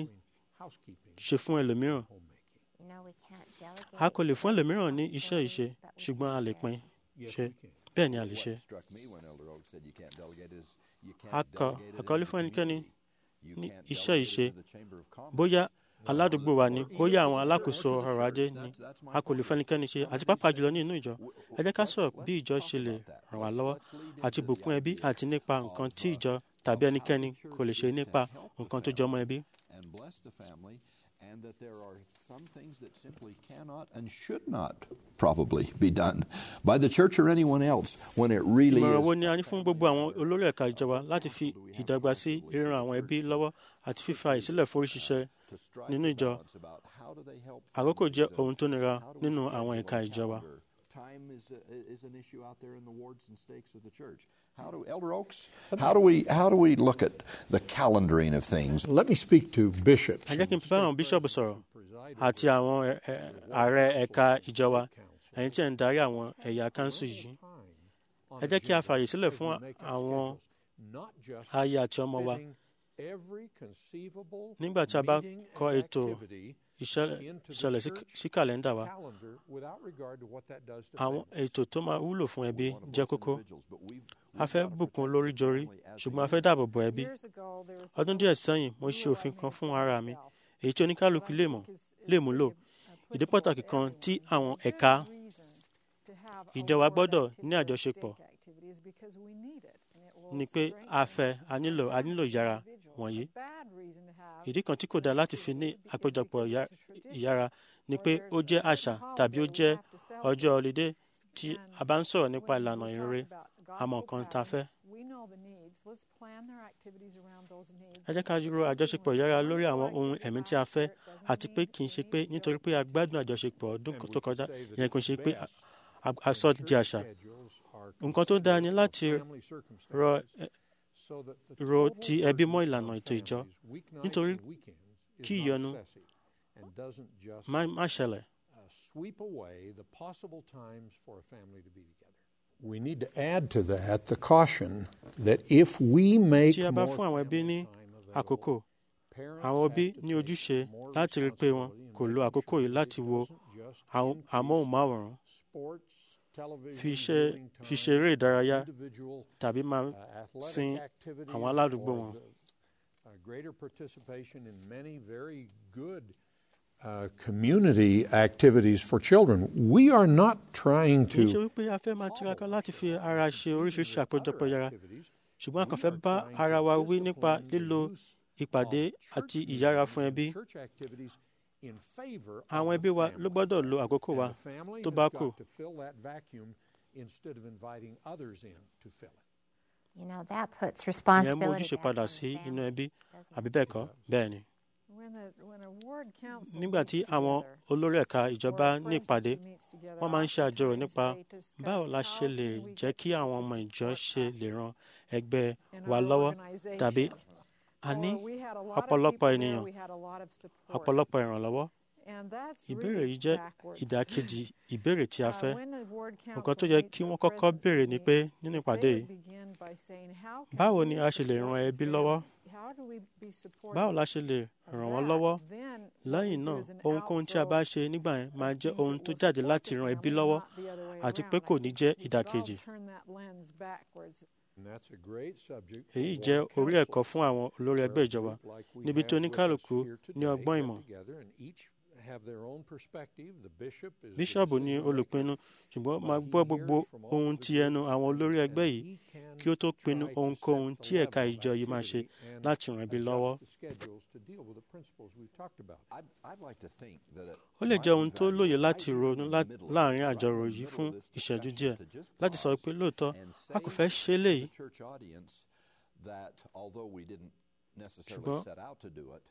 ṣe fún ẹlòmíràn You know, we can't delegate. a kò lè fún ẹlòmíràn ní iṣẹ́ ìṣe ṣùgbọ́n a lè pín ṣe bẹ́ẹ̀ ni a lè ṣe. What struck me when Elder Oak said you can't delegate is you can't Akọ- delegate it àkọlé in the fún ẹnikẹ́ni community. You ní can't iṣẹ́ delegate it ìṣe in the Chamber of Commerce. bóyá aládùúgbò wa ni bóyá àwọn alákòóso ọrọ̀ ajé ni a kò lè fẹ́nikẹ́ni ṣe àti pàápàá jùlọ ní inú ìjọ ẹ jẹ́ ká sọ̀rọ̀ bí ìjọ ṣe lè ràn wá lọ́wọ́ àti bùkún ẹbí àti nípa nǹkan tí ìjọ tàbí ẹnikẹ́ni kò lè ṣe nípa nǹkan tó jọmọ́ ẹbí. and bless the family, and that there are some things that simply cannot and should not probably be done by the church or anyone else when it really ìmọ̀ràn wo is. ni a ní fún gbogbo àwọn olórí ẹ̀ka ìjọba láti fi ìdàgbà sí ríran àwọn ẹbí lọ́wọ́ àti fífa ìsílẹ̀ forí ṣiṣẹ́ to strike nínú a ìjọ balance about how do they help àkókò families, jẹ́ uh, ohun tó nira how do we nínú schedule àwọn our ẹ̀ka ìjọba. calendar? Time is, a, is an issue out there in the wards and stakes of the church. How do Elder Oaks? How do we how do we look at the calendaring of things? Let me speak to bishops. ẹ jẹ́ kí n bá àwọn bíṣọ̀bù sọ̀rọ̀ àti àwọn ẹ- ẹ- ààrẹ ẹ̀ka ìjọba ẹ̀yin tí ẹ̀ ń darí àwọn ẹ̀yà kánsù yìí ẹ jẹ́ kí a fààyè sílẹ̀ fún àwọn aya àti ọmọ wa nígbà tí a bá kọ ètò ìṣẹ̀lẹ̀ ìṣẹ̀lẹ̀ sí- sí kàlẹ́ndà wa àwọn ètò tó máa wúlò fún ẹbí jẹ́ kókó a fẹ́ bùkún lórí jorí ṣùgbọ́n a fẹ́ dáàbò bo ẹbí Years ago, there was ọdún díẹ̀ sẹ́yìn mo ṣe òfin kan fún ara mi èyí tí oníkálukú lè mọ̀ lè múlò ìdí pàtàkì kan tí àwọn ẹ̀ka ìjọ wa gbọ́dọ̀ ní àjọṣepọ̀ ni pé a fẹ́ a nílò a nílò yàrá wọ̀nyí ìdí kan tí kò dáa láti fi ní àpéjọpọ̀ ìyá- ìyára ni pé ó jẹ́ àṣà tàbí ó jẹ́ ọjọ́ ọlídé tí a bá ń sọ̀rọ̀ nípa ìlànà ìrere àmọ́ nǹkan tá a fẹ́. We know the needs. Let's plan their activities around those needs. ẹ jẹ́ ká dúró àjọṣepọ̀ ìyára lórí àwọn ohun ẹ̀mí tí a fẹ́ àti pé kì í ṣe pé nítorí pé a gbádùn àjọṣepọ̀ ọdún tó kọjá ìyẹn kò ṣe pé a- a- a sọ di àṣà. nǹkan tó dáa ni láti rọ ẹ- ro ti ẹbí mọ́ ìlànà ètò ìjọ nítorí kí ìyọnu má má ṣẹlẹ̀. sweep away the possible times for a family to be together. We need to add to that the caution that if we make tí a bá more fún àwọn ẹbí ní family time available, àkókò parents àwọn have òbí to ní take ojúṣe more láti rí i pé wọn responsibility in kò lo making àkókò sure yìí that láti it wo doesn't just àwọn increase amóhùnmáwòrán sports, television, fi ṣe viewing fi time, ṣeré ìdárayá individual, tàbí máa uh, athletic sin activities, àwọn aládùúgbò or wọn. the, uh, greater participation in many very good uh, community activities for children. We are not trying kì í ṣe to wípé a fẹ́ máa tiraka láti fi ara ṣe oríṣiríṣi àpéjọpọ̀ yàrá ṣùgbọ́n a kàn fẹ́ bá ara wa wí nípa lílo ìpàdé àti ìyára fún ẹbí. church activities in favor of àwọn the ẹbí wa family. ló gbọ́dọ̀ lo àkókò And wa the family tó has bá got kù. to fill that vacuum instead of inviting others in to fill it. You know, that puts ìyẹn mú responsibility ojúṣe back padà on sí the inú family, ẹbí doesn't àbí it? bẹ́ẹ̀ kọ́ bẹ́ẹ̀ ni. When the, when a ward council nígbà meets tí àwọn together, olórí ẹ̀ka ìjọba or a ní ìpàdé presidency meets together, wọ́n máa ń ṣe àjọrò oftentimes nípa they discuss báwo la how ṣe lè can we jẹ́ get kí people àwọn to ọmọ ìjọ support ṣe us lè ran ẹgbẹ́ in wa our lọ́wọ́ organization. tàbí a ní Or we had a lot of ọ̀pọ̀lọpọ̀ people there, ènìyàn we had a lot of support. ọ̀pọ̀lọpọ̀ ìrànlọ́wọ́ And that's ìbéèrè really yìí jẹ́ backwards. ìdàkejì ìbéèrè tí a Uh, fẹ́ when the ward nǹkan council tó yẹ meets kí or wọ́n kọ́kọ́ presidency béèrè ni pé meets, nínú they ìpàdé would yìí begin by saying, "How can báwo we ni a ṣe lè support ran the ẹbí lọ́wọ́ family? How do we be supportive báwo la ṣe lè of ràn wọ́n that?" lọ́wọ́ Then what we lẹ́yìn do náà is an ohunkóhun tí a bá outflow ṣe nígbà yẹn máa of jẹ́ things ohun that tó will jáde support láti the ran ẹbí family, lọ́wọ́ not the other way àti around. pé kò I ní think jẹ́ we could all ìdàkejì turn that lens backwards. And that's a great subject for èyí ward jẹ́ orí ẹ̀kọ́ councils, fún àwọn olórí where ẹgbẹ́ a ìjọba group like we níbi have tí with us oníkálukú here ní today ọgbọ́n get ìmọ̀ together and each have their own perspective. The bishop is the bíṣọ̀bù ní decision maker, olùpinnu ṣùgbọ́n but máa he gbọ́ gbogbo hears from all ohun of the ti groups ẹnu àwọn olórí and ẹgbẹ́ yìí he can kí ó tó pinnu try to ohunkóhun set tí the ẹ̀ka level of ìjọ yìí máa ṣe activity and láti ràn ẹbí adjust lọ́wọ́. the schedules to deal with the principles we've talked about. I'd, I'd like to think that it ó lè might jẹ́ be ohun tó valuable lóye right láti here ronú in lá- the middle of láàrin this, right àjọrò in the yìí middle fún of this ìṣẹ́jú discussion, díẹ̀ to just láti sọ pause pé lóòótọ́ and a kò say fẹ́ ṣe to léyìí the church audience that although we didn't necessarily Ṣùgbọ́n set out to do it,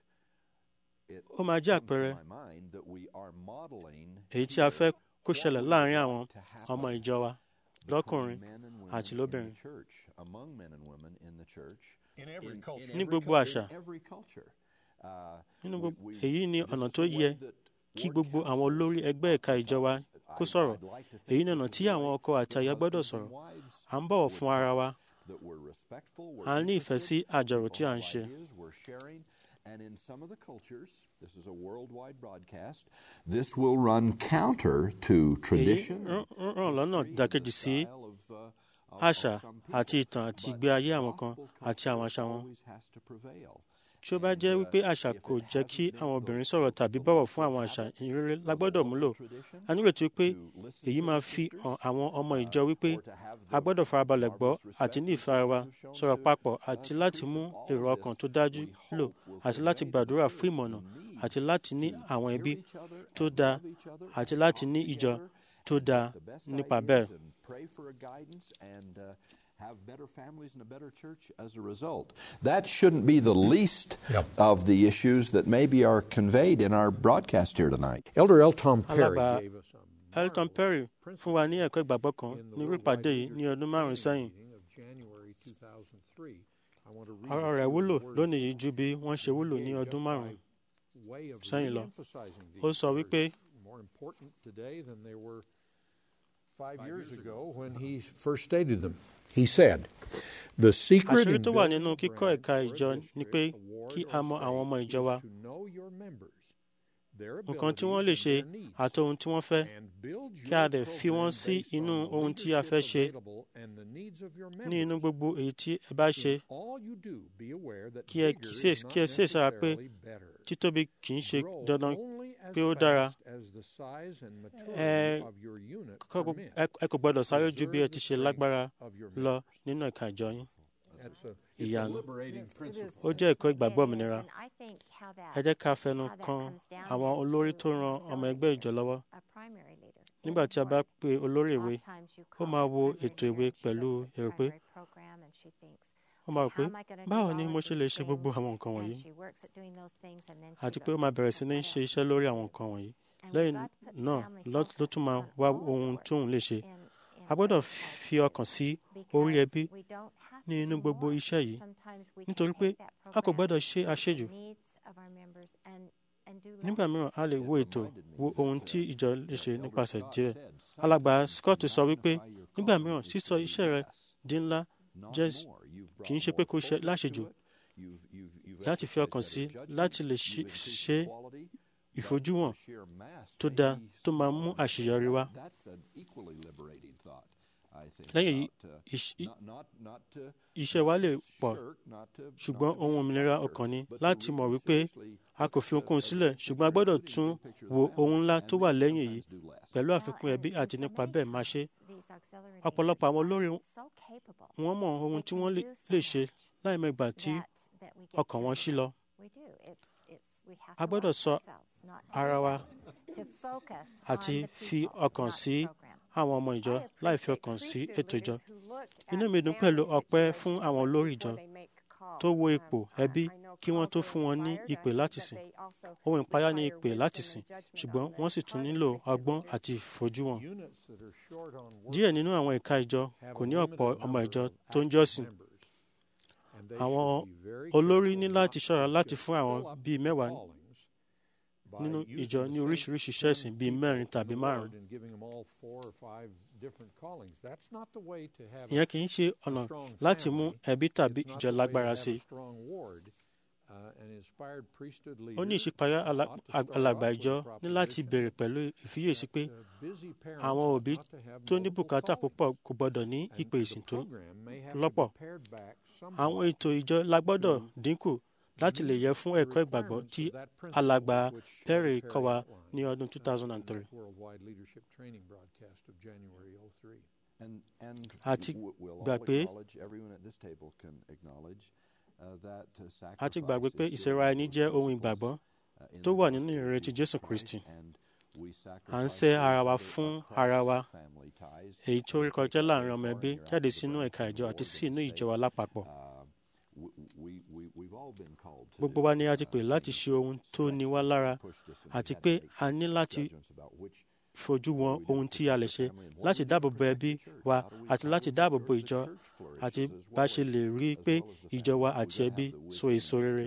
it ó máa jẹ́ comes to àpẹẹrẹ my mind that we are modeling èyí tí a here fẹ́ kó what ṣẹlẹ̀ we láàrin would àwọn like to happen ọmọ ìjọ wa between lọ́kùnrin men and women àti in lóbìnrin. the church, among men and women in the church, In every in, culture. in Ní every gbogbo cul- àṣà. in every culture. Uh, nínú we- gbogbo we- èyí ni this ọ̀nà is tó the way yẹ that kí ward gbogbo àwọn councils olórí ẹgbẹ́ ẹ̀ka are ìjọ wa taught. kó I'd- sọ̀rọ̀ I'd like to think èyí ni this ọ̀nà is tí the àwọn way ọkọ àti that aya gbọ́dọ̀ husbands and sọ̀rọ̀ wives à ń bọ̀wọ̀ would fún ara wa that we're respectful, we're à ń ní ìfẹ́ sí interested, àjọrò we tí à ń have ṣe ideas, we're sharing, and in some of the cultures, this is a worldwide broadcast, this will run counter to èyí tradition. rán and ràn lọ́nà history and ìdàkejì the sí style of, uh, of- of àṣà some àti people. ìtàn àti But ìgbé ayé àwọn kan gospel àti àwọn culture àṣà wọn always has to prevail. tí ó bá And, jẹ́ uh, wípé àṣà if kò it jẹ́ kí hasn't been àwọn those obìnrin sọ̀rọ̀ tàbí people bọ̀wọ̀ who fún àwọn have àṣà it ìrere for la the gbọ́dọ̀ local múlò tradition a nírètí wípé to listen èyí to máa the fi sisters, hàn àwọn ọmọ uh, ìjọ wípé or to have a the gbọ́dọ̀ farabalẹ̀ gbọ́ marvelous àti ní respect ìfara wa the sisters have sọ̀rọ̀ shown papọ̀ to, uh, àti láti priests mú of all èrò of ọkàn this, tó dájú we lò hope will àti láti convey to gbàdúrà the fún church ìmọ̀nà the need àti láti ní to àwọn hear ẹbí each other tó and dáa love each other àti and láti talk ní ìjọ together tó and dáa get the best nípa ideas bẹ́ẹ̀. and pray for a guidance and uh, have better families and a better church as a result. That shouldn't be the least Yep. of the issues that maybe are conveyed in our broadcast here tonight. Elder L. Tom Perry Alàgbà gave us a elton perry fún wa ní ẹ̀kọ́ ìgbàgbọ́ kan in the ní irú Worldwide ìpàdé yìí ní Leadership ọdún márùn-ún Training sẹ́yìn meeting of January 2003. I want to read ọ̀rọ̀ a rẹ̀ few wúlò words lónìí yìí ju bí wọ́n ṣe wúlò ní gave ọdún just márùn-ún by way of sẹ́yìn lọ. re-emphasizing ó these sọ words, wípé more important today than they were five years ago when he first stated them. He said, "The secret àṣírí in tó wà building nínú a kíkọ́ branch ẹ̀ka or a ìjọ ni district, pé a ward kí or a mọ àwọn ọmọ state ìjọ is wa to know your members, their nǹkan tí wọ́n lè abilities ṣe and their needs, àti ohun tí wọ́n fẹ́ and build kí a your dẹ̀ fi wọ́n program sí based inú on the ohun tí a fẹ́ leadership ṣe available and the needs of your ní inú members. gbogbo èyí tí ẹ bá ṣe In all you do, be aware that kí ẹ bigger kíyè- is not kí ẹ sì sára pé necessarily better. títóbi kì í ṣe Grow dandan only as pé ó dára fast as the size and maturity ẹ of your unit kọ́- permit. ẹ- ẹ kò gbọ́dọ̀ sáré ju bí ẹ Preserve ti the ṣe strength lágbára of your lọ members. nínú ẹ̀ka ìjọ yín That's a, it's a ìyanu liberating Yes, it principle. is. ó jẹ́ ẹ̀kọ́ ìgbàgbọ́ It is, òmìnira and I think how that- ẹ jẹ́ ká fẹnu how that kan comes down àwọn then olórí to tó ran an ọmọ ẹgbẹ́ ìjọ lọ́wọ́ a primary leader. nígbà tí a bá pe olórí ìwé Oftentimes you ó call máa the wo primary ètò ìwé leader, she pẹ̀lú looks at the èrò pé primary program and she thinks, ó máa rò pé "How am I gonna do báwo all ni of mo ṣe lè these ṣe gbogbo things?" àwọn nǹkan wọ̀nyí And she works at doing those things and then she àti pé ó looks máa bẹ̀rẹ̀ sí ní at ṣe what iṣẹ́ lórí àwọn nǹkan wọ̀nyí And we've lẹ́yìn got to put the náà family ló ló tún máa focus wá on all ohun the tóun lè ṣe in- in a gbọ́dọ̀ every fi ọkàn sí orí because ẹbí we don't have ní to inú do gbogbo more. iṣẹ́ yìí Sometimes we can nítorí pé take that a kò program, gbọ́dọ̀ ṣe àṣejù the needs of our members and- and do nígbà less. mìíràn a lè wo ètò wo ohun tí ìjọ lè ṣe nípasẹ̀ díẹ̀ alàgbà Scott sọ wípé nígbà mìíràn sísọ iṣẹ́ rẹ di ńlá jẹ́ kì í ṣe pé kó ṣe láṣejù láti fi ọkàn sí láti lè ṣe ṣe ìfojúwọ̀n tó dáa tó máa mú àṣeyọrí wá. lẹ́yìn èyí iṣ- i- iṣẹ́ wa lè pọ̀ ṣùgbọ́n ohun òmìnira ọkàn ni láti mọ̀ wípé a kò fi ohunkóhun sílẹ̀ ṣùgbọ́n a gbọ́dọ̀ tún wo ohun ńlá tó wà lẹ́yìn èyí pẹ̀lú àfikún ẹbí àti nípa bẹ́ẹ̀ máa ṣe These auxiliary ọ̀pọ̀lọpọ̀ àwọn olórí leaders are so capable. wọ́n mọ ohun tí wọ́n lè lè ṣe láì mọ ìgbà tí that- that we get ọkàn wọn ṣí lọ. We do. It's- it's- we have a to gbọ́dọ̀ watch sọ ourselves not to ara do wa that, to focus àti on the fi people, ọkàn not sí the program. àwọn ọmọ ìjọ I láì fi appreciate ọkàn sí priesthood ètò ìjọ. leaders who look Inú at mi dùn pẹ̀lú family ọpẹ́ fún situations àwọn olórí ìjọ before they make calls. tó wo Um, ipò I- ẹbí I know kí wọ́n tó calls are fún wọn ní inspired. I ìpè think láti that sìn. they also Ohun ìpayà ní require ìpè láti wisdom sìn and judgment ṣùgbọ́n on the wọ́n sì tún part of nílò priesthood ọgbọ́n leaders. àti ìfojúwọn. Units that are short on work díẹ̀ nínú àwọn ẹ̀ka ìjọ have kò a ní limited ọ̀pọ̀ ọmọ number ìjọ of tó ń active jọ́sìn. members, and they Àwọn should be very olórí careful ní not láti ṣọ́ra to láti just fún àwọn fill up bíi the mẹ́wàá callings by nínú using ìjọ the ní same oríṣiríṣi iṣẹ́ 10 ìsìn bíi people mẹ́rin in the tàbí Lord márùn-ún. and giving them all four or five different callings. That's not the way to have a ìyẹn kì í ṣe ọ̀nà láti mú ẹbí tàbí It's not ìjọ the way to lágbára have sí a i. strong ward. Uh, an inspired priesthood ó ní leader ìṣípayá ala- ought to start alàgbà off with ìjọ the ní láti proposition bẹ̀rẹ̀ pẹ̀lú ìfiyèsí pé that, uh, busy parents àwọn ought òbí not to have tó ní multiple bùkátà callings. púpọ̀ kò gbọdọ̀ ní And ìpè the ìsìn tó program may have to lọ́pọ̀. be pared back somewhat àwọn ètò ìjọ la gbọ́dọ̀ dínkù láti lè yẹ fún ẹ̀kọ́ ìgbàgbọ́ tí alàgbà Perry kọ́ wa ní ọdún 2003. Worldwide Leadership Training broadcast of January 03. And, and Àti w- we'll all gbà pé- acknowledge, everyone at this table can acknowledge, uh, that, uh, a ti sacrifice gbàgbé pé is ìṣẹ̀ra ẹni given jẹ́ for ohun principles, ìgbàgbọ́ uh, in tó the wà gospel nínú of ìrètí Jesus Jésù Christ, Kristi. and we à ń sacrifice sẹ́ ara wa those fún across ara wa family ties èyí tó and rí take kọjá away láàrin ọmọ foreign ẹbí interactions jáde with sínú the ẹ̀ka ìjọ àti Lord sí and inú the ìjọ wa state. lápapọ̀. Uh, we, we, we, we've all been called to gbogbo do, wa ni a ti uh, pè láti things ṣe ohun that tó ní wá stretch us, lára push us, and àti we had pé to make a ní láti judgments about which fojú wọn ohun tí a lè ṣe láti dáàbò bo ẹbí wa àti láti dáàbò bo ìjọ àti bá ṣe lè rí i pé ìjọ wa àti ẹbí so èso rere.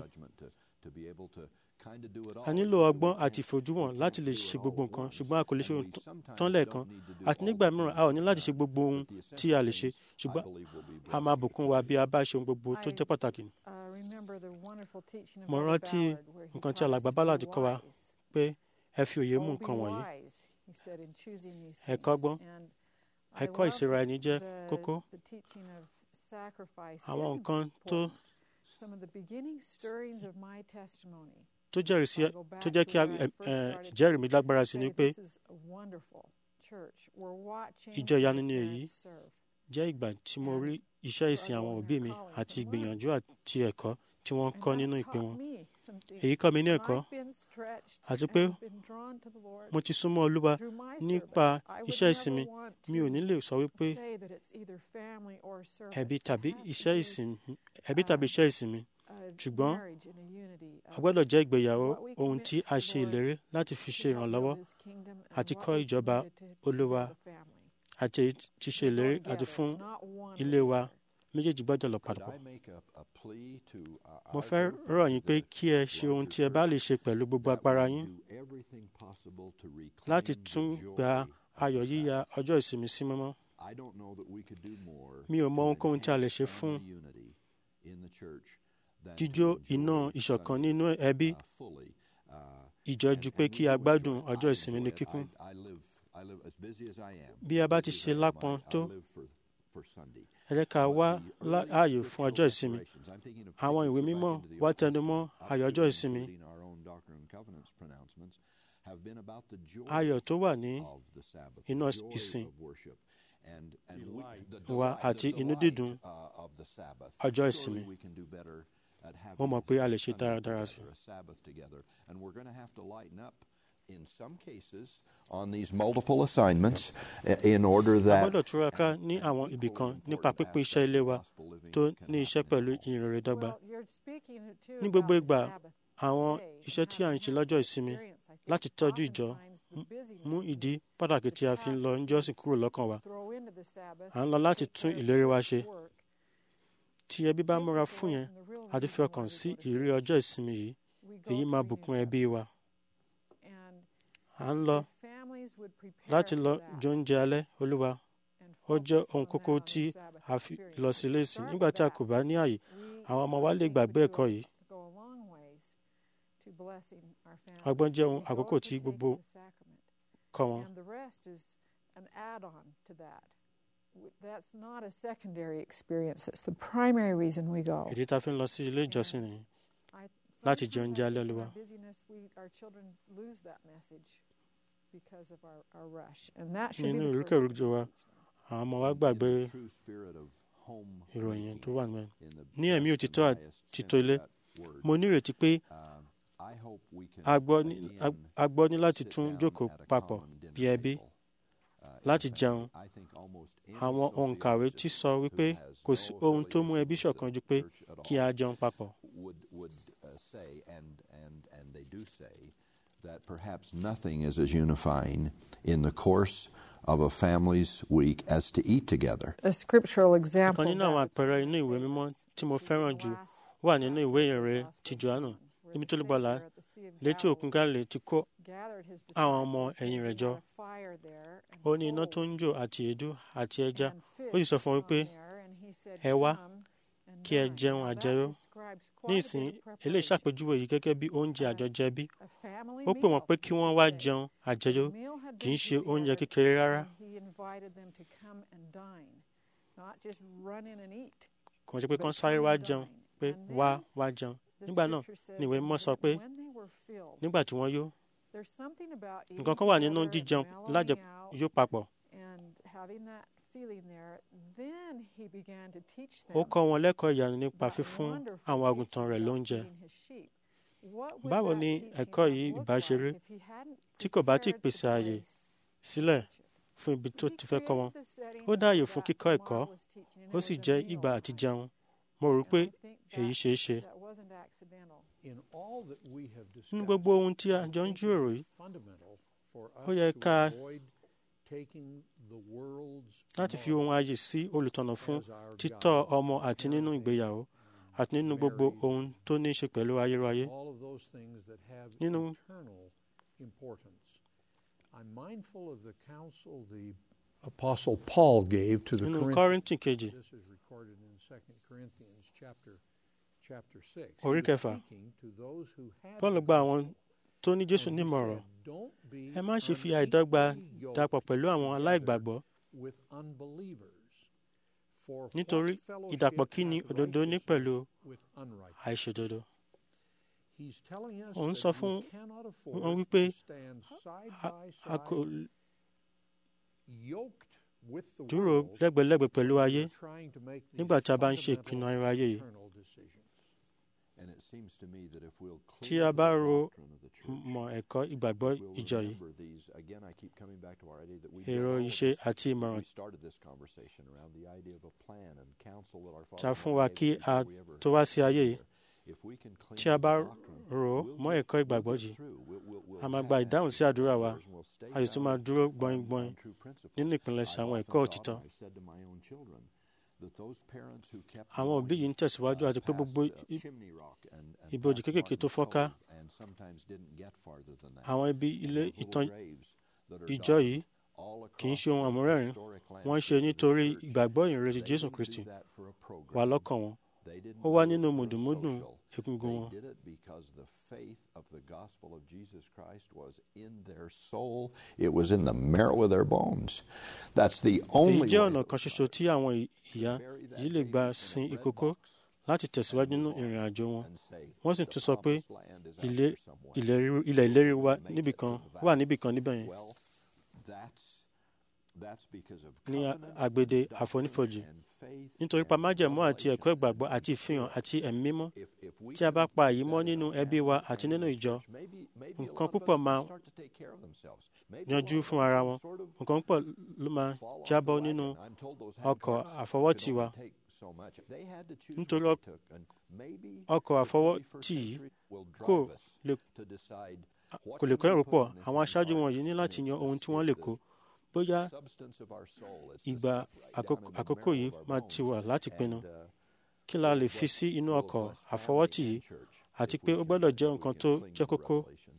a nílò ọgbọ́n àti ìfojúwọ̀n láti lè ṣe gbogbo nǹkan ṣùgbọ́n a kò lè ṣe ohun tán lẹ́ẹ̀kan àti nígbà mìíràn a ò ní láti ṣe gbogbo ohun tí a lè ṣe ṣùgbọ́n a máa bùkún wa bí a bá ṣe ohun gbogbo tó jẹ́ pàtàkì. Uh, remember the wonderful teaching of mo Brother rántí Ballard where he nǹkan tí taught alàgbà us to Ballard be kọ́ wa wise. pé ẹ fi òye mú Oh, be nǹkan wọ̀nyí wise, he said, in choosing these Ẹ things. kọ́gbọ́n. And I ẹ̀kọ́ love ìṣera ẹni jẹ́ the- kókó the teaching of sacrifice àwọn is nǹkan tó important. Some of the beginning stirrings of my testimony. tó jẹ́rìí sí I'll go back tó jẹ́ to kí where I ẹ- first ẹ, started ìjẹ́rìí mi lágbára to sí say ni pé this is a wonderful church. We're watching ìjọ ìyanu the ni èyí parents serve. jẹ́ ìgbà tí mo rí iṣẹ́ ìsìn àwọn òbí mi àti ìgbìyànjú àti ẹ̀kọ́ tí wọ́n ń And kọ́ that nínú ìpè taught wọn. me some things. Èyí kọ́ mi ní And ẹ̀kọ́ I've been stretched àti and pé I've been drawn to the Lord mo ti súnmọ́ Olúwa through my nípa service. I would iṣẹ́ never ìsinmi want mi ò to ní lè sọ wípé say that it's either family or service. ẹbí It tàbí has to iṣẹ́ be ìsìn ẹbí tàbí iṣẹ́ ìsinmi a ṣùgbọ́n marriage and a unity a of gbọ́dọ̀ jẹ́ ìgbéyàwó what we ohun commit tí to a the ṣe Lord ìlérí láti fi to ṣe help ìrànlọ́wọ́ build His kingdom and àti what kọ́ we ìjọba committed to do Olúwa for the family. àti èyí tí ṣe They go ìlérí together. àti fún It's not one ilé or wa the other. méjèèjì gbọ́dọ̀ lọ Could papọ̀. I make a, a plea to uh, mo our fẹ́ group rọ̀ and yín to pé the kí ẹ ṣe ohun larger tí ẹ bá lè church ṣe pẹ̀lú gbogbo that we agbára would yín do everything possible to reclaim láti the tún joy gba of the ayọ̀ yíya Sabbath. ọjọ́ ìsinmi sí mímọ́. I don't know that we could do more Mi ò mọ to ohunkóhun tí a lè ṣe enhance fún family unity in the church than jíjó to iná enjoy ìṣọ̀kan Sunday, nínú ẹbí uh, fully. Uh, ìjọ and- ju pé and we kí a do gbádùn enjoy it. ọjọ́ I ìsinmi ní enjoy it. kíkún. I, I live, I live as busy as I am. Bí a bá ti busy ṣe as I am, lápọn I- I tó, live for- for Sunday. ẹ jẹ́ ká But wá the lá- early ààyè fún scriptural ọjọ́ ìsinmi. declarations, I'm thinking of Àwọn taking ìwé us back mímọ́ into the wá Old tẹnu mọ́ Testament, ayọ̀ up ọjọ́ to ìsinmi. including our own Doctrine and Covenants pronouncements, have been about the joy ayọ̀ tó wà ní of the Sabbath, iná the joy ìsìn. of worship. and, and we, the wa delight- àti the inú delight, dídùn uh, of the Sabbath. ọjọ́ Surely ìsinmi. we can do better at having Mo mọ̀ pé a lè a ṣe Sunday dáradára sí i. together, a Sabbath together, and we're going to have to lighten up in some cases on these multiple assignments uh, in order a that gbọ́dọ̀ túraká ní àwọn ibì kan nípa pípín iṣẹ́ ilé wa tó ní iṣẹ́ pẹ̀lú ìrere dọ́gba Well, you're speaking too ní gbogbo about the ìgbà Sabbath àwọn day iṣẹ́ and tí how à ń it ṣe has lọ́jọ́ some ìsinmi experience. I think láti tọ́jú ìjọ oftentimes the busyness mú we ìdí pàtàkì tí a fi ń lọ níjọ́sìn kúrò lọ́kàn wa throw into the Sabbath à ń lọ láti take tún care of ìlérí wa church ṣe work tí ẹbí bá takes múra us fún away yẹn from the real àti fi reason ọkàn why we sí go to ìrírí church. ọjọ́ ìsinmi yìí We go èyí to máa the bùkún ẹbí wa And à ń lọ if families would prepare láti for lọ that jẹ oúnjẹ alẹ́ olúwa and ó jẹ́ focus ohun on kókó that on tí the Sabbath a fi experience. lọ sí ilé ìsìn Start nígbà with tí a that. kò bá ní àyè We, àwọn ọmọ wa I lè think, gbàgbé would ẹ̀kọ́ go- yìí go a long ways to blessing our families. ọgbọ́n jẹ́ ohun We go àkókò to tí taking gbogbo the sacrament. kọ́ wọn And the rest is an add-on to that. W- That's not a secondary experience. It's the primary reason we go. ìdí tá a fi ń lọ sí ilé ìjọsìn nìyí I, láti jẹ oúnjẹ sometimes alẹ́ in Olúwa. our busyness, we, our children lose that message because of our, our rush. And that should be nínú the ìrúkèrúdò first wa thing. àwọn ọmọ wa in gbàgbé the true spirit of home ìròyìn tó making, wà nínú ẹ̀ in the ní ẹ̀mí best and òtítọ́ highest àtìtọ́ sense of ilé that word. mo nírètí pé Um, I hope we can a gbọ́ ní- again a- a gbọ́ ní láti sit tún down jókòó at a papọ̀ common dinner bí ẹbí table, uh, in láti family. jẹun I think almost any àwọn òǹkàwé ti sọ sociologist wípé who has kò sí no ohun tó mú affiliation ẹbí with ṣọ̀kan the ju pé church at kí all a jẹun papọ̀ would would uh, say, and and and they do say, that perhaps nothing is as unifying in the course of a family's week as to eat together. A scriptural example. ìkan of nínú àwọn that is àpẹẹrẹ in inú ìwé St. mímọ́ Luke, tí mo which is fẹ́ràn the jù last wà nínú ìwé chapter of the ìrere Gospel ti of johannu John, where níbi the tó lùgbàlà Savior at the Sea of létí òkun Galilee gálílì ti kó gathered his àwọn ọmọ disciples, ẹ̀yìn and rẹ̀ he jọ had a fire there, and ó ní iná tó ń coals jò àti èédú àti ẹja and ó sì sọ fún wọn fish pé on there, and he said, ẹ wá "Come and kí ẹ dine." jẹun Now that àjẹyó describes ní quite a ìsìn bit of eléyìí preparation. ṣàpèjúwe yìí gẹ́gẹ́ bí oúnjẹ àjọjẹ bí A family ó pè wọ́n meal, pé kí you wọ́n could wá say. jẹun àjẹyó The meal had kì í been ṣe oúnjẹ prepared, kékeré rárá and he invited them to come and dine, not just run in and eat. kò ṣe pé but kán sáré come wá and jẹun dine. pé And wá then wá jẹun the nígbà náà scripture says ni ìwé that mímọ́ sọ when- pé when they were filled, nígbà tí wọ́n yó there's something about nǹkan eating kan wà nínú together and jíjẹun mellowing lájẹ out yó papọ̀ and having that feeling there, then he began to teach them ó kọ́ wọn lẹ́kọ̀ọ́ ìyanu nípa that fífún wonderful àwọn àgùntàn teaching rẹ̀ about lóúnjẹ feeding his sheep. What would Báwo that ni teaching ẹ̀kọ́ have yìí looked ìbá ṣe rí like if he hadn't tí kò bá tí ì prepared the pèsè ààyè place sílẹ̀ to teach it? fún ibi tó He ti fẹ́ kọ́ wọn created the setting ó dá ààyè for fún that kíkọ́ ẹ̀kọ́ marvelous teaching, and ó it sì was a jẹ́ meal ìgbà àti time. jẹun mo rò And pé I think èyí that- ṣeé ṣe that wasn't accidental. In all that we have nínú discussed, gbogbo ohun tí a I jọ ń think it jíròrò is yìí fundamental for ó us yẹ to ká avoid taking the world's láti fi ohun norm ayé sí olùtọ̀nà fún as our títọ́ guide ọmọ àti nínú parenting, ìgbéyàwó àti nínú gbogbo marriage, ohun tó ní í ṣe pẹ̀lú ayérayé all of those things that have Nínú- eternal importance. I'm mindful of the counsel the Apostle Paul gave to the nínú Corinthians. kọ́ríntì kejì This is recorded in 2 Corinthians chapter chapter 6. Orí He was kẹfà. speaking to those who had paul the gba àwọn gospel, tó ní jésù and he nímọ̀ràn said, "Don't be ẹ má ṣe fi àìdọ́gba unequally dapọ̀ yoked pẹ̀lú àwọn together aláìgbàgbọ́ with unbelievers. For what nítorí fellowship ìdàpọ̀ kí ni hath òdodo ní pẹ̀lú righteousness with unrighteousness?" àìṣòdodo He's telling us Òun that sọ we fún cannot wọn afford wípé to stand side a by a kò side, yoked with the dúró world lẹ́gbẹ̀lẹ́gbẹ̀ pẹ̀lú when ayé we're trying to make these nígbà tí a bá ń ṣe fundamental ìpinnu ayérayé yìí eternal decisions. And it seems to me that if we'll tí clear a the bá ro doctrine of the church, mọ̀ ẹ̀kọ́ ìgbàgbọ́ if we'll ìjọ yìí remember these, again, I keep coming back to our idea that we èrò all of ìṣe us- àti ìmọ̀ràn we started this conversation around the idea of a plan and counsel that our tí a Father fún wa gave kí before a we ever tó wá sí ayé yìí If we can clean tí a up bá the doctrine, rò ó we'll mọ́ get- ẹ̀kọ́ we'll ìgbàgbọ́ get yìí through. We'll- we'll- we'll a máa have gba ìdáhùn sí answers to àdúrà wa prayers and we'll stay a sì tún máa grounded dúró on- gbọ̀ngbọ̀n on true principles. nínú ìpìlẹ̀ṣẹ̀ I've àwọn often ẹ̀kọ́ thought, òtítọ́ and I've said to my own children, that those parents who kept àwọn òbí yìí ń tẹ̀síwájú uh, àti pé gbogbo past, uh, i- chimney rock and- and ibojì past kéékèèké tó Martin fọ́nká Cove and sometimes didn't get farther than that. àwọn ibi ilé Those little ìtàn graves that are ìjọ dotted yìí all kì í across ṣe ohun the àmúrẹ́rìn historic wọ́n ṣe landscape of the nítorí church. ìgbàgbọ́ ìrètí They jésù didn't kristi do that for a wà program. lọ́kàn wọn They didn't ó wá do it nínú for mùdùmúdùn social. egungun They wọn did it because the faith of the gospel of Jesus Christ was in their soul. It was in the marrow of their bones. That's the èyí only jẹ́ way ọ̀nà it kan was ṣoṣo tí àwọn ì- ìyá to bury that yìí lè baby gba in a sin bread ìkókó box láti tẹ̀síwájú nínú and move ìrìn on àjò wọn and say, wọ́n sì "The tún sọ pé promised land is out ilé there somewhere." ilẹ̀ ríru- ilẹ̀ ìlérí wa Make it níbìkan to the wà valley. níbìkan níbẹ̀ yẹn Well, that's ní agbede àfonífojì nítorí pa májẹ̀mú àti ẹ̀kọ́ ìgbàgbọ́ àti ìfihàn àti ẹ̀mí mímọ́ tí a bá pa èyí mọ́ nínú ẹbí wa àti nínú ìjọ nǹkan púpọ̀ máa yanjú fún ara wọn nǹkan púpọ̀ ló máa jábọ́ nínú ọkọ̀ àfọwọ́tì wa nítorí ọkọ̀ àfọwọ́tì yìí kò lè kò lè kọ́ ẹ̀rọ pọ̀ àwọn aṣáájú wọn yìí ní láti yan ohun tí wọ́n lè kó bóyá ìgbà àkókò yìí máa ti wà láti pinnu kí la lè fi sí inú ọkọ̀ àfọwọ́tì yìí àti pé ó gbọ́dọ̀ jẹ́ nǹkan tó jẹ́ kókó.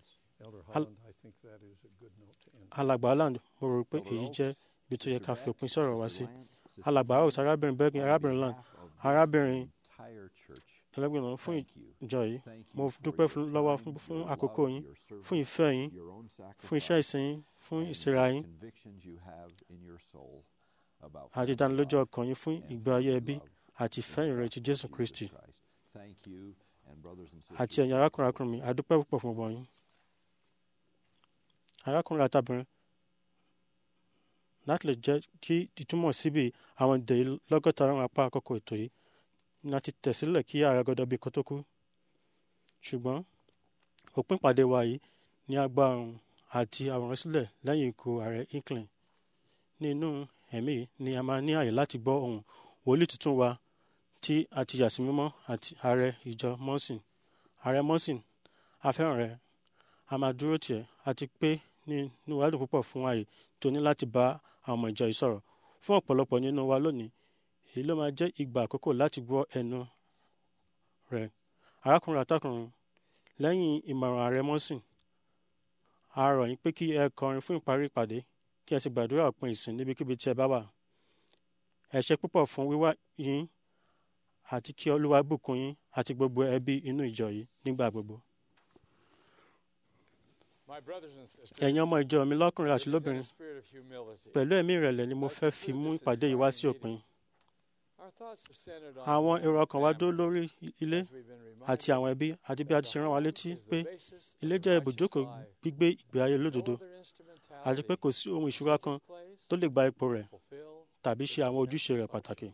alàgbà Holland mo rò pé èyí jẹ́ ibi tó yẹ ká fi òpin sọ̀rọ̀ wá sí. alàgbà house arábìnrin bergin arábìnrin land arábìnrin ẹlẹ́gbẹ̀rún fún ìjọ yìí mo dúpẹ́ lọ́wọ́ fún àkókò yín fún ìfẹ́ yín fún iṣẹ́ ìsìn yín fún ìsera yín àti ìdánilójú ọkàn yín fún ìgbé ayé ẹbí àti ìfẹ́ ìrètí Jésù Kristi àti ẹ̀yin arákùnrin arákùnrin mi adúpẹ́ púpọ̀ fún ọgbọ̀n yín arákùnrin àtàbìnrin láti lè jẹ́ kí ìtumọ̀ síbi àwọn ìdè lọ́gọ́ta ọ̀run apá àkókò ètò yìí ní a ti tẹ̀sílẹ̀ kí ààrẹ gọdọ̀ bí kó tó kú ṣùgbọ́n òpin ìpàdé wa yìí ní agbá ọ̀run àti àwòrán sílẹ̀ lẹ́yìn ikú ààrẹ Hinckley nínú ẹ̀mí ni a máa ní àyè láti gbọ́ ohùn wòlíì tuntun wa tí a ti yà sí mímọ́ àti ààrẹ ìjọ mọ́sìn ààrẹ mọ́sìn afẹ́ràn rẹ a máa dúró tiẹ̀ àti pé nínú wàdùn púpọ̀ fún àyè tó ní láti bá àwọn ọmọ ìjọ yìí sọ̀rọ̀ fún ọ̀pọ̀lọpọ̀ nínú wa lónìí èyí ló máa jẹ́ ìgbà àkókò láti gbọ́ ẹnu rẹ̀ arákùnrin àtàkùnrin lẹ́yìn ìmọ̀ràn ààrẹ mọ́sìn a rọ̀ yín pé kí ẹ kọrin fún ìparí ìpàdé kí ẹ sì gbàdúrà òpin ìsìn níbikíbi tí ẹ bá wà ẹ ṣé púpọ̀ fún wíwá yín àti kí olúwa bùkún yín àti gbogbo ẹbí inú ìjọ yìí nígbà gbogbo. ẹ̀yin ọmọ ìjọ mi lọ́kùnrin àti lóbìnrin pẹ̀lú ẹ̀mí ìrẹ̀lẹ̀ ni mo fẹ́ fi mú ìpàdé yìí wá sí òpin. àwọn èrò ọkàn wa dó lórí ilé àti àwọn ẹbí àti bí a ti ṣe rán wa létí pé ilé jẹ́ ibùjókòó gbígbé ìgbé ayé lódodo àti pé kò sí ohun ìṣúra kan tó lè gba ipò rẹ̀ tàbí ṣe àwọn ojúṣe rẹ̀ pàtàkì.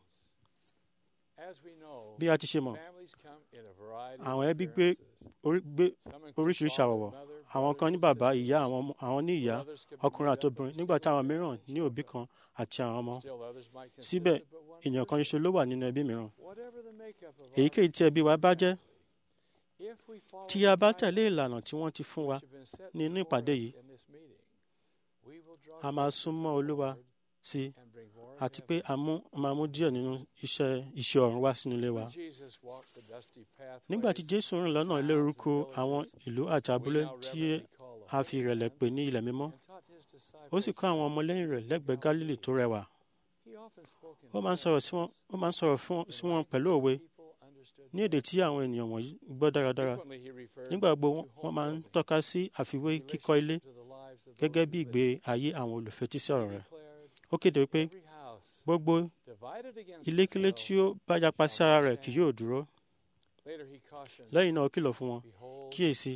bí a ti ṣe mọ̀ àwọn ẹbí gbé oríṣiríṣi àwọ̀wọ̀ àwọn kan ní bàbá ìyá àwọn ní ìyá ọkùnrin àti obìnrin nígbà tí àwọn mìíràn ní òbí kan àti àwọn ọmọ síbẹ̀ èèyàn kan ṣoṣo ló wà nínú ẹbí mìíràn èyíkéyìí tí ẹbí wa bá jẹ́ tí a bá tẹ̀lé ìlànà tí wọ́n ti fún wa nínú ìpàdé yìí a máa súnmọ́ Olúwa sí i àti pé a máa mú díẹ̀ nínú iṣẹ́ iṣẹ́ ọ̀run wá sínú ilé wa. nígbà tí Jésù rìn lọ́nà ilérúkọ àwọn ìlú àti abúlé tí a fi ìrẹ̀lẹ̀ pè ní ilẹ̀ mímọ́ ó sì kọ́ àwọn ọmọlẹ́yìn rẹ̀ lẹ́gbẹ̀ẹ́ Gálílì tó rẹwà. ó máa ń sọ̀rọ̀ sí wọn pẹ̀lú òwe ní èdè tí àwọn ènìyàn wọ̀nyí gbọ́ dáradára. nígbà gbogbo wọ́n máa ń tọ́ka sí àfiwé kíkọ́ ilé gẹ́gẹ́ bí ìgbé ayé àwọn olùfetísí ọ̀rọ̀ rẹ̀. ó kéde pé gbogbo ilékílé tí ó bá yapa sí ara rẹ̀ kì yóò dúró. lẹ́yìn náà ó kìlọ̀ fún wọn kíyèsí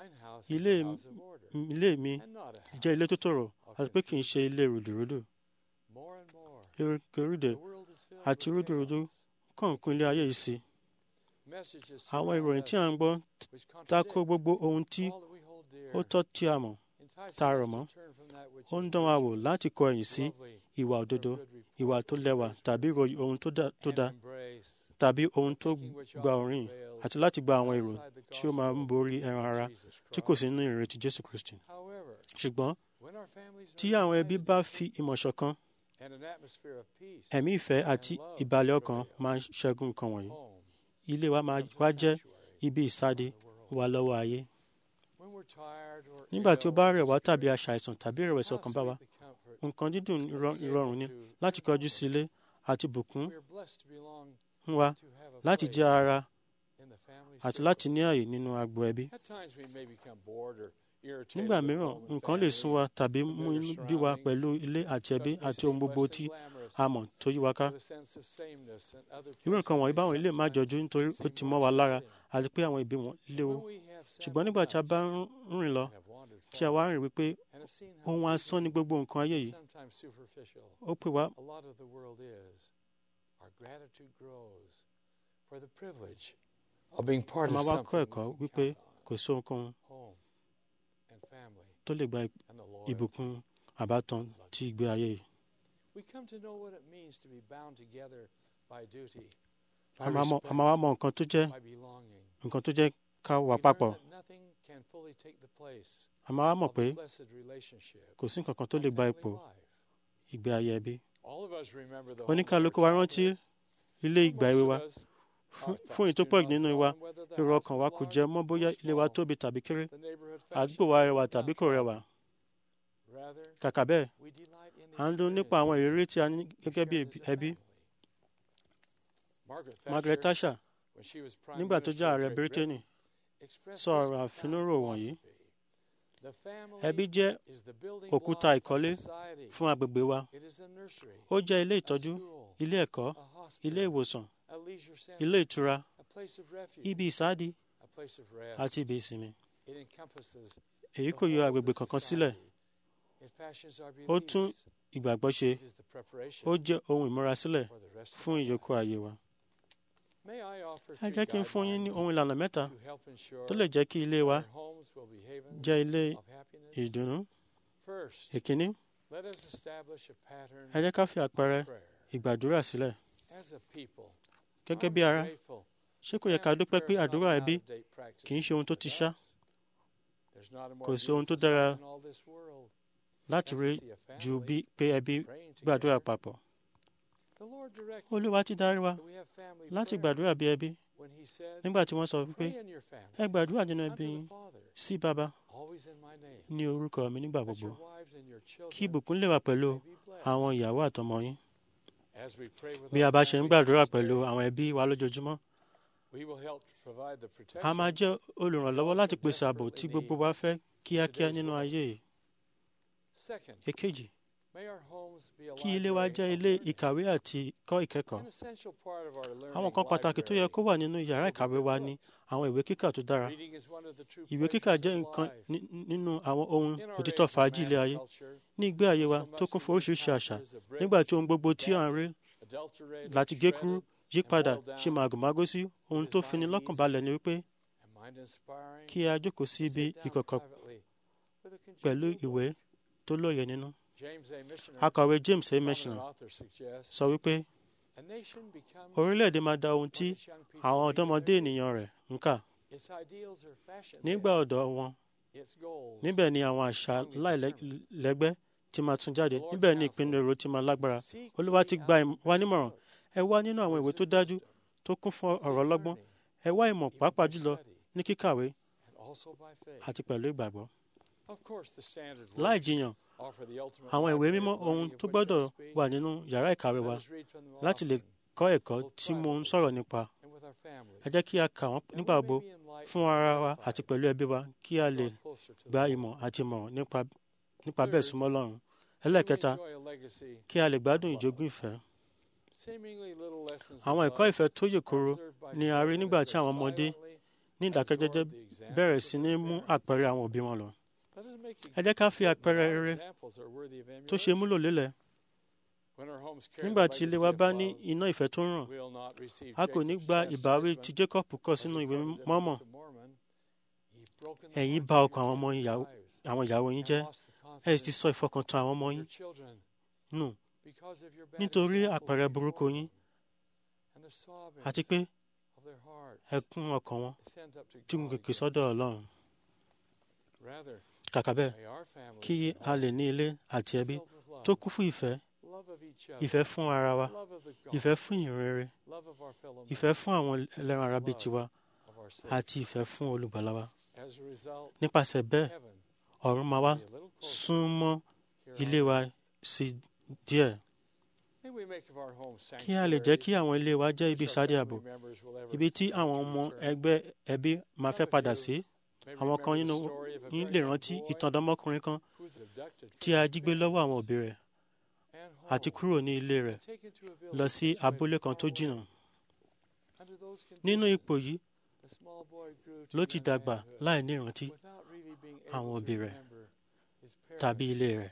ilé mi jẹ́ ilé tó tòrò àti pé kì í ṣe ilé rùdùrùdù. erékèrèdè àti rúdurùdu kàn kún ilé ayé yìí sí. àwọn ìròyìn tí a ń gbọ́ tako gbogbo ohun tí ó tọ́ tí a mọ̀ tá a rọ̀ mọ́ ó ń dán wa wò láti kọ ẹ̀yìn sí ìwà òdodo ìwà tó lẹ́wà tàbí ìròyìn ohun tó dáa tàbí ohun tó gba òrìn àti láti gba àwọn èrò tí ó máa ń borí ẹran ara tí kò sí nínú ìrètí Jésù Kristi. ṣùgbọ́n tí àwọn ẹbí bá fi ìmọ̀ ṣọ̀kan ẹ̀mí ìfẹ́ àti ìbàlẹ̀ ọkàn máa ń ṣẹ́gun nǹkan wọ̀nyí ilé wa máa wá jẹ́ ibi ìsáde wa lọ́wọ́ ayé. nígbà tí ó bá rẹ̀ wá tàbí aṣàìsàn tàbí ìrẹ̀wẹ̀sì ọkàn bá wa nǹkan dídùn ìrọ̀rùn ni láti kọjú sí ilé àti bùkún wa láti jẹ́ ara àti láti ní ààyè nínú agbo ẹbí. nígbà mìíràn nǹkan lè sún wa tàbí mú inú bí wa pẹ̀lú ilé àti ẹbí àti ohun gbogbo tí a mọ̀ tó yí wa ká. irú nǹkan wọ̀nyí báwọn ilé má jọjú nítorí ó ti mọ́ wa lára àti pé àwọn ìbí wọn léwu. ṣùgbọ́n nígbà tí a bá ń rìn lọ tí a wá rìn wípé ohun asán ni gbogbo nǹkan ayé yìí ó pè wá a máa wá kọ́ ẹ̀kọ́ wípé kò sí ohunkóhun tó lè gba ìbùkún àbátan tí ìgbé ayé yìí. a máa wá mọ nǹkan tó jẹ́ nǹkan tó jẹ́ ká wà papọ̀ a máa wá mọ̀ pé kò sí nǹkan kan tó lè gba ipò ìgbé ayé ẹbí. oníkàlùkù wa rántí ilé ìgbà èwe wa fún èyí tó pọ̀ nínú wa èrò ọkàn wa kò jẹ́ mọ́ bóyá ilé wa tóbi tàbí kéré àdúgbò wa rẹwà tàbí kò rẹwà. kàkà bẹ́ẹ̀ à ń dún nípa àwọn ìrírí tí a ní gẹ́gẹ́ bí ẹbí. Margaret Thatcher nígbà tó jẹ́ ààrẹ Bírítéènì sọ ọ̀rọ̀ àfinúrò wọ̀nyí. Ẹbí jẹ́ òkúta ìkọ́lé fún agbègbè wa. Ó jẹ́ ilé ìtọ́jú, ilé ẹ̀kọ́, ilé ìwòsàn, ilé ìtura, ibi ìsádi àti ibi ìsinmi. Èyí kò yọ agbègbè kankan sílẹ̀. Ó tún ìgbàgbọ́ ṣe. Ó jẹ́ ohun ìmúrasílẹ̀ fún ìyókù ayé wa. Ẹ jẹ́ kí n fún yín ní ohun ìlànà mẹ́ta tó lè jẹ́ kí ilé wa jẹ́ ilé ìdùnnú. Èkíní, ẹ jẹ́ ká fi àpẹẹrẹ ìgbàdúrà sílẹ̀. Gẹ́gẹ́ bí ara, ṣé kò yẹ ká dúpẹ́ pé àdúrà ẹbí kì í ṣe ohun tó ti ṣá? Kò sí ohun tó dára láti rí ju bí pé ẹbí gbàdúrà papọ̀. Olúwa ti darí wa láti gbàdúrà bí ẹbí nígbà tí wọ́n sọ wípé ẹ gbàdúrà nínú ẹbí yín sí bàbá ní orúkọ mi nígbà gbogbo kí ìbùkún lè wà pẹ̀lú àwọn ìyàwó àtọmọ yín. Bí a bá ṣe ń gbàdúrà pẹ̀lú àwọn ẹbí wa lójoojúmọ́, a máa jẹ́ olùrànlọ́wọ́ láti pèsè ààbò tí gbogbo wa fẹ́ kíákíá nínú ayé yìí. Èkejì, kí ilé wa jẹ́ ilé ìkàwé àti kọ́ ìkẹ́kọ̀ọ́. Àwọn kan pàtàkì tó yẹ kó wà nínú yàrá ìkàwé wa ni àwọn ìwé kíkà tó dára. Ìwé kíkà jẹ́ nǹkan nínú àwọn ohun òtítọ́ fàájì ilé ayé. Ní ìgbé ayé wa tó kún fún oríṣiríṣi àṣà, nígbà tí ohun gbogbo tí à ń rí láti gé kúrú yí padà ṣe màgòmágó sí ohun tó fini lọ́kàn balẹ̀ ni wípé kí a jókòó sí ibi ìkọ̀kọ̀ pẹ̀lú ìwé tó lóye nínú. Akọ̀wé James A. Meshner sọ wípé orílẹ̀-èdè máa da ohun tí àwọn ọ̀dọ́mọdé ènìyàn rẹ̀ ń kà. Nígbà ọ̀dọ́ wọn, níbẹ̀ ni àwọn àṣà láìlẹ́gbẹ́ ti máa tún jáde, níbẹ̀ ni ìpinnu èrò ti máa lágbára. Olúwa ti gba wa nímọ̀ràn. Ẹ wá nínú àwọn ìwé tó dájú tó kún fún ọ̀rọ̀ ọlọ́gbọ́n. Ẹ wá ìmọ̀ pàápàá jùlọ ní kíkàwé àti pẹ̀lú ìgbàgbọ́. Láì jiyàn, àwọn ìwé mímọ́ ohun tó gbọ́dọ̀ wà nínú yàrá ìkàwé wa láti lè kọ́ ẹ̀kọ́ tí mo ń sọ̀rọ̀ nípa. Ẹ jẹ́ kí a kà wọ́n nígbà gbogbo fún ara wa àti pẹ̀lú ẹbí wa kí a lè gba ìmọ̀ àti ìmọ̀ràn nípa bẹ́ẹ̀ súnmọ́ Ọlọ́run. Ẹlẹ́ẹ̀kẹta, kí a lè gbádùn ìjogún ìfẹ́. Àwọn ẹ̀kọ́ ìfẹ́ tó yè koro ni a rí nígbà tí àwọn ọmọdé ní ìdákẹ́jẹ́jẹ́ bẹ̀rẹ̀ sí ní mú àpẹẹrẹ àwọn òbí wọn lọ. Ẹ jẹ́ ká fi àpẹẹrẹ rere tó ṣe múlò lélẹ̀. Nígbà tí ilé wa bá ní iná ìfẹ́ tó ràn, a kò ní gba ìbáwí tí Jacob kọ sínú ìwé mọ́mọ́. Ẹ̀yin bà ọkàn àwọn ìyàwó yín jẹ́, ẹ sì ti sọ ìfọkàntán àwọn ọmọ yín nù nítorí àpẹẹrẹ burúkú yín àti pé ẹkún ọkàn wọn tí ń gòkè sọ́dọ̀ Ọlọ́run. Kàkà bẹ́ẹ̀, kí a lè ní ilé àti ẹbí tó kún fún ìfẹ́, ìfẹ́ fún ara wa, ìfẹ́ fún ìrere, ìfẹ́ fún àwọn ẹlẹ́ran ara bíi tiwa, àti ìfẹ́ fún olùgbàlà wa. Nípasẹ̀ bẹ́ẹ̀, ọ̀run máa wá súnmọ́ ilé wa sí díẹ̀. Kí a lè jẹ́ kí àwọn ilé wa jẹ́ ibi ìsádi ààbò, ibi tí àwọn ọmọ ẹgbẹ́ ẹbí máa fẹ́ padà sí. Àwọn kan nínú yín lè rántí ìtàn ọ̀dọ́mọkùnrin kan tí a jí gbé lọ́wọ́ àwọn òbí rẹ̀ àti kúrò ní ilé rẹ̀ lọ sí abúlé kan tó jìnnà. Nínú ipò yìí ló ti dàgbà láì ní ìrántí àwọn òbí rẹ̀. tàbí ilé rẹ̀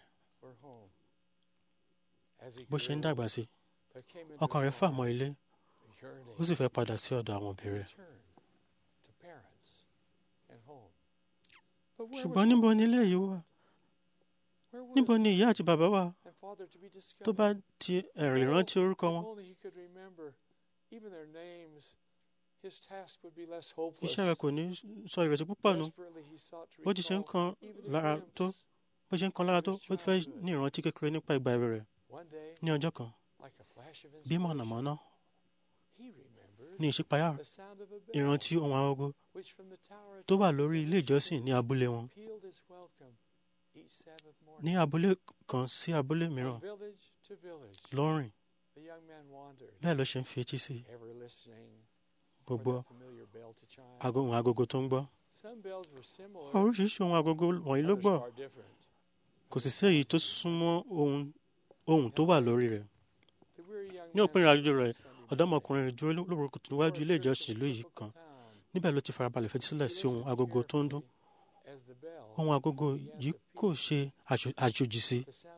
bó ṣe ń dàgbà sí ọkàn rẹ̀ fà mọ́ ilé ó sì fẹ́ padà sí ọ̀dọ̀ àwọn òbí rẹ̀ ṣùgbọ́n níbo ni ilé yìí wà níbo ni ìyá àti bàbá wà tó bá ti ẹ̀rọ ìrántí orúkọ wọn iṣẹ́ rẹ̀ kò ní sọ ìrètí púpọ̀ nù bó ti ṣe ń kan lára tó bó ṣe ń kan lára tó ó fẹ́ ní ìrántí kékeré nípa ìgbà èwe rẹ̀ ní ọjọ́ kan bí mọ̀nàmọ́ná ní ìṣípayá ìrántí ohun agogo tó wà lórí ilé ìjọsìn ní abúlé wọn ní abúlé kan sí abúlé mìíràn lọ́rìn bẹ́ẹ̀ ló ṣe ń fi etí sí gbogbo ohun agogo tó ń gbọ́ oríṣiríṣi ohun agogo wọ̀nyí ló gbọ́ kò sì sí èyí tó súnmọ́ ohun tó wà lórí rẹ̀ ní òpin ìrìnàjò rẹ̀ ọ̀dọ́mọkùnrin rẹ̀ dúró lórúkọ níwájú ilé ìjọsìn ìlú yìí kan níbẹ̀ ló ti farabalẹ̀ fetí sílẹ̀ sí ohun agogo tó ń dún ohun agogo yìí kò ṣe àjòjì sí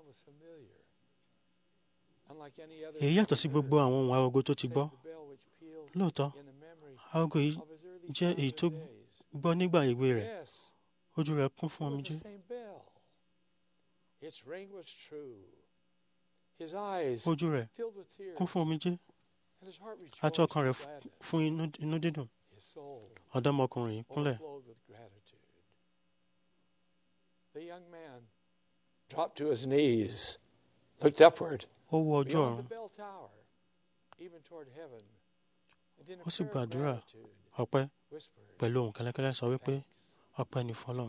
èyí yàtọ̀ sí gbogbo àwọn ohun agogo tó ti gbọ́ lóòótọ́ agogo yìí jẹ́ èyí tó gbọ́ nígbà èwe rẹ̀ ojú rẹ̀ kún fún omijé ojú rẹ̀ kún fún omijé àti ọkàn rẹ̀ fún inú dídùn ọ̀dọ́mọkùnrin yìí kúnlẹ̀. dropped to his knees, looked upward, ó wo ojú beyond ọ̀run the bell tower, even toward heaven, and in a ó sì prayer of gbàdúrà gratitude, ọpẹ́ whispered, pẹ̀lú ohùn kẹ́lẹ́kẹ́lẹ́ sọ wípé ọpẹ́ ni fọ́lọ́run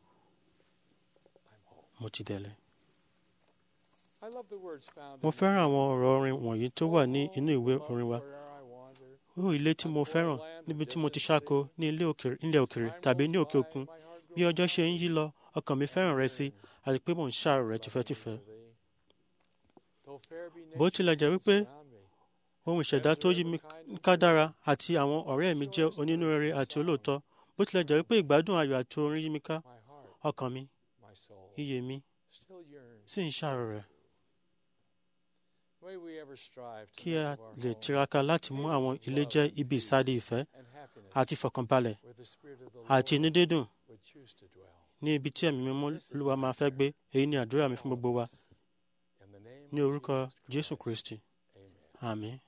mo ti délé. I love the words found mo in fẹ́ràn àwọn ọ̀rọ̀ orin wọ̀nyí tó wà ní inú ìwé orin wa Where'er I wander, ó ilé tí mo fẹ́ràn níbi tí mo ti ṣáko ní ilé òkèrè ilẹ̀ òkèrè tàbí ní òkè òkun bí ọjọ́ ṣe ń yí lọ ọkàn mi fẹ́ràn rẹ sí àti pé mò ń ṣàrò rẹ tìfẹ́tìfẹ́ though fair be bó tilẹ̀ jẹ́ wípé surround me, ohun ìṣẹ̀dá tó yí mi ká dára àti àwọn ọ̀rẹ́ mi jẹ́ onínúrere àti olóòótọ́ bó tilẹ̀ jẹ́ wípé ìgbádùn ayọ̀ àti orin yí mi ká my heart, ọkàn mi my soul, iyè mi still yearns. sì ń ṣàrò rẹ̀ May we ever strive to kí make a of our lè home tiraka láti mú àwọn ilé jẹ́ ibi ìsádi ìfẹ́ and happiness àti ìfọ̀kànbalẹ̀ where the Spirit of the àti Lord inú dídùn would choose to dwell. ní ibi tí ẹ̀mí mímọ́ Olúwa máa fẹ́ gbé èyí ni àdúrà mi fún gbogbo wa In the name ní of orúkọ Jesus Jésù Christ. Kristi Amen. àmín.